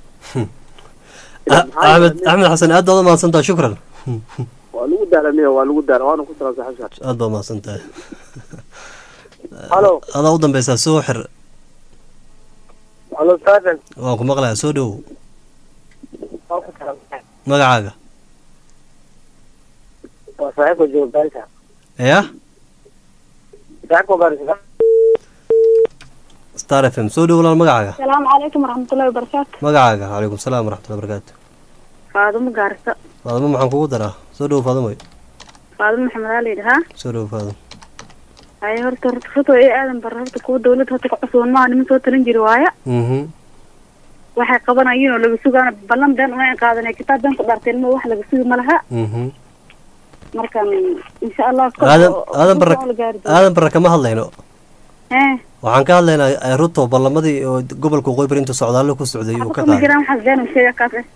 Ah- axmed axmed xasan aad baad u mahadsantaha shukran waa lagu daalaniyo waa lagu daala waana ku salaan saaxiibka aad baad mahadsantahay halo adaa u dambeysaa soo xir halo stephen waan ku maqlayaa soo dhowow magacaaga waa saaxiibka joogaanta ya saaxiibka baarisa star f m soo dhow walaal magacaaga asalaamu calaykum waraxmatullahi wabarakaatu magacaaga calaykum salaam waraxmatullahi barakaatu faadumo gaarisa faadimo maxaan kugu daraa soo dhow faadimoy faadumo maxamed aa layidhahaa soo dhow faadimo haye horta horta ruto ee aadan bar horta kuwa dawladda horta ka cusubon maa niman soo talin jiri waaya Mhm. waxay qabanayeen oo laga sugaana ballan been una qaadanay kitaab been ku dhaarteen ma wax laga sugi ma laha Mhm. markan insha allah kor aadan oo- oo aadan barra kor oo la gaari doono. aadan barra kama hadlayno Hee, waxaan ka hadlaynaa eh, ruto ballamadii oo gobolka waqooyi bari intuu socdaallo ku socday uu ka kuma qaaday jiraan waxaas been u sheega kaas eh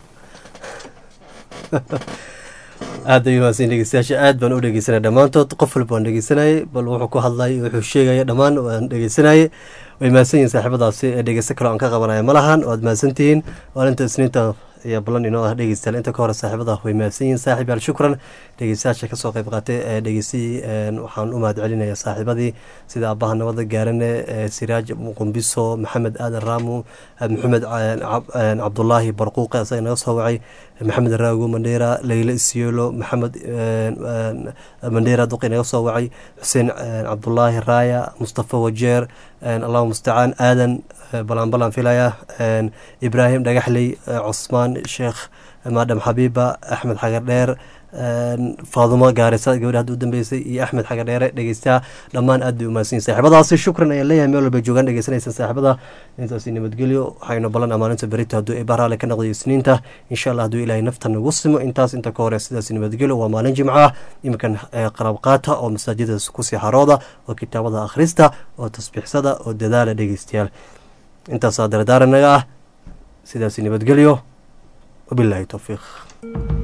aad bay mahadsan dhegeystayaasha aad baan u dhegeysanaya dhammaantood qof walba waan dhegeysanayay bal wuxuu ku hadlayay wuxuu sheegaya dhammaan waan dhegeysanayay way mahadsan yihiin saaxiibadaasi ee dhegeysto kale aan ka qabanaya ma lahan waad mahadsan tihiin maalinta isniinta iyo ballan inoo ah dhegeystayaal inta ka hore saaxiibada way mahadsan yihiin saaxiib yaal shukran dhegeystayaasha kasoo qayb qaatay ee dhegeystayii een, waxaan u mahad celinayaa saaxiibadii sida aabbaha nabada gaarane ee siraaj qumbiso maxamed aadan raamu eh, maxamed eh, cab- eh, cabdulaahi barquuqe asaga naga soo wacay maxamed raago mandheera leyle isiolo maxamed eh, eh, mandheera duqi naga soo wacay xuseen eh, cabdulaahi raaya mustafa wajeer eh, allahu mustacaan aadan eh, balaan balaan filaya eh, ibraahim dhagaxley eh, cusmaan sheekh maadam xabiiba axmed xagar dheer faadumo gaarisa gabadha hadda u dambeysay iyo axmed xagar dheere dhegeystaha dhammaan aad bay umahadsan yihin saaxiibadaasi shukran ayaan leeyahay meel walba joogaan dhegeysanaysan saaxiibada intaasi nabadgelyo waxaynu ballan amaaninta berito hadduu eebaa raali ka noqdayo isniinta insha allah hadduu ilaahay nafta nagu simo intaas inta ka hore sidaas nabadgelyo waa maalin jimco ah iminkan eh, qarab qaata oo masaajida kusii xarooda oo kitaabada akhrista oo tasbiixsada oo dadaala dhegeystayaal intaasaa dardaaranaga ah sidaasi nabadgelyo wabilaahi towfiiq